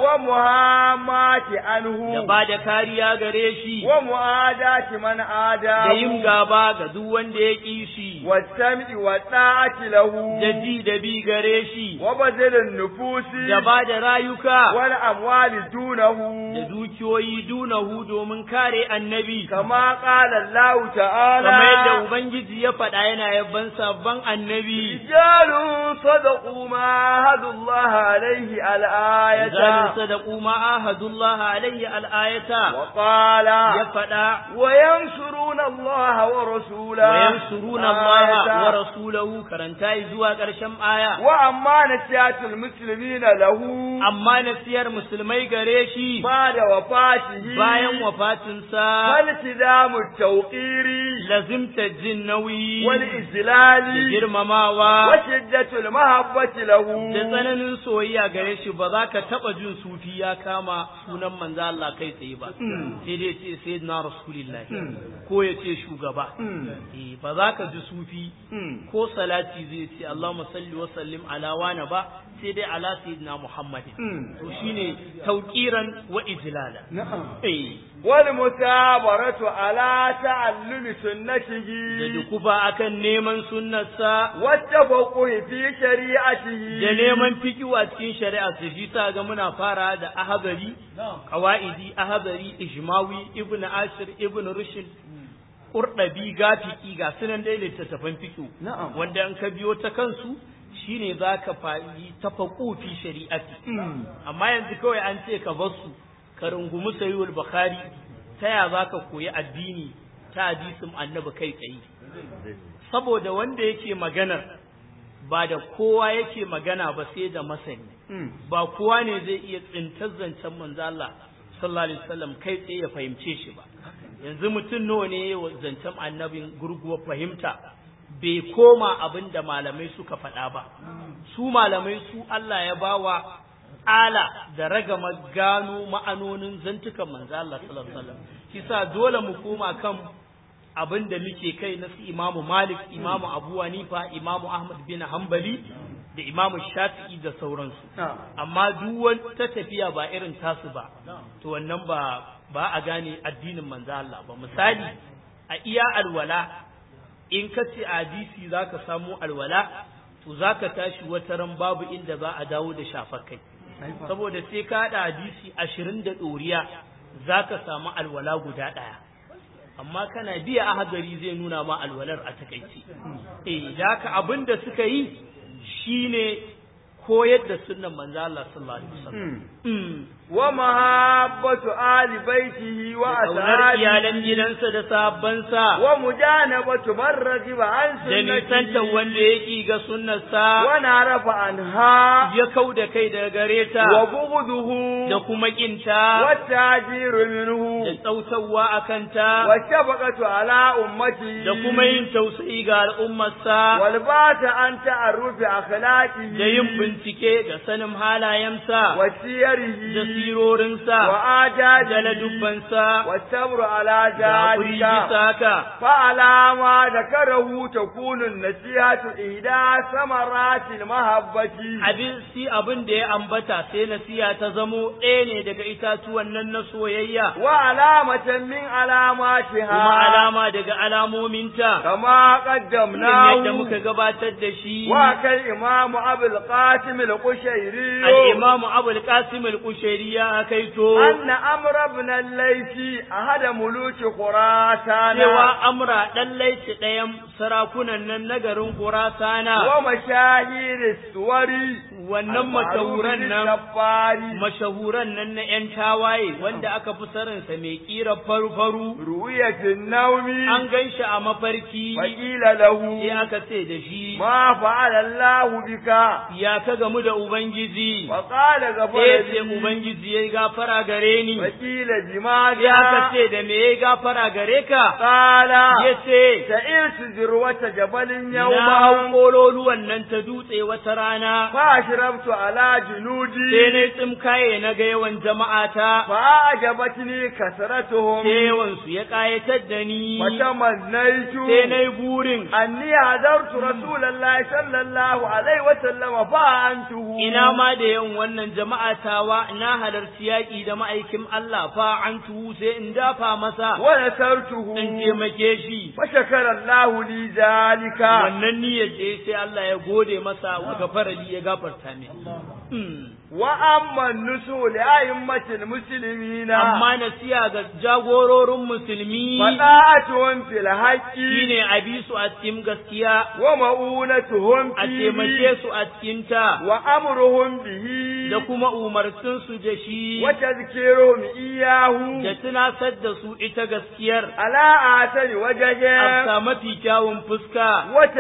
ومهامات da عنه ba da kariya gare shi ومعاداة من da yin عاداه gaba ga duk wanda ya ƙi shi والسمع والطاعة له da ji da bi gare shi وبذل النفوس da ba da rayuka والأموال دونه da dukiyoyi dunahu domin kare annabi كما قال الله تعالى kamar yadda ubangiji ya faɗa yana yabban sabon annabi رجال صدقوا ما عاهدوا الله عليه zalin الآية sadaqu ma ahadullah alayhi al-ayata وقال ya faɗa وينصرون الله ورسوله wa yansuruna Allah آية. wa rasulahu karanta zuwa ƙarshen aya وأما نسيات المسلمين له amma nasiyar musulmai gare shi بعد وفاته bayan wafatinsa فالتزام التوقير lazimta jin nauyi da والإذلال girmamawa وشدة المحبة له da tsananin soyayya gare shi ba za ka taɓa jin sufi ya kama sunan manzo Allah kai tsaye ba sai dai ce sayyidina rasulullahi ko ya ce shugaba eh ba za ka ji sufi ko salati zai ce Allahumma salli wa sallim ala wani ba sai dai ala sayyidina Muhammadin to shine tauqiran wa ijlala نعم eh والمثابرة على تعلم da سنته dukufa akan neman sunnarsa والتفقه في شريعته da neman fikiwa a cikin shari'a su shi sa ga muna fara da ahadari qawaidi ahadari ijmawi ibn ashir ibn rushd qurdabi gafiki ga sunan dai littattafan fikihu نعم wanda an ka biyo ta kansu shine zaka fa'i tafaqu fi shari'ati amma yanzu kawai an ce ka bar su ka rungumi sahihul bukhari ta ya zaka koyi addini ta hadisin annabi kai tsaye saboda wanda yake maganar ba da kowa yake magana ba sai da masani ba kowa ne zai iya tsintar zancen manzo Allah sallallahu alaihi wasallam kai tsaye ya fahimce shi ba yanzu mutum nawa ne ya zancen annabin gurguwa fahimta bai koma abin da malamai suka faɗa ba su malamai su Allah ya bawa ala da ragama gano ma'anonin zantukan manzo Allah sallallahu alaihi wasallam kisa dole mu koma kan abin da muke kai na su imamu malik imamu abu hanifa imamu ahmad bin hanbali da imamu shafi'i da sauransu amma duk wata tafiya ba irin tasu ba to wannan ba ba a gane addinin manzo Allah ba misali a iya alwala in ka ce hadisi zaka samu alwala to zaka tashi wata ran babu inda za a dawo da shafar kai saboda sai ka haɗa hadisi ashirin da ɗoriya zaka samu alwala guda ɗaya amma kana biya ahadari zai nuna ma alwalar a takaice eh da haka abin da suka yi shine koyar da sunnan manzo Allah sallallahu alaihi wasallam wa mahabbatu ali baitihi wa kaunar iyalan ashabihi gidansa da sahabbansa wa mujanabatu man ragiba an da nisantar sunnatihi wanda ya ƙi ga sunnarsa wa narafa anha ya kau da kai daga gare ta wa bughduhu da kuma ƙinta wa tajiru da minhu tsautawa a kanta wa shafaqatu ala ummati da kuma yin tausayi ga al'ummarsa wal bata an ta'arrufi akhlaqihi da yin bincike da sanin halayensa wa siyar siyarihi da sirorinsa wa ajaji da ladubbansa والصبر على da haƙuri ذلك bisa haka فعلى ما ذكره تكون النصيحة إحدى ثمرات المحبة abin si abin da ya ambata sai nasiya ta zamo ɗaya ne daga itatuwan nan na soyayya وعلامة من علاماتها kuma alama daga alamominta كما irin yadda قدمناه muka gabatar da shi وكالإمام أبو القاسم القشيري al-imam Abu al-Qasim al-Qushairi ya kaito أن أمر بن الليث أحد ملوك خراسان cewa amra dan laici ɗayan sarakunan nan na garin Khurasana ومشاهير السور wannan mashahuran nan الجباري mashahuran nan na ‘yan tawaye wanda aka fi sarinsa mai ƙira faru-faru رؤية النوم an gan shi a mafarki فقيل sai له aka ce da shi ما فعل الله بك ya ka gamu da Ubangiji فقال sai غفر ce لي Ubangiji ya yi gafara gare ni فقيل sai aka لماذا ce da me ya yi gafara gare ka قال ya ce سئلت ذروة جبل na hau يوما kololuwan nan ta dutse wata rana فأشربت على sai جنودي na yi tsimkaye na ga yawan jama'ata فأعجبتني كثرتهم sai yawansu ya ƙayatar da ni فتمنيت sai na yi burin أني حضرت رسول الله صلى الله عليه وسلم فأنته ina ma da yawan wannan jama'a tawa na halarci yaƙi da ma'aikin Allah fa an tuhu sai in dafa masa ونصرته in taimake shi فشكر الله لي ذلك wannan niyyar da ya sai Allah ya gode masa wa gafarali ya gafarta min Hmm. وأما النسو لأئمة المسلمين amma nasiya ga jagororin musulmi فطاعتهم في الحق shine a bi su a cikin gaskiya ومؤونتهم a فيه taimake su a cikin ta وأمرهم به da kuma umarcin su da shi وتذكيرهم إياه da tunasar da su ita gaskiyar على آثر وجهه a mafi kyawun fuska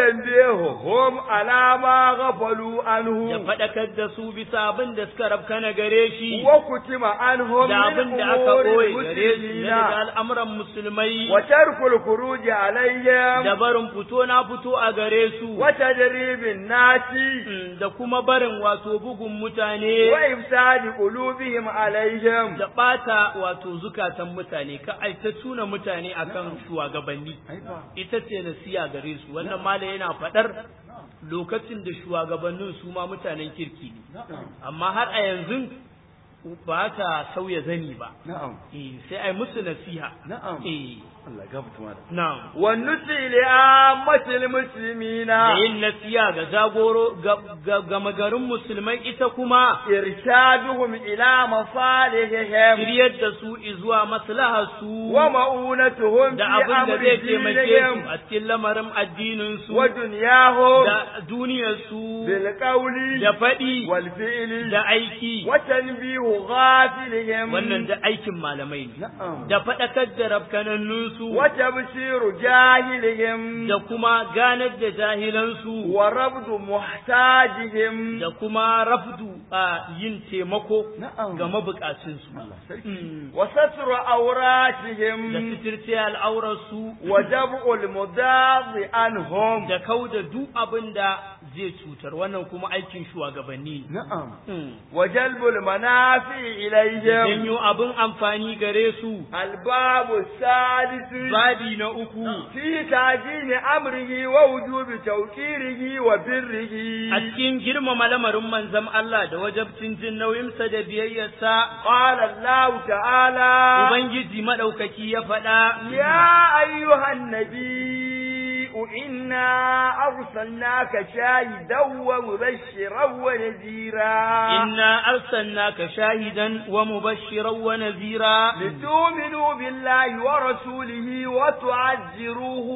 وتنبيههم على ما غفلوا da عنه faɗakar da su bisa abin da suka rabkana gare shi وكتم عنهم da من abin da aka أمور ɓoye gare su المسلمين na daga al'amuran musulmai وترك الخروج عليهم da barin fito na fito a gare su وتدريب الناس Mm, da kuma barin wato bugun mutane وإفساد قلوبهم عليهم da ɓata wato zukatan mutane ka ai ta tuna mutane akan shugabanni ita ce nasiya gare su wannan mala yana faɗar lokacin da shugabannin su ma mutanen kirki ne amma har a yanzu ba ta sauya zani ba نعم eh sai ai musu nasiha نعم eh الله قبط ماذا na'am والنسي لعامة المسلمين da yin nasiya ga jagoro ga- ga gama garin musulmai ita kuma إرشادهم إلى مصالحهم shiryar da su zuwa maslahar su ومؤونتهم da في abin da أمر zai taimake دينهم su a cikin lamarin addinin su ودنياهم da duniyar su بالقول da faɗi والفعل da aiki وتنبيه غافلهم wannan da aikin malamai ne نعم da faɗakar da rafkanannun su وتبشير جاهلهم da kuma ganar da jahilansu ورفض محتاجهم da kuma rafdu a yin taimako نعم ga mabukacinsu sarki. Mm. وستر da عوراتهم sitirce al'aurarsu وجمع المضاد عنهم da kau da duk abin da zai cutar wannan kuma aikin shugabanni ne نعم Mm. وجلب المنافع إليهم janyo abin amfani gare su الباب السادس babi na uku في تعجيل أمره ووجوب توقيره وبره a cikin girmama lamarin manzon Allah da wajabcin jin nauyinsa da biyayyarsa قال الله تعالى Ubangiji maɗaukaki ya faɗa يا أيها النبي إنا أرسلناك شاهدا ومبشرا ونذيرا إنا أرسلناك شاهدا ومبشرا ونذيرا لتؤمنوا بالله ورسوله وتعزروه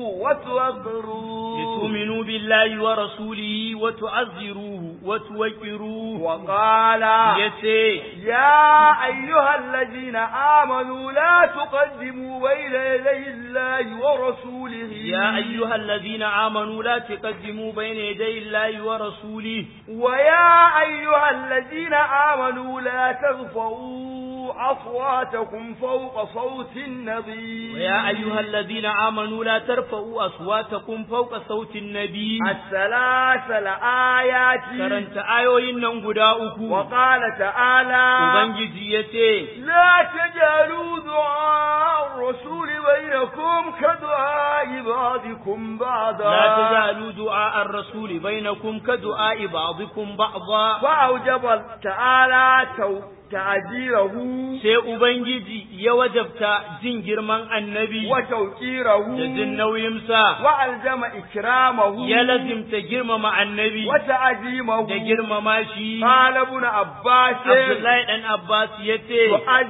وتوقروه لتؤمنوا بالله ورسوله وتعزروه وتوقروه وقال yace يا أيها الذين آمنوا لا تقدموا بين يدي الله ورسوله يا أيها الذين آمنوا لا تقدموا بين يدي الله ورسوله ويا أيها الذين آمنوا لا ترفعوا أصواتكم فوق صوت النبي ويا أيها الذين آمنوا لا ترفعوا أصواتكم فوق صوت النبي السلاسل آيات karanta ayoyin nan guda uku وقال تعالى Ubangiji ya ce لا تجعلوا دعاء الرسول بينكم كدعاء بعضكم بعضا لا تجعلوا دعاء الرسول بينكم كدعاء بعضكم بعضا فأوجب تعالى تو- تعجيره sai Ubangiji ya wajabta jin girman annabi وتوقيره da jin nauyinsa وألزم إكرامه ya lazimta girmama annabi وتعظيمه da girmama shi قال ابن عباس Abdullahi dan Abbas ya ce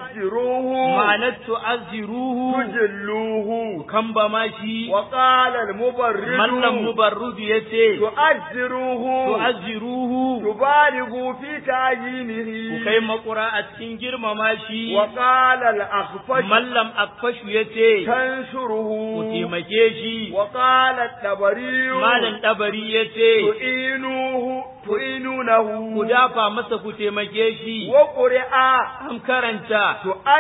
تؤجروه ma'anar tu'azziruhu تجلوه kambama shi وقال المبرد mallam mubarrud ya ce تؤجروه tu'azziruhu تبالغوا في ku تعيينه kai makura a cikin girmama shi وقال الأخفش mallam akfashu ya ce تنشره ku taimake shi وقال الطبري malam dabari ya ce تعينوه تعينونه ku dafa masa ku taimake shi وقرئ an karanta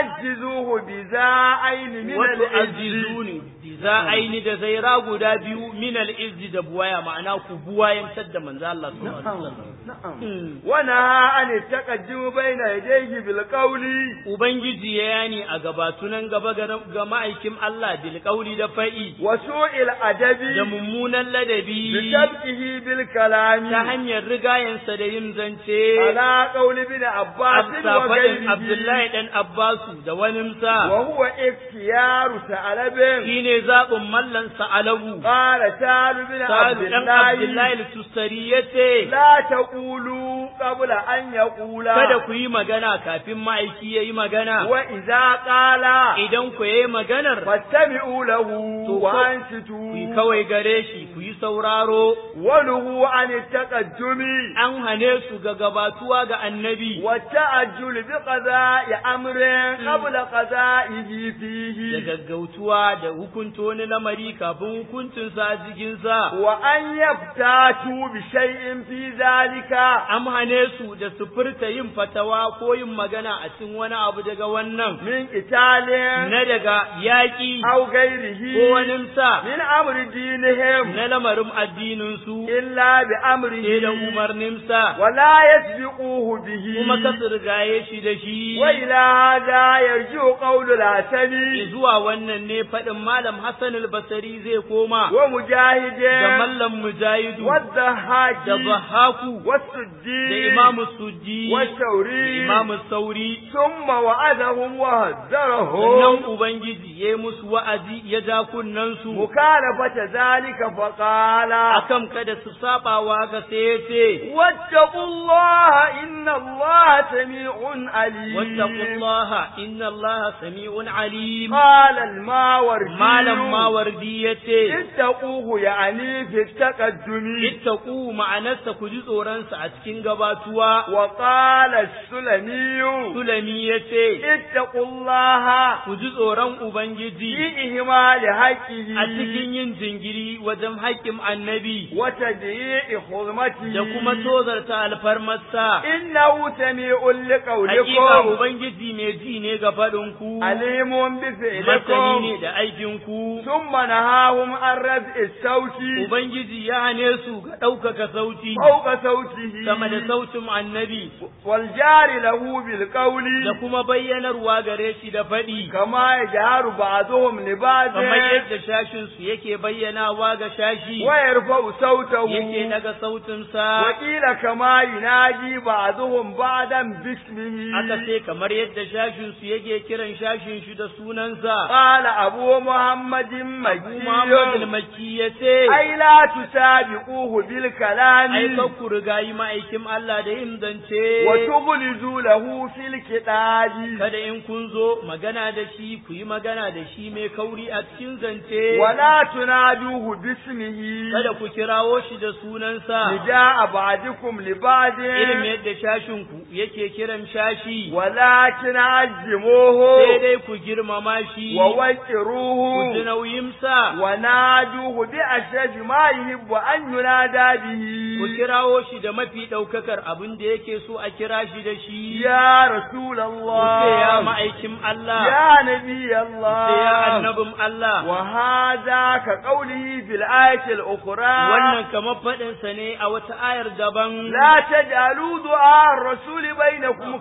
تعجزوه بذا عين من wato العز azizuni za aini da zaira guda biyu min al-izzi da buwaya ma'ana ku buwayantar da manzo Allah sallallahu alaihi wasallam نعم Mm. ونهى عن التقدم بين يديه بالقول Ubangiji ya yani a gabatunan gaba ga ga ma'aikin Allah bil qauli da fa'i وسوء da الأدب mummunan ladabi بسبقه بالكلام ta hanyar rigayensa da yin zance على قول ابن عباس Absa faɗin وغيره Abdullahi dan Abbasu da waninsa وهو اختيار ثعلب shine zaɓin mallansa alabu قال سال بن عبد Salu dan Abdullahi الله al-Tustari yace لا تقولوا قبل أن يقولا kada ku yi magana kafin ma'aiki ya yi magana وإذا قال idan ku yi maganar فاستمعوا له To ko- وأنصتوا ku yi kawai gare shi ku yi sauraro ونهوا عن التقدم an hane su ga gabatuwa ga annabi والتعجل بقضاء أمر قبل قضائه da فيه gaggautuwa da hukunta wani lamari kafin hukuncinsa a jikinsa وأن يفتاتوا بشيء في ذلك an hane su da su furta yin fatawa ko yin magana a cikin wani abu daga wannan من قتال na daga yaƙi أو ko غيره waninsa من أمر دينهم na lamarin addininsu إلا sai da بأمره umarninsa ولا يسبقوه به kuma ka su rigaye shi da shi وإلى هذا يرجع قول الحسن zuwa wannan ne faɗin malam Hassan al-Basri zai koma ومجاهد da mallam Mujahidu والضحاك da Zahaku da والسدي Imam Suddi da والثوري Imam Sauri ثم وعدهم وهذرهم sannan Ubangiji ya yi musu wa'azi ya ja kunnansu مخالفة ذلك فقال akan kada su sabawa ga sai ya ce واتقوا الله إن الله سميع عليم wattaqullaha inna Allaha sami'un alim قال الماوردي malam Mawardi ya ce اتقوه يعني في التقدم ittaqu ma'anarsa ku ji tsoronsa a cikin gabatuwa وقال السلمي Sulami ya ce اتقوا الله ku ji tsoron Ubangiji في إهمال حقه a cikin yin jingiri wajen haƙƙin annabi وتضييع حرمته da kuma tozarta alfarmarsa. إنه سميع Hakika لقولكم Ubangiji mai ji ne ga faɗinku, عليم masani بفعلكم ne da aikinku. ثم نهاهم عن رفع الصوت Ubangiji ya hane su ga ɗaukaka sauti فوق صوته sama da sautin annabi والجار له بالقول da kuma bayyanarwa gare shi da faɗi. كما يجهر بعضهم لبعض Kamar yadda shashinsu yake bayyanawa ga shashi, ويرفع yake صوته daga sautinsa. وقيل كما ينادي بعضهم بعضا باسمه Aka ce kamar yadda shashinsu yake kiran shashin shi da sunansa. قال أبو محمد Abu Muhammad مكي al-Makki ya ce, أي لا تسابقوه Ai, بالكلام kan ku riga yi ma'aikin Allah da yin zance, وتبلزوا له في الكتاب kada in kun zo magana da shi ku yi magana da shi mai kauri a cikin zance, ولا تنادوه باسمه kada ku kirawo shi da sunansa, نداء بعضكم لبعض irin yadda shashinku yake kiran shashi, ولكن sai عزموه dai ku girmama shi. shi wa ku ji waqiruhu nauyinsa wa naduhu bi ashaj ma yuhibbu an yunada ku bihi kirawo shi da mafi ɗaukakar abin da yake so a kira shi da shi ya ku ce ya rasulullah ma'aikin Allah ya nabi ku ce ya Allah annabin Allah وهذا كقوله في الآية الأخرى wannan kamar faɗinsa ne a wata ayar daban لا تجعلوا دعاء الرسول بينكم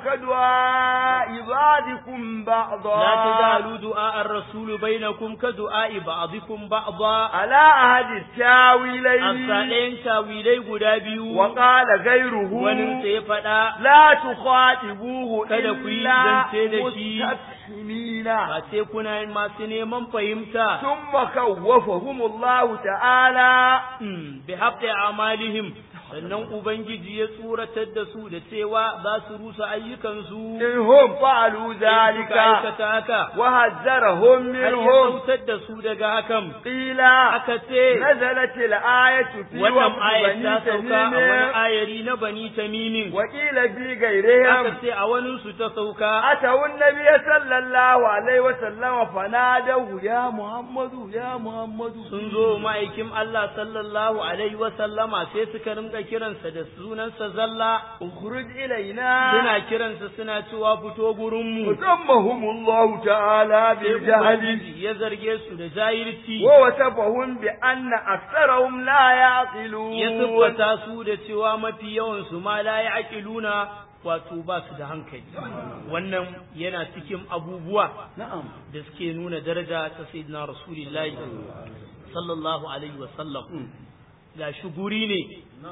كدعاء بعضكم بعضا لا تجعلوا دعاء الرسول بينكم كدعاء بعضكم بعضا على أحد التاويلين أصالين تاويلي guda biyu وقال غيره wani sai ya faɗa لا تخاطبوه Kada ku yi إلا zance da shi. مستفهمين ba sai kuna masu neman fahimta ثم خوفهم الله تعالى Hmm, bi haɓe amalihim sannan ubangiji ya tsoratar da su da cewa za su rusa ayyukansu إن هم فعلوا in suka ذلك aikata haka وحذرهم har ya منهم sautar da su daga hakan قيل aka ce نزلت الآية في wannan وقت ayat بني ta sauka a wani تميم ayari na bani tamimin وقيل في aka غيرهم ce a waninsu ta sauka أتوا النبي صلى الله عليه وسلم فنادوه يا محمد يا محمد sun zo ma'aikin Allah sallallahu alaihi wa sallama sai suka rinka kiransa da sunansa zalla اخرج إلينا suna kiransa suna cewa fito gurinmu وسمهم الله تعالى sai بالجهل Ubangiji ya zarge su da jahilci ووصفهم بأن أكثرهم لا ya يعقلون siffata su da cewa mafi yawan su ma la ya'qiluna wato ba su da hankali wannan yana cikin abubuwa نعم da suke nuna daraja ta sayyidina rasulullahi sallallahu alaihi wa sallam ga shi guri ne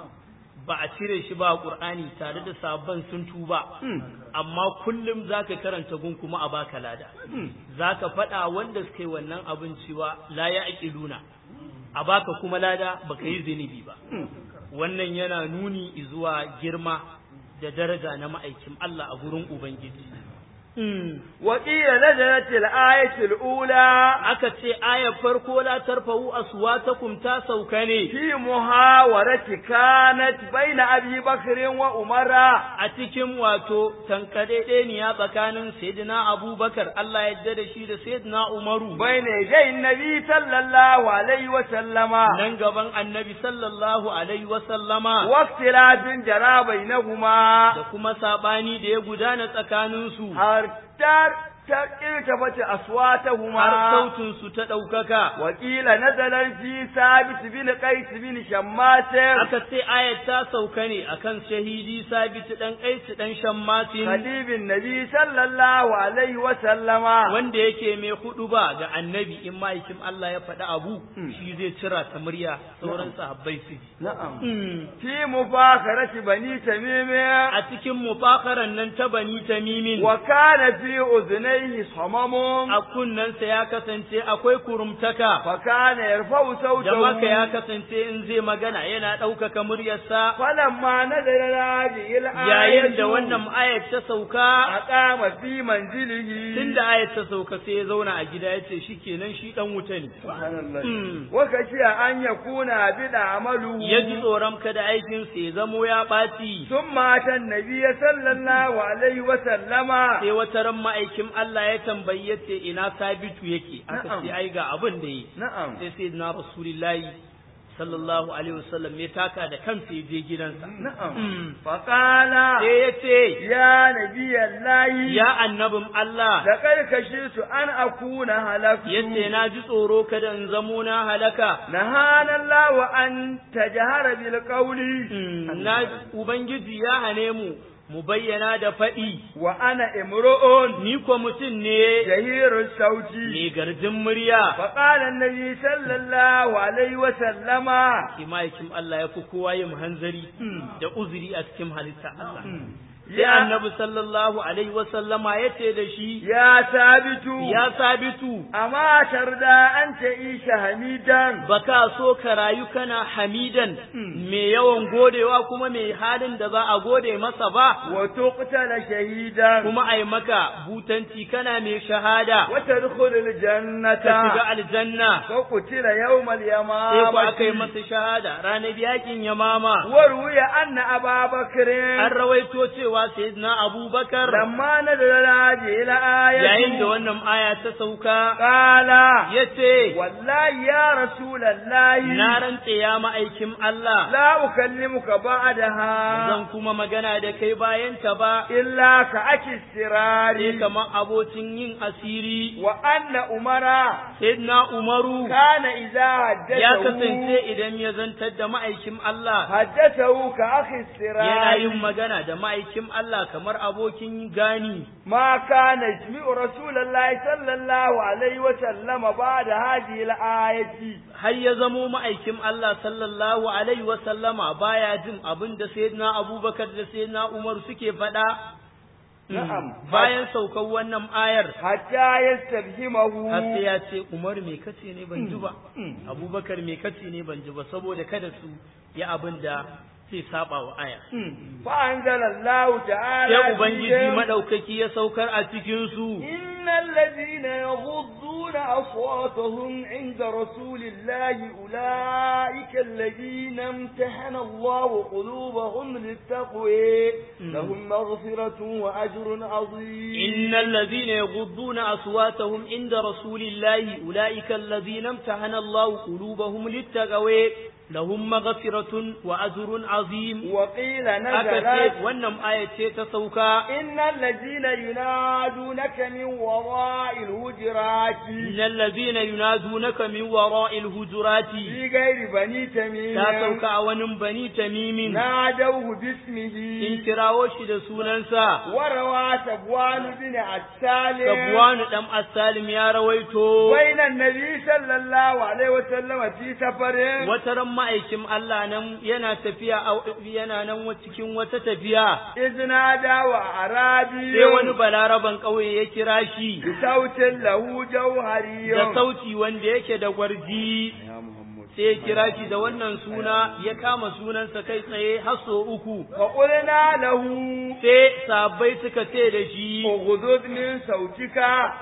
ba a cire shi ba a qur'ani tare da sabon sun tuba amma kullum zaka karanta gun kuma a baka lada zaka faɗa wanda suka yi wannan abin cewa la ya'qiluna a baka kuma lada baka yi zunubi ba wannan yana nuni zuwa girma da daraja na ma'aikin Allah a gurin Ubangiji. وقيل نزلت الآية الأولى Aka ce ayar farko la tarfa'u aswatakum ta sauka ne في محاورة كانت بين أبي بكر وعمر a cikin wato tankaɗeɗeniya tsakanin Sayyidina Abubakar Allah ya yarda da shi da Sayyidina Umaru بين يدي النبي صلى الله عليه وسلم nan gaban Annabi sallallahu alaihi wa sallama واختلاف جرى بينهما da kuma sabani da ya gudana tsakaninsu حتى ارتفعت har أصواتهما sautin su ta ɗaukaka وقيل نزل في ثابت بن قيس بن شماس aka ce ayat ta sauka ne akan shahidi sabit dan kaisu dan shammatin خليل النبي صلى الله عليه وسلم wanda yake mai hudu ba ga annabi in ma'aikin Allah ya faɗi abu shi zai cira ta murya sauran sahabbai su ji نعم Mm. في مفاخرة بني تميم a cikin mufakaran nan ta bani tamimin وكان في أذنيه صمم a kunnensa ya kasance akwai kurumtaka فكان يرفع da maka ya صوته kasance in zai magana yana ɗaukaka muryarsa فلما نزل هذه yayin da الآية wannan ayat ta sauka أقام في منزله tun da ayat ta sauka sai ya zauna a gida ya ce shi kenan shi ɗan wuta ne سبحان الله Mm. وخشي أن يكون عبد عمله ya ji tsoron kada aikinsa ya zamo ya ɓaci ثم أتى النبي صلى الله عليه وسلم sai wata ran ma'aikin Allah ya tambayi ya ce ina sabitu yake aka Na'am. ce ai ga abin da yi نعم sai sai na rasulillahi sallallahu alaihi wasallam ya taka da kansa ya je gidansa نعم Mm. فقال sai ya ce يا نبي الله ya annabin Allah لقد خشيت أن أكون هلكت ya ce na ji tsoro kada in zamo na halaka نهانا الله أن تجهر بالقول Mm, na ubangiji ya hane mu mu bayyana da faɗi وأنا امرؤ ni ko mutum ne جهير الصوت mai garjin murya فقال النبي صلى الله عليه وسلم Imayikin Allah ya fi kowa yin hanzari da uzuri a cikin halitta Allah. Sai يا, annabi sallallahu alaihi wasallama ya ce da shi, يا ثابت Ya sabitu, أما ترضى أن تعيش حميدا baka so ka rayu kana hamidan mai yawan godewa kuma mai halin da za a gode masa ba, وتقتل شهيدا kuma ai maka butanci kana mai shahada, وتدخل الجنة ka shiga aljanna, وقتل يوم sai ku aka yi اليمامة masa shahada ranar yakin yamama. وروي أن أبا بكر An rawaito cewa cewa sayyidina Abubakar لما نزل هذه الآية yayin da wannan aya ta sauka قال yace والله يا رسول الله na rantse ya ma'aikin Allah لا أكلمك بعدها zan kuma magana da kai bayan ta ba إلا كأكي السرار sai kamar abocin yin asiri وأن أمرا sayyidina Umaru كان إذا حدثه ya kasance idan ya zantar da ma'aikin Allah حدثه كأخي السرار yana yin magana da ma'aikin Allah kamar abokin gani ما كان يسمع رسول الله صلى الله عليه وسلم بعد هذه الآية har ya zamo ma'aikin Allah sallallahu alaihi wa sallama baya jin abin da sayyidina Abubakar da sayyidina Umar suke faɗa Na'am. bayan saukar wannan ayar حتى يستفهمه har sai ya ce Umar me kace ne ban ji ba Abubakar me kace ne ban ji ba saboda kada su yi abin da zai saba wa aya فأنزل الله تعالى sai ubangiji فيهم madaukaki ya saukar a cikin su إن الذين يغضون أصواتهم عند رسول الله أولئك الذين امتحن الله قلوبهم للتقوى لهم مغفرة وأجر عظيم إن الذين يغضون أصواتهم عند رسول الله أولئك الذين امتحن الله قلوبهم للتقوى لهم مغفرة وأجر عظيم وقيل aka نزلت ce wannan aya ce ta sauka إن الذين ينادونك من وراء الهجرات إن الذين ينادونك من وراء الهجرات في غير بني تميم ta sauka a wani bani tamimin نادوه in باسمه kirawo shi da sunansa وروى سبوان بن عسال Sabuwanu ɗan Asalim ya rawaito بين النبي صلى الله عليه وسلم في سفر wata ran ma'aikin Allah nan yana tafiya a- yana nan wa- cikin wata tafiya إذ نادى وأعرابي sai wani balaraban ƙauye ya kira shi بصوت له جوهري da sauti wanda yake da gwarji يا محمد sai ya kira shi da wannan suna ya kama sunansa kai tsaye har sau uku فقلنا له sai sabbai suka ce da shi اغضض من صوتك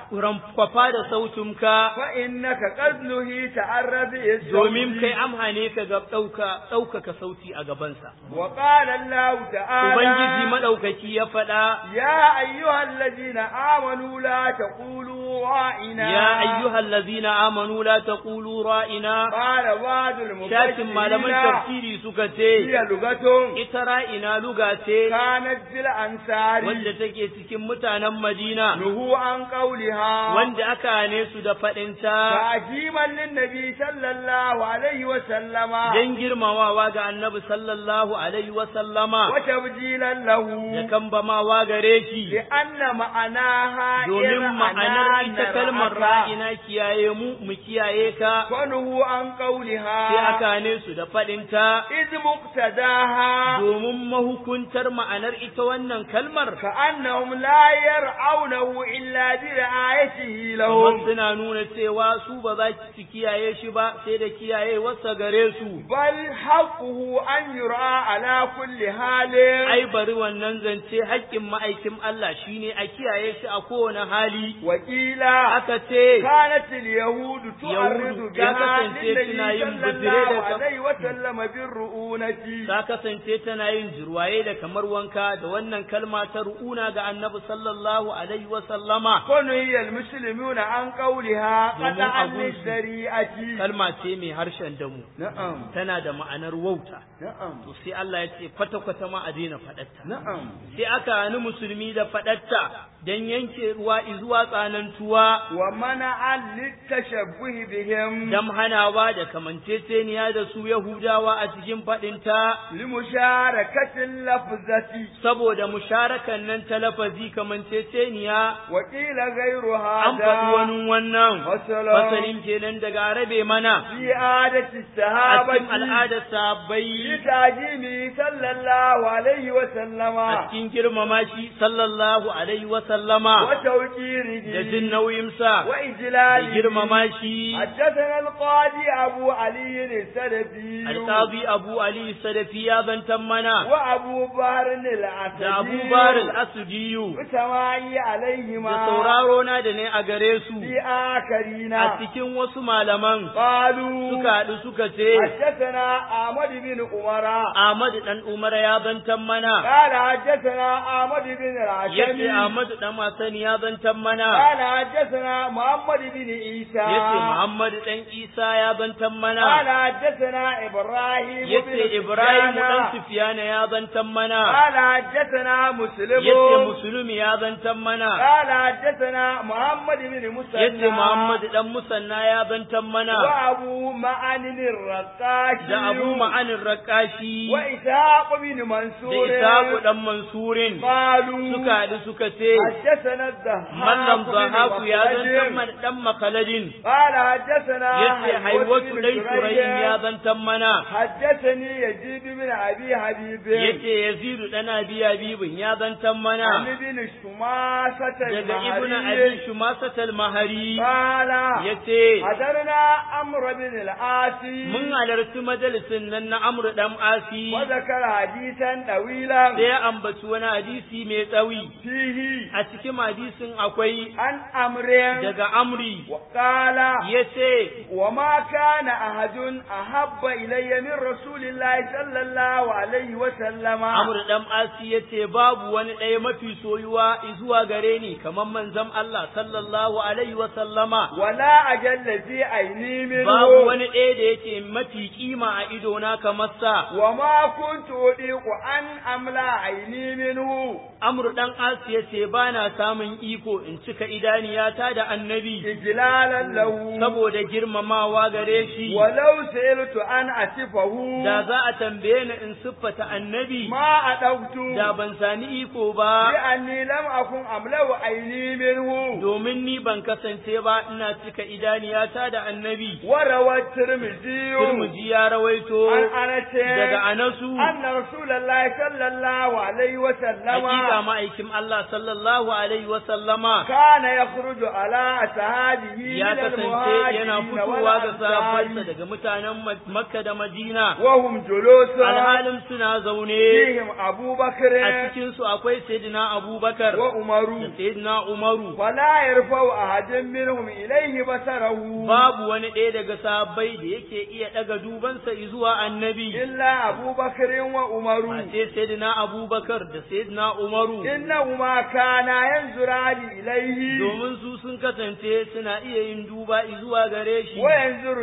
kwafa da sautinka فإنك قد نهيت عن رفع الصوت domin kai amhane ka ga ɗauka ɗaukaka sauti a gabansa وقال الله تعالى ubangiji maɗaukaki ya faɗa يا أيها الذين آمنوا لا تقولوا راعنا يا أيها الذين آمنوا لا تقولوا رائنا قال بعض شاكin malaman المفسرين tafsiri suka ce هي لغة ita ra'ina luga ce كانت في الأنصار wanda take cikin mutanen Madina نهوا عن قولها wanda aka hane su da faɗinta تعجيما للنبي صلى الله عليه وسلم don girmamawa ga annabi sallallahu alaihi wa sallama وتبجيلا له da kambamawa gare shi لأن معناها domin ma'anar إرعنا ita kalmar نرعك. ra'ina kiyaye mu mu kiyaye ka ونهوا عن sai قولها aka hane su da faɗinta إذ مقتداها domin mahukuntar ma'anar ita wannan kalmar كأنهم لا يرعونه إلا برعايته kamar لهم suna nuna cewa su ba za su kiyaye shi ba sai da kiyaye wasa gare su بل حقه أن يرعى على كل حال ai bari wannan zance haƙƙin ma'aikin Allah shine a kiyaye shi a kowane hali وقيل aka ce كانت اليهود تعرض يهود بها kasance للنبي suna yin صلى bijire الله da- عليه وسلم بالرؤونة ta kasance tana yin jirwaye da kamar wanka da wannan kalma ta ru'una ga annabi sallallahu alaihi wa sallama ونهي المسلمون عن قولها domin قطعا abun su. للشريعة kalma ce mai harshen damu نعم tana da ma'anar wauta نعم to sai Allah ya ce kwata-kwata ma a daina faɗatta نعم sai aka hani musulmi da faɗatta don yanke ruwa izuwa tsanantuwa ومنع للتشبه بهم dam hanawa da kamanceceniya da su Yahudawa a cikin faɗinta لمشاركة اللفظة saboda musharakan nan ta lafazi kamanceceniya وقيل غير an faɗi هذا wani wannan وسلام fasalin kenan daga arabe mana في عادة a الصحابة cikin al'adar sahabbai لتعجيمه صلى الله عليه a وسلم cikin girmama shi sallallahu alaihi wa sallama da jin وتوكيره nauyinsa da وإجلاله girmama shi حدثنا القاضي أبو علي السلفي alqazi abu ali sadafi ya zantan mana وأبو بكر العسدي da abu bar al-asdiyu وسماعي عليهما da sauraro na da ne a gare su في آخرين a cikin wasu malaman قالوا suka haɗu suka ce حدثنا أحمد بن عمر Ahmad dan Umar ya zantan mana قال حدثنا أحمد بن yace العشمي Ahmad dan Hassan ya zantan mana قال حدثنا محمد بن عيسى yace Muhammad dan Isa ya zantan mana قال حدثنا إبراهيم بن yace Ibrahim dan سفيان Sufyan ya zantan mana قال حدثنا مسلم yace Muslim ya zantan mana قال حدثنا محمد بن مسلم yace Muhammad dan Musanna ya zantan mana وأبو معن الرقاشي da Abu Ma'anin Rakashi وإسحاق بن da منصور Isaku dan Mansurin قالوا suka haɗu suka ce حدثنا الضحاك Mallam بن Zahabu ya zantan مخلد mana dan Makaladin قال حدثنا yace Haiwatu بن dai Shurayin ya شريح zantan mana حدثني يزيد بن أبي حبيب yace Yazidu dan Abi Habibin ya zantan عن mana ابن شماسة daga Ibn المهري Abi Shumasat al-Mahari قال yace حضرنا أمر بن العاصي mun halarci majalisin nan na Amr dan Asi وذكر حديثا طويلا sai ya ambaci wani hadisi mai tsawi فيه a cikin hadisin akwai عن أمر daga Amri وقال yace وما كان أحد أحب إلي من رسول الله صلى الله عليه وسلم Amr dan Asi yace babu wani ɗaya mafi soyuwa zuwa gare ni kamar manzon Allah sallallahu alaihi wa sallama ولا أجل في عيني منه babu wani ɗaya da yake mafi kima a idona kamar sa وما كنت أطيق أن أملا عيني منه Amr dan Asi yace ba na samun iko in cika idaniyata da annabi إجلالا له saboda girmamawa gare shi ولو سئلت أن أصفه da za a tambaye ni in siffata annabi ما أدوت da ban sani iko ba لأني لم أكن أملا عيني منه domin ni ban kasance ba ina cika idaniyata da annabi وروى الترمذي Turmuji ya rawaito عن أنس daga Anasu أن رسول الله صلى الله عليه وسلم hakika ma'aikin Allah sallallahu alaihi wa sallama كان يخرج على أصحابه ya من kasance yana المهاجرين fitowa ga sahabbansa والأنصار daga mutanen Ma- Makka da Madina وهم جلوس alhalin suna zaune فيهم أبو بكر a cikin su akwai sayyidina Abubakar da وعمر sayyidina Umaru فلا يرفع أحد منهم إليه بصره babu wani ɗaya daga sahabbai da yake iya ɗaga dubansa zuwa annabi إلا أبو بكر وعمر face sayyidina Abubakar da sayyidina Umaru إنهما كانا ينظران إليه domin su sun kasance suna iya yin duba zuwa gare shi وينظر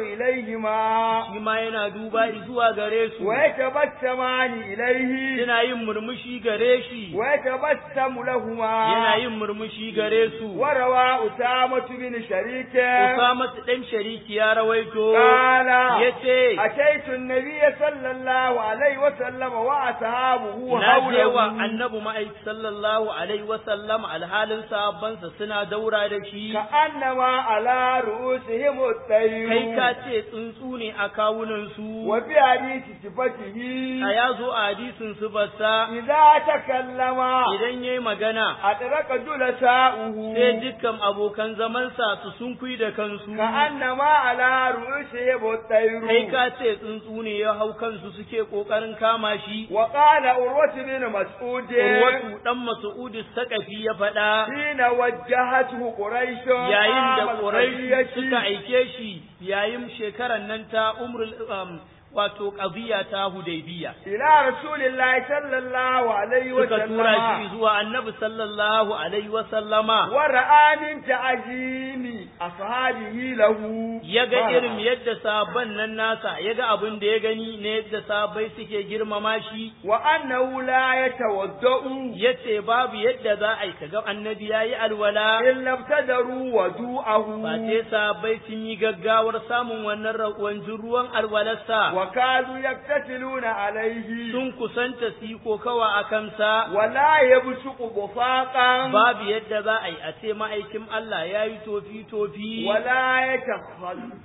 إليهما shi ma yana duba zuwa gare su ويتبسمان إليه suna yin murmushi gare shi ويتبسم لهما yana yin murmushi gare su وروى أسامة بن شريك Usama dan shariki ya rawaito قال yace أتيت النبي صلى الله عليه وسلم وأصحابه na je wa حوله annabi ma'aiki sallallahu alaihi wa sallam alhalin sahabbansa suna daura da shi كأنما على رؤوسهم الطير kai ka ce tsuntsu ne a kawunan su وفي حديث صفته a ya zo a hadisin su basa إذا تكلم idan yayi magana أدرك جلساؤه sai dukkan abokan zamansa su sunkui da kansu كأنما على رؤوسهم الطير kai ka ce tsuntsu ne ya hau kansu suke kokarin kama shi وقال عروة بن مسعود Urwatu dan Mas'ud Sakafi ya faɗa حين وجهته قريش yayin da عام Quraysh القضية suka aike shi yayin shekaran nan ta umrul um, wato qadiya ta Hudaybiya إلى رسول الله صلى الله عليه suka tura shi وسلم zuwa Annabi sallallahu alaihi wa sallama ورأى من تعظيم أصحابه له yaga ما irin رأى. yadda sabon nan nasa yaga abin da ya gani ne yadda sabai suke girmama shi وأنه لا يتوضأ yace babu yadda za a yi kaga annabi yayi alwala إلا ابتدروا وضوءه ba sai sabai sun yi gaggawar samun wannan ra- wanjin ruwan alwalarsa وكانوا يقتتلون عليه sun kusanta su yi kokawa a kansa ولا يبصق بصاقا babu yadda za a yi a ce ma'aikin Allah ya yi tofi-tofi ولا يتخل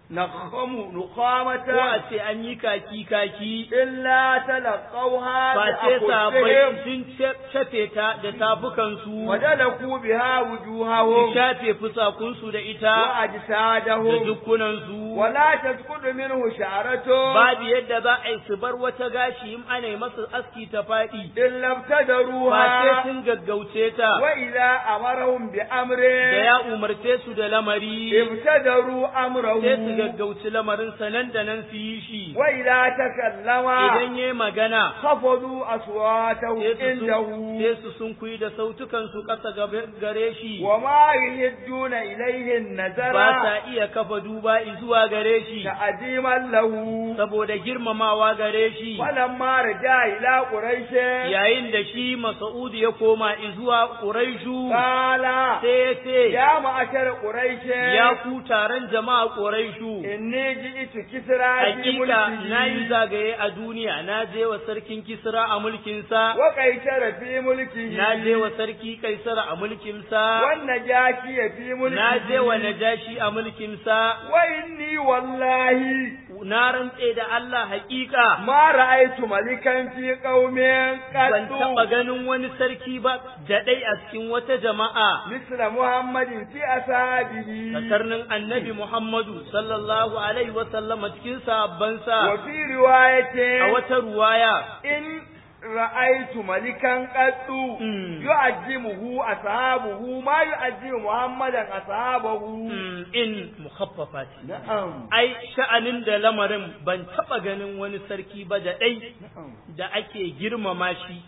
نخم ko a نخامة ce an yi kaki kaki إلا تلقوها face sahabbai بأخذهم sun shafe ta da tafukansu وجلكوا بها su وجوههم shafe fusakunsu da ita da وأجسادهم dukkunansu ولا تسقط منه شعرة babu yadda za a yi su bar wata gashi in ana yi masa aski ta faɗi إلا face ابتدروها sun gaggauce ta وإذا أمرهم بأمر da ya umarce su da lamari ابتدروا sai su أمره gaggauci lamarinsa nan da nan su yi shi وإذا تكلم idan ya magana خفضوا أصواتهم sai su عنده sun- sai su sun kuyi da sautukansu ƙasa gabe- gare shi وما يهدون إليه النذر ba sa iya kafa duba zuwa gare shi تعظيما له saboda girmamawa gare shi ولما رجع إلى قريش yayin da shi Mas'ud ya koma zuwa Quraishu قال sai ya ce يا معشر قريش ya ku taron jama'a Quraishu إني جئت كسرى في hakika na yi ملكه zagaye a duniya na je wa sarkin Kisra a mulkinsa وقيشر في ملكه na je wa sarki Kaisara a mulkinsa والنجاشي في ملكه na je wa Najashi a mulkinsa وإني والله na rantse da Allah hakika ما رأيت ملكا في قوم ban taɓa قد ganin wani sarki ba da ɗai a cikin wata jama'a مثل محمد في أصحابه kasarnin annabi Muhammadu sallallahu alaihi wasallama cikin sahabbansa وفي رواية a wata ruwaya إن رأيت ملكا قد Mm. يعجمه أصحابه ما يعجم محمدا أصحابه mm, in mukhaffafa ce نعم ai sha'anin da lamarin ban taɓa ganin wani sarki ba da ɗai نعم da ake girmama shi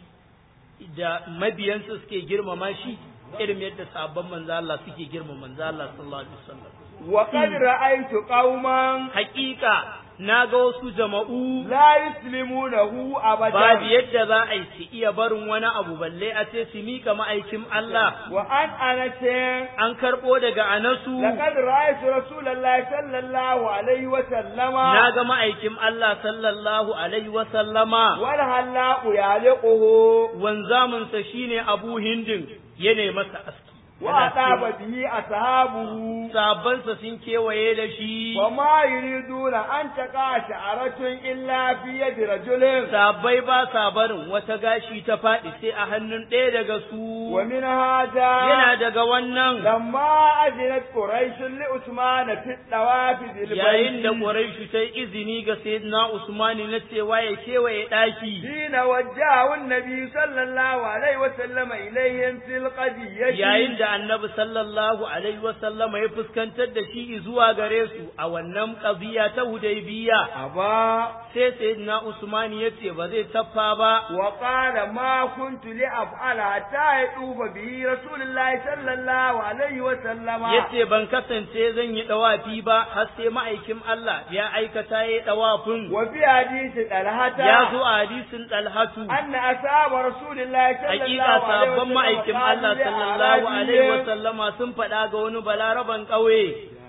da mabiyansa suke girmama shi irin yadda sabon manzo Allah suke girmama manzo Allah sallallahu alaihi wasallam وقد رأيت قوما hakika na ga wasu jama'u لا يسلمونه babu أبدا yadda za a yi su iya barin wani abu balle a ce su mika ma'aikin Allah وأن أنس an karɓo daga anasu لقد رأيت رسول الله صلى الله عليه وسلم na ga ma'aikin Allah sallallahu alaihi wa sallama والهلاء يعلقه wanzaminsa shine Abu Hindin ya nemi masa aski Yana وأطاب cewa, به أصحابه sabansa sun kewaye da shi وما يريدون أن تقع شعرة إلا في يد رجل sabai ba sa barin wata gashi ta faɗi sai a hannun ɗaya daga su ومن هذا yana daga wannan لما أذنت قريش لعثمان في الطواف yayin da بالبيت Quraishu ta yi izini ga Sayyidina Usmani na cewa ya kewaye ɗaki حين وجهه النبي صلى الله عليه وسلم إليهم في القضية yayin da Annabi sallallahu alaihi wa sallama ya fuskantar da shi zuwa gare su a wannan ƙabiya ta Hudaybiya أبا sai Sayyidina Usmani ya ce ba zai taffa ba وقال ما كنت لأفعل حتى يطوف به رسول الله صلى الله عليه وسلم yace ban kasance zan yi dawafi ba har sai ma'aikin Allah ya aikata ya dawafin وفي حديث طلحة ya zo a hadisin Talhatu أن أصحاب رسول الله صلى hakika الله عليه sabon وسلم ma'aikin Allah sallallahu alaihi wa sallama sun faɗa ga wani balaraban ƙauye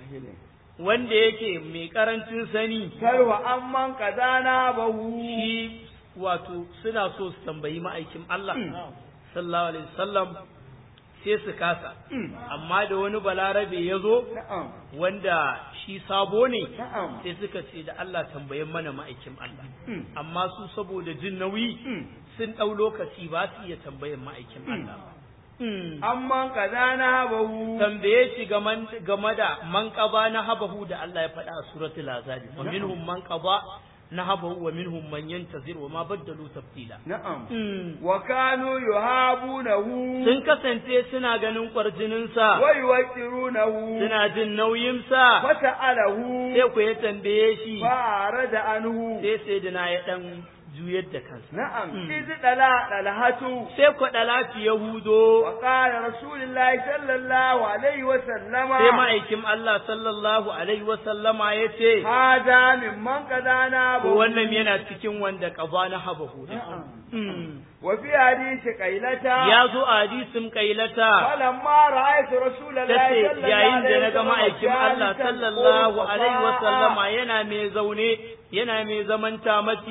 wanda yake mai karancin sani Karwa amman kazana bahu shi wato suna so su tambayi ma'aikin Allah sallallahu alaihi wasallam sai su kasa amma da wani balarabe ya zo Na'am wanda shi sabo ne na'am sai suka ce da Allah tambayen mana ma'aikin Allah Mm. amma su saboda jin nauyi Mm. sun ɗau lokaci ba su iya tambayan ma'aikin Allah ba. Mm. amman kazana bahu tambaye shi game game da manqaba na habahu da Allah ya faɗa a suratul azab wa minhum manqaba na habahu wa minhum man yantazir wa ma baddalu tabdila na'am Mm. wa kanu yuhabunahu sun kasance suna ganin kwarjininsa wa yuqirunahu suna jin nauyinsa fata'alahu sai ku ya tambaye shi fa'arada anhu sai sai dina ya dan juyar da kansa na'am Mm. iz dala dalhatu sai kwaɗa lafiya hudo wa qala rasulullahi sallallahu alaihi wa sallama sai ma'aikin Allah sallallahu alaihi wa sallama ya ce hada mimman kazana ko bahu wannan yana cikin wanda ƙaba na haba hudu na'am Mm. wa fi hadisi qailata ya zo a hadisin kailata falamma ra'aytu rasulullahi tace sallallahu yayin da alaihi na ga ma'aikin Allah sallallahu alaihi wa sallama yana mai zaune yana mai zaman tamati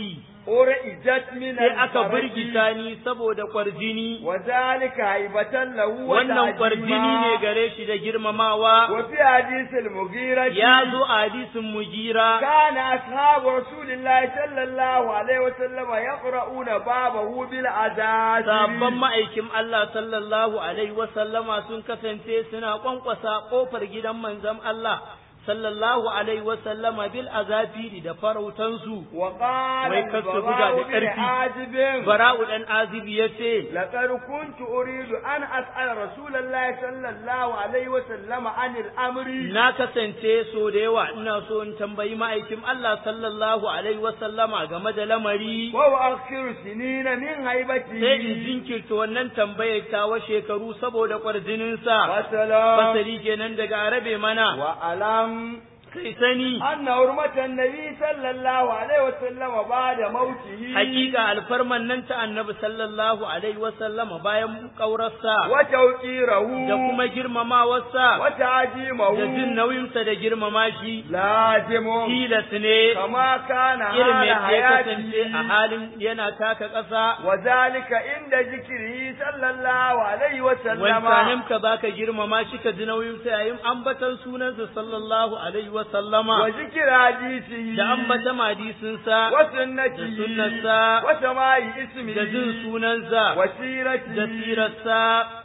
urijat min sai aka al-farji. birgita ni saboda kwarjini wa zalika haibatan lahu wa wannan kwarjini ne gare shi da girmamawa wa fi hadith al-mughira ya zo a hadisin mugira كان أصحاب رسول الله صلى الله عليه وسلم يقرؤون بابه بالعزاز sabon ma'aikin Allah sallallahu alaihi wasallama sun kasance suna kwankwasa kofar gidan manzon Allah sallallahu alaihi wasallama bil azafiri da farautansu وقال Wai kar su buga da البراء بن ƙarfi. عازب bara'u dan azibi yace لقد كنت أريد أن أسأل رسول الله صلى الله عليه وسلم عن الأمر na kasance so da yawa ina so in tambayi ma'aikin Allah sallallahu alaihi wasallama game da lamari وأخر سنين من هيبته sai in jinkirta wannan tambayar tawa shekaru saboda kwarjininsa وسلام fasali kenan daga arabe mana وألم kai sani أن حرمة النبي صلى الله عليه وسلم بعد موته hakika alfarman nan ta annabi sallallahu alaihi wasallama bayan kaurarsa وتوقيره da kuma girmamawarsa وتعجيمه da jin nauyinsa da girmama shi لازم tilas ne كما كان irin حال yadda ya kasance a حياته halin yana taka ƙasa وذلك عند ذكره صلى الله عليه وسلم wancanin ka baka girmama shi ka ji nauyinsa yayin ambatan sunansa sallallahu alaihi wasallama وذكر حديثه da ambata hadisinsa وسنته da sunnarsa وسماع da jin اسمه sunansa da وسيرته sirarsa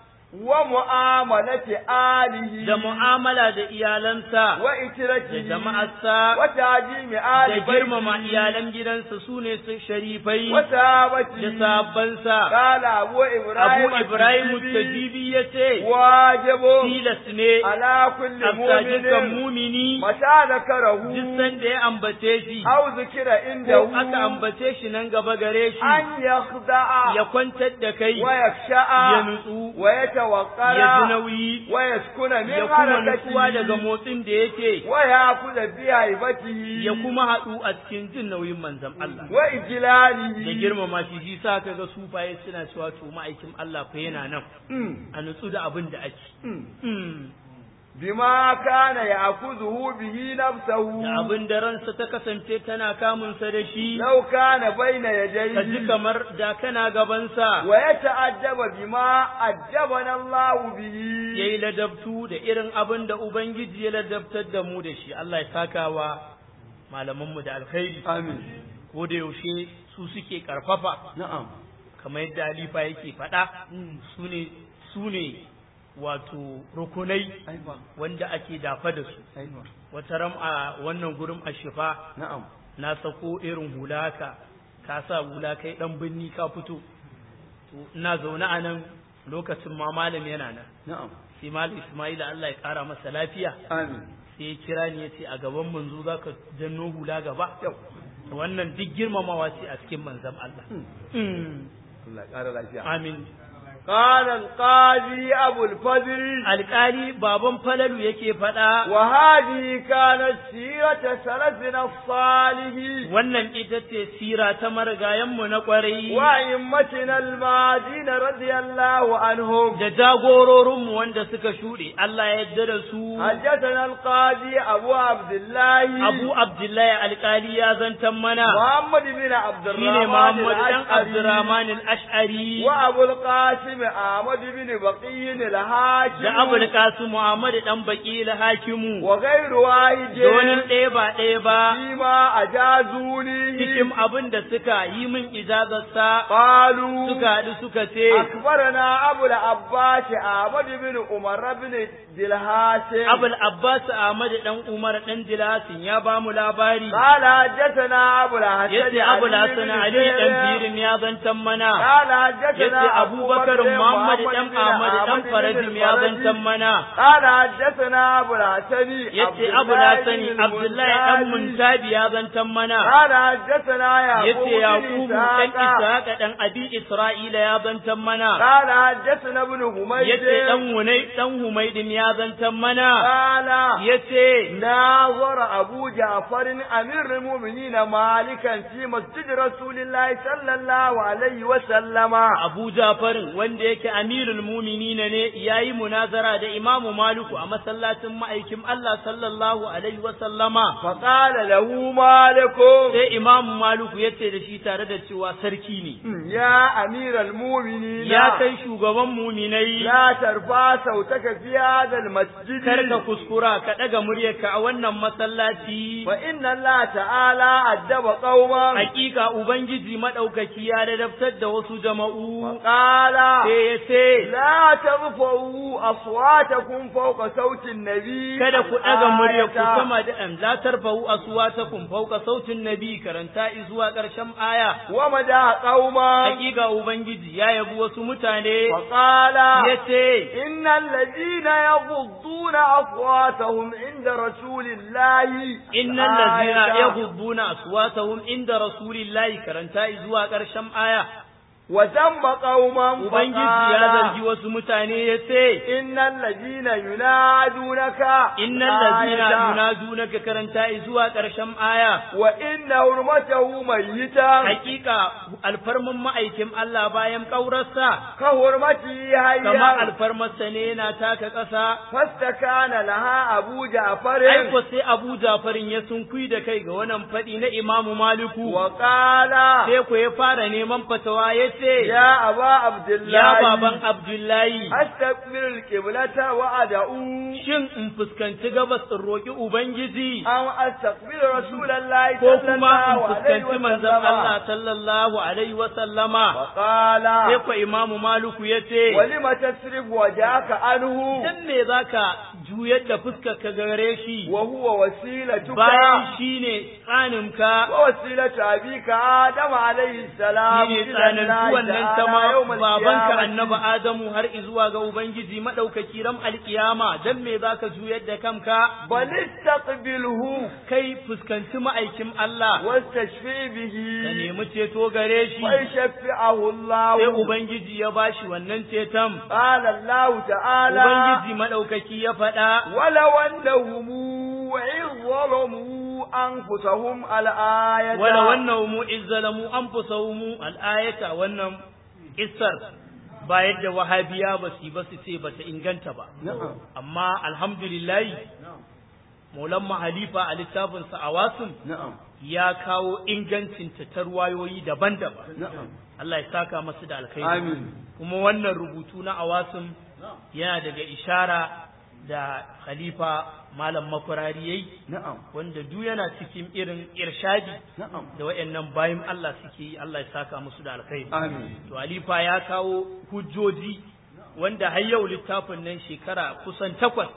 ومعاملة آله da mu'amala da iyalansa da وإترته jama'arsa وتعجيم da آل girmama بيته iyalan gidansa su ne su sharifai da وصحابته sabbansa قال أبو إبراهيم abu ibrahim التجيبي tajibi ya ce واجب tilas ne على كل afta dukkan مؤمن mumini متى ذكره duk sanda ya ambace shi أو ذكر ko عنده aka ambace shi nan gaba gare shi أن يخدع ya kwantar da kai ya ويخشع nutsu ya ji ويتوقر nauyi ويسكن ya من kuma nutsuwa daga حركته motsin da yake ويأخذ بهيبته ya kuma haɗu a cikin jin nauyin manzon Allah da وإجلاله girmama shi shi sa kaga sufaye suna cewa to ma'aikin Allah fa yana nan Mm, a nutsu da abin da ake mm. Mm. بما كان يأخذه به نفسه da abin da ransa ta kasance tana kamunsa da shi لو كان بين ka ji يديه kamar da kana gabansa ويتأدب بما أدبنا الله به ya yi ladabtu da irin abin da Ubangiji ya ladabtar da mu da shi Allah ya saka wa malamanmu da alkhairi آمين ko da yaushe su suke karfafa نعم kamar yadda Alifa yake faɗa su ne su ne wato rukunai أيوة wanda ake dafa da su أيوة wata ram a wannan gurin ashifa نعم na sako irin hula haka ka sa hula kai dan binni ka fito to ina zaune a nan lokacin ma malam yana nan نعم sai malam Ismaila Allah ya kara masa lafiya آمين sai ya kira ni ya ce a gaban manzo zaka janno hula gaba يو wannan duk girmamawa ce a cikin manzon Allah Mm. الله قال لا amin قال القاضي أبو الفضل alƙali baban falalu yake faɗa وهذه كانت سيرة سلفنا الصالح wannan ita ce sira ta marigayenmu na ƙwarai وأئمتنا الماضين رضي الله عنهم da jagororinmu wanda suka shuɗe Allah ya yarda da su حدثنا القاضي أبو عبد الله Abu Abdullahi alƙali ya zantan mana محمد بن عبد shine الرحمن Muhammad dan الأشعري Abdurrahman al-Ash'ari وأبو القاسم أحمد بن بقي الهاشم da Abu Qasim Muhammad dan Baqi al-Hakimu وغير واحد donin ɗaya ba ɗaya ba فيما أجازوني cikin abin da suka yi min ijazarsa قالوا suka haɗu suka ce أخبرنا أبو العباس أحمد بن عمر بن دلهاسم Abul Abbas Ahmad dan Umar dan Jilasin ya ba mu labari قال حدثنا أبو الحسن yace Abu علي Hasan بن Ali dan زيد. Firin ya zantan mana قال حدثنا yace Abubakar Muhammad dan بن Ahmad dan أحمد بن Farajim ya الفرج. zantan mana قال حدثنا أبو الحسن yace عبد Abu الله Hasan بن Abdullahi dan المنتهي. Muntabi ya zantan mana قال حدثنا yace يعقوب Yaqubu بن dan إسحاق Ishaq dan Abi Isra'ila ya zantan mana قال حدثنا ابن حميد yace dan Hunay dan Humaydin ya zantan mana قال yace ناظر أبو جعفر أمير المؤمنين مالكا في مسجد رسول الله صلى الله عليه وسلم Abu Jafarin wanda wanda yake amirul muminina ne yayi munazara da imamu maliku a masallacin ma'aikin Allah sallallahu alaihi wa sallama فقال له مالك sai imamu maliku yace da shi tare da cewa sarki ne يا أمير المؤمنين ya kai shugaban muminai لا ترفع صوتك في هذا المسجد karka kuskura ka daga muryarka a wannan masallaci فإن الله تعالى أدب قوما hakika ubangiji madaukaki ya ladabtar da wasu jama'u فقال sai ya ce لا ترفعوا أصواتكم فوق صوت النبي kada ku ɗaga murya ku آية. sama da an la tarfa'u aswatakum fawqa sautin nabi karanta zuwa ƙarshen aya ومدى قوما hakika ubangiji ya yabi wasu mutane فقال yace إن الذين يغضون أصواتهم عند رسول الله innal ladzina آية. yaghudduna aswatahum inda rasulillahi karanta zuwa ƙarshen aya وذم قوما ubangiji ya فقال zargi wasu mutane yace إن الذين ينادونك innal ladzina آية. yunadunaka karanta zuwa ƙarshen aya وإن حرمته ميتا hakika alfarmin ma'aikin Allah bayan ƙaurarsa كحرمته kama حيا alfarmarsa ne yana taka ƙasa فاستكان لها أبو جعفر aiko sai Abu Jafarin ya sunkui da kai ga wannan faɗi na Imamu Maliku وقال sai ku ya fara neman fatawa ya ce يا أبا عبد الله ya baban Abdullahi أستقبل القبلة وأدعو shin in fuskanci gabas in roƙi Ubangiji أو أستقبل رسول الله ko صلى kuma in الله عليه fuskanci manzon Allah وسلم sallallahu alaihi wa sallama وقال sai ku Imamu Maliku ya ce ولم تصرف وجهك عنه dan me zaka juyar da fuskar ka gare shi وهو وسيلتك bayan shine tsaninka ووسيلة أبيك آدم عليه السلام shine إلى tsanin الله wannan تعالى sama يوم babanka القيامة. annabi Adamu har izuwa ga Ubangiji madaukaki ram alkiyama dan me zaka juyar da kanka بل استقبله kai fuskanci ma'aikin Allah واستشفي به ka nemi ceto gare shi ويشفعه الله sai Ubangiji ya bashi wannan ceton قال الله تعالى Ubangiji madaukaki ya faɗa ولو أنهم إذ ظلموا أنفسهم الآية wala wannan mu izzalamu anfusahum al-ayata wannan kissar ba yadda wahabiya ba su ba su ce ba ta inganta ba نعم amma alhamdulillah maulan halifa a littafinsa a wasun نعم ya kawo ingancin ta ruwayoyi daban-daban نعم Allah ya saka masu da alkhairi آمين kuma wannan rubutu na awasun yana daga ishara da khalifa malam makwarari yayi نعم wanda duk yana cikin irin irshadi نعم da wayannan bayin Allah suke yi Allah ya saka musu da alkhairi آمين to alifa ya kawo hujjoji wanda har yau littafin nan shekara kusan takwas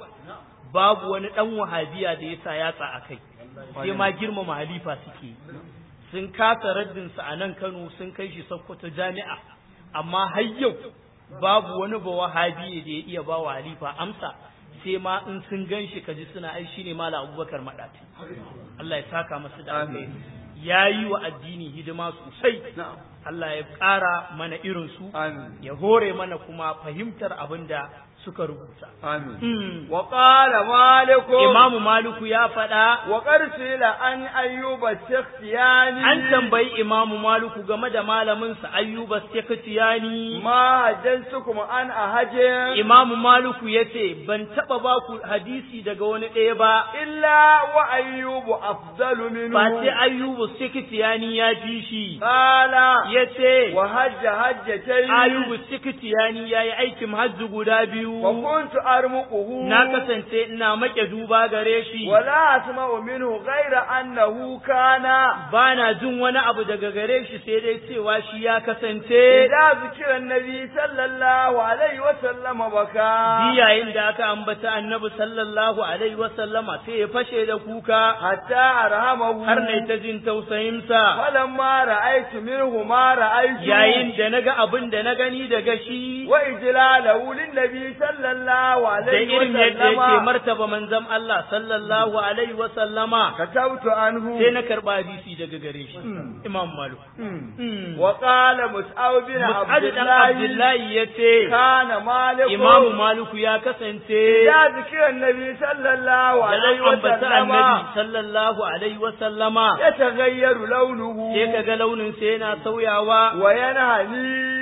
babu wani dan wahabiya da ya sa yatsa a kai sai ma girmama halifa suke yi. sun kasa raddin sa a nan Kano sun kai shi Sokoto jami'a amma har yau babu wani ba wahabi da ya iya ba wa halifa amsa sai ma in sun gan shi kaji suna ai shine malam Abubakar Madati Allah ya saka masa da alheri yayi wa addini hidima sosai نعم Allah ya ƙara mana irin su آمين ya hore mana kuma fahimtar abin da suka rubuta آمين Hmm. وقال مالك Imamu Maliku ya faɗa وقد سئل عن أيوب السختياني an tambayi Imamu Maliku game da malaminsa Ayyuba Sekhtiyani ما حدثتكم عن أحد Imamu Maliku ya ce ban taɓa ba ku hadisi daga wani ɗaya ba إلا وأيوب أفضل منه ba sai Ayyubu Sekhtiyani ya ji shi قال ya ce وهج هجتين Ayyubu Sekhtiyani ya yi aikin hajji guda biyu وكنت أرمقه na kasance ina make duba gare shi ولا أسمع منه غير أنه كان ba na jin wani abu daga gare shi sai dai cewa shi ya kasance إذا ذكر النبي صلى الله عليه وسلم بكى Bi yayin da aka ambata annabi sallallahu alaihi wasallama sai ya fashe da kuka حتى أرهمه har na ta jin tausayinsa فلما رأيت منه ما رأيت yayin da naga abin da na gani daga shi وإجلاله للنبي صلى الله da عليه irin yadda yake وسلم martaba manzon Allah sallallahu alaihi wasallama كتبت عنه sai na karba hadisi daga gare shi Mm. Imam Malik مم. Mm. وقال مسعود بن Mus'ad عبد dan الله Abdullahi yace كان مالك Imam Maliku ya kasance إذا ذكر النبي صلى الله عليه da ambata وسلم annabi sallallahu alaihi wasallama يتغير لونه sai kaga launin sa yana sauyawa وينهني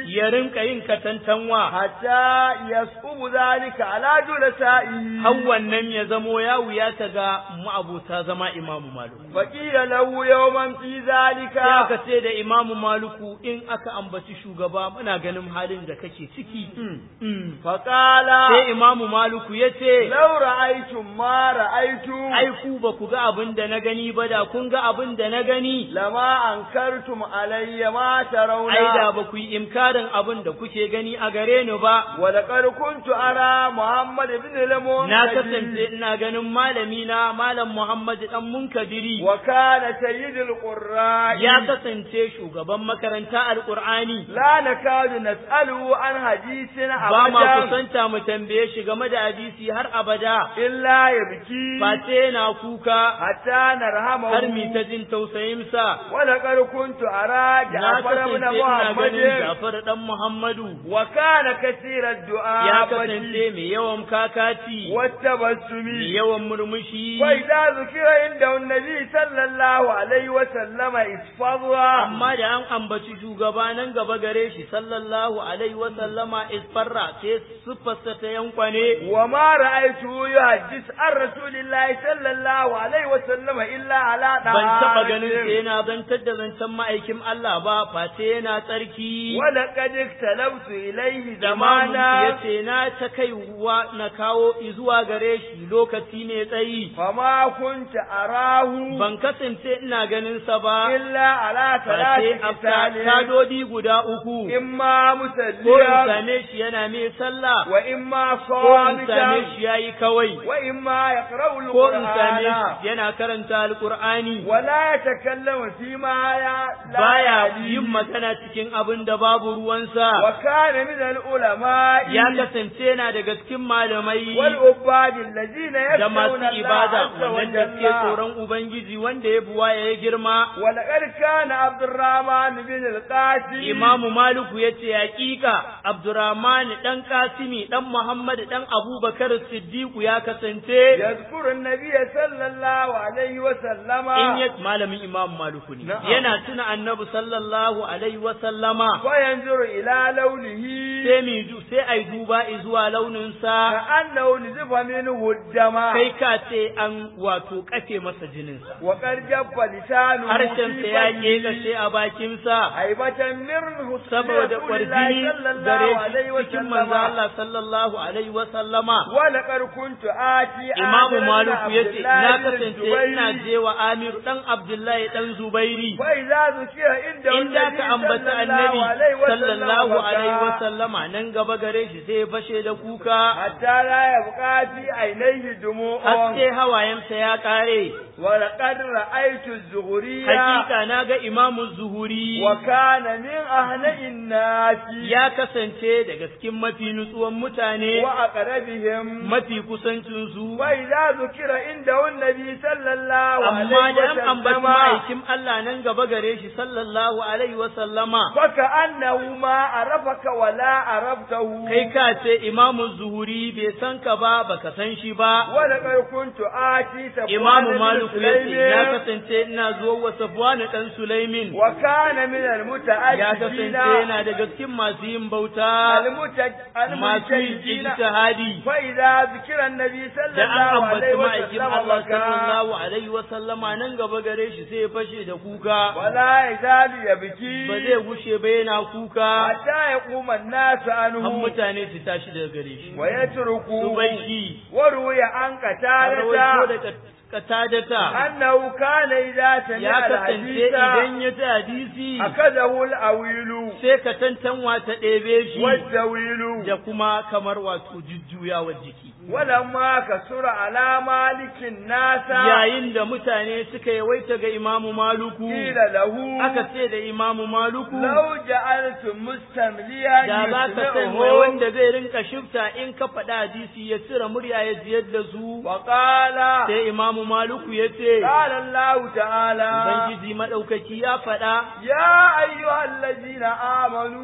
ya rinka yin katantanwa حتى يصعب ذلك على جلسائه har wannan ya zamo ya wuyata ga ma'abuta zama imamu maluku فقيل له يوما في ذلك sai aka ce da imamu maluku in aka ambaci shugaba muna ganin halin da kake ciki Mm. فقال sai imamu maluku ya ce لو رأيتم ما رأيتم ai ku ba ku ga abin da na gani ba da kun ga abin da na gani لما أنكرتم علي ما ترون ai da ba ku yi imkarin abin da kuke gani a gare ni ba ولقد كنت أرى محمد بن المنكدر na kasance ina ganin malami na malam Muhammad dan Munkadiri وكان سيد القراء ya kasance shugaban makaranta alqur'ani لا نكاد نسأله عن حديث ba ma أبدا kusanta mu tambaye shi game da hadisi har abada إلا يبكي face na kuka حتى har mi نرحمه ta jin tausayinsa ولقد كنت أرى na جعفر kasance بن ina ganin محمد Jafar dan Muhammadu وكان كثير ya الدعاء kasance mai yawan kakati mai والتبسم yawan murmushi وإذا ذكر عنده النبي صلى الله عليه وسلم اصفر amma da an ambaci shugaba nan gaba gare shi sallallahu alaihi wa sallama isfarra sai siffarsa ta yankwane وما رأيته يحدث عن رسول الله صلى الله عليه وسلم إلا على ban taɓa ganin sa طهارة yana zantar da zancen ma'aikin Allah ba face yana tsarki ولقد اختلفت إليه imamu ya زمانا ce na ta kaiwa na kawo zuwa gare shi lokaci ne tsayi فما كنت أراه ban kasance ina ganin sa ba إلا على face ثلاث a قتال tadodi guda uku إما ko in مسليا same shi yana mai sallah وإما ko in same صامتا shi yayi kawai وإما يقرأ ko in same القرآن shi yana karanta alkur'ani ولا يتكلم فيما لا baya يعنيه. yin magana cikin abin da babu ruwansa وكان من العلماء ya kasance yana daga cikin malamai والعباد الذين da يخشون masu الله ibada عز wannan da suke وجل tsoron ubangiji wanda ya buwa ya girma ولقد كان عبد الرحمن بن القاسم imamu maliku ya ce hakika abdurrahman dan kasimi dan muhammad dan abubakar siddiqu ya kasance يذكر النبي صلى الله عليه وسلم in ya malamin imamu maliku ne Na'am. yana tuna annabi sallallahu alaihi wa sallama وينظر إلى لونه sai mi du sai ai duba zuwa launinsa كأنه نزف منه الدم kai ka ce an wato kafe masa jininsa وقد جف لسانه harshensa في ya فيه kashe a bakinsa هيبة منه saboda رسول الله kwarjini صلى الله gare عليه shi cikin manzo وسلم Allah sallallahu alaihi wa sallama ولقد كنت آتي Imamu آمر بن Maliku ya ce, عبد Na الله بن kasance الزبير ina je wa Amiru ɗan Abdullahi ɗan Zubairi, فإذا ذكر عنده in da ka ambata annabi sallallahu alaihi wa وسلم sallama nan gaba gare shi sai ya fashe da kuka, حتى لا يبقى في عينيه دموع har sai hawayensa ya ƙare. ولقد رأيت الزهرية Hakika na ga Imamu Zuhuri وكان من أهنئ الناس ya kasance daga cikin mafi nutsuwan mutane, وأقربهم mafi kusancinsu, وإذا ذكر عنده النبي صلى الله amma عليه da an ambaci وسلم ma'aikin Allah nan gaba gare shi sallallahu alaihi wa sallama. فكأنه ما عرفك ولا عرفته kai ka ce imamu zuhuri bai san ka ba baka san shi ba ولقد كنت آتي سفوان imamu بن maliku ya ce ya سليم kasance ina zuwa wa safwan dan sulaimin وكان من ya المتأكدين kasance yana daga cikin masu yin bauta المتج- masu yin المجتهدين ijtihadi فإذا ذكر النبي صلى da an الله عليه ambaci ma'aikin وسلم Allah بكى sallallahu alaihi wa sallama nan gaba gare shi sai ya fashe da kuka ولا يزال ba يبكي zai gushe ba yana kuka حتى يقوم الناس har عنه mutane su tashi daga gare shi su ويتركوه bai shi وروي عن an rawaito قتادة daga katadata أنه كان إذا ya سمع kasance الحديث idan ya ji hadisi أخذه الأويل sai ka tantanwa ta ɗebe shi والزويل da kuma kamar wato jujjuyawar jiki ولما كسر على مالك الناس yayin da mutane suka yawaita ga imamu maluku قيل له aka ce da imamu maluku لو جعلت مستمليا da za ka san mai يسمعه wanda zai rinka shifta in ka faɗa hadisi ya cire murya ya jiyar da su وقال sai imamu maluku ya ce قال الله تعالى ubangiji maɗaukaki ya faɗa يا أيها الذين آمنوا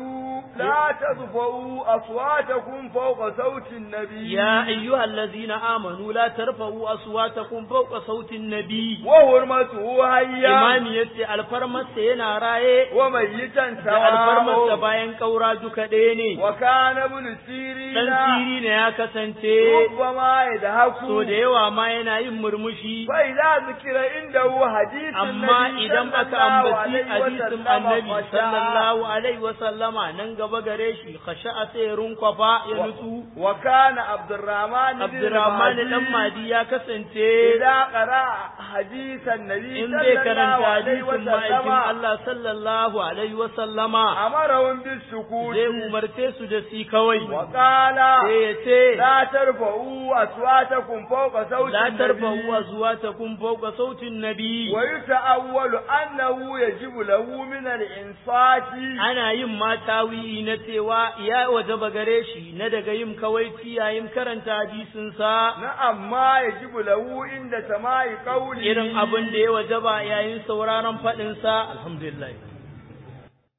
لا ترفعوا أصواتكم فوق صوت النبي يا أيها الذين آمنوا لا ترفعوا أصواتكم فوق صوت النبي وحرمته هيا imami yace alfarmarsa yana raye وميتا da alfarmarsa سواء bayan kaura duka ɗaya ne وكان ابن سيرين dan siri ne ya kasance ربما يضحك so da yawa ma yana yin murmushi فإذا ذكر عنده حديث amma النبي idan صلى aka الله ambaci عليه hadisin وسلم annabi خشع. sallallahu alaihi wa sallama nan gaba gare shi khasha'a sai ya runkwafa ya nutsu وكان عبد الرحمن بن Abdurrahman المهدي dan Madi ya kasance إذا قرأ حديث النبي in صلى zai الله karanta عليه hadisin ma'aikin وسلم Allah sallallahu alaihi wa sallama أمرهم بالسكوت zai umarce su da si kawai وقال sai ya ce لا ترفعوا أصواتكم فوق صوت la tarfa'u النبي azwatakum fawqa sautin nabi ويتأول أنه يجب له من الإنصات ana yin ma tawiyi na cewa ya wajaba gare shi na daga yin kawaici yayin karanta hadisin sa نعم ما يجب له عند سماع قوله irin abin da ya wajaba yayin sauraron faɗin sa alhamdulillah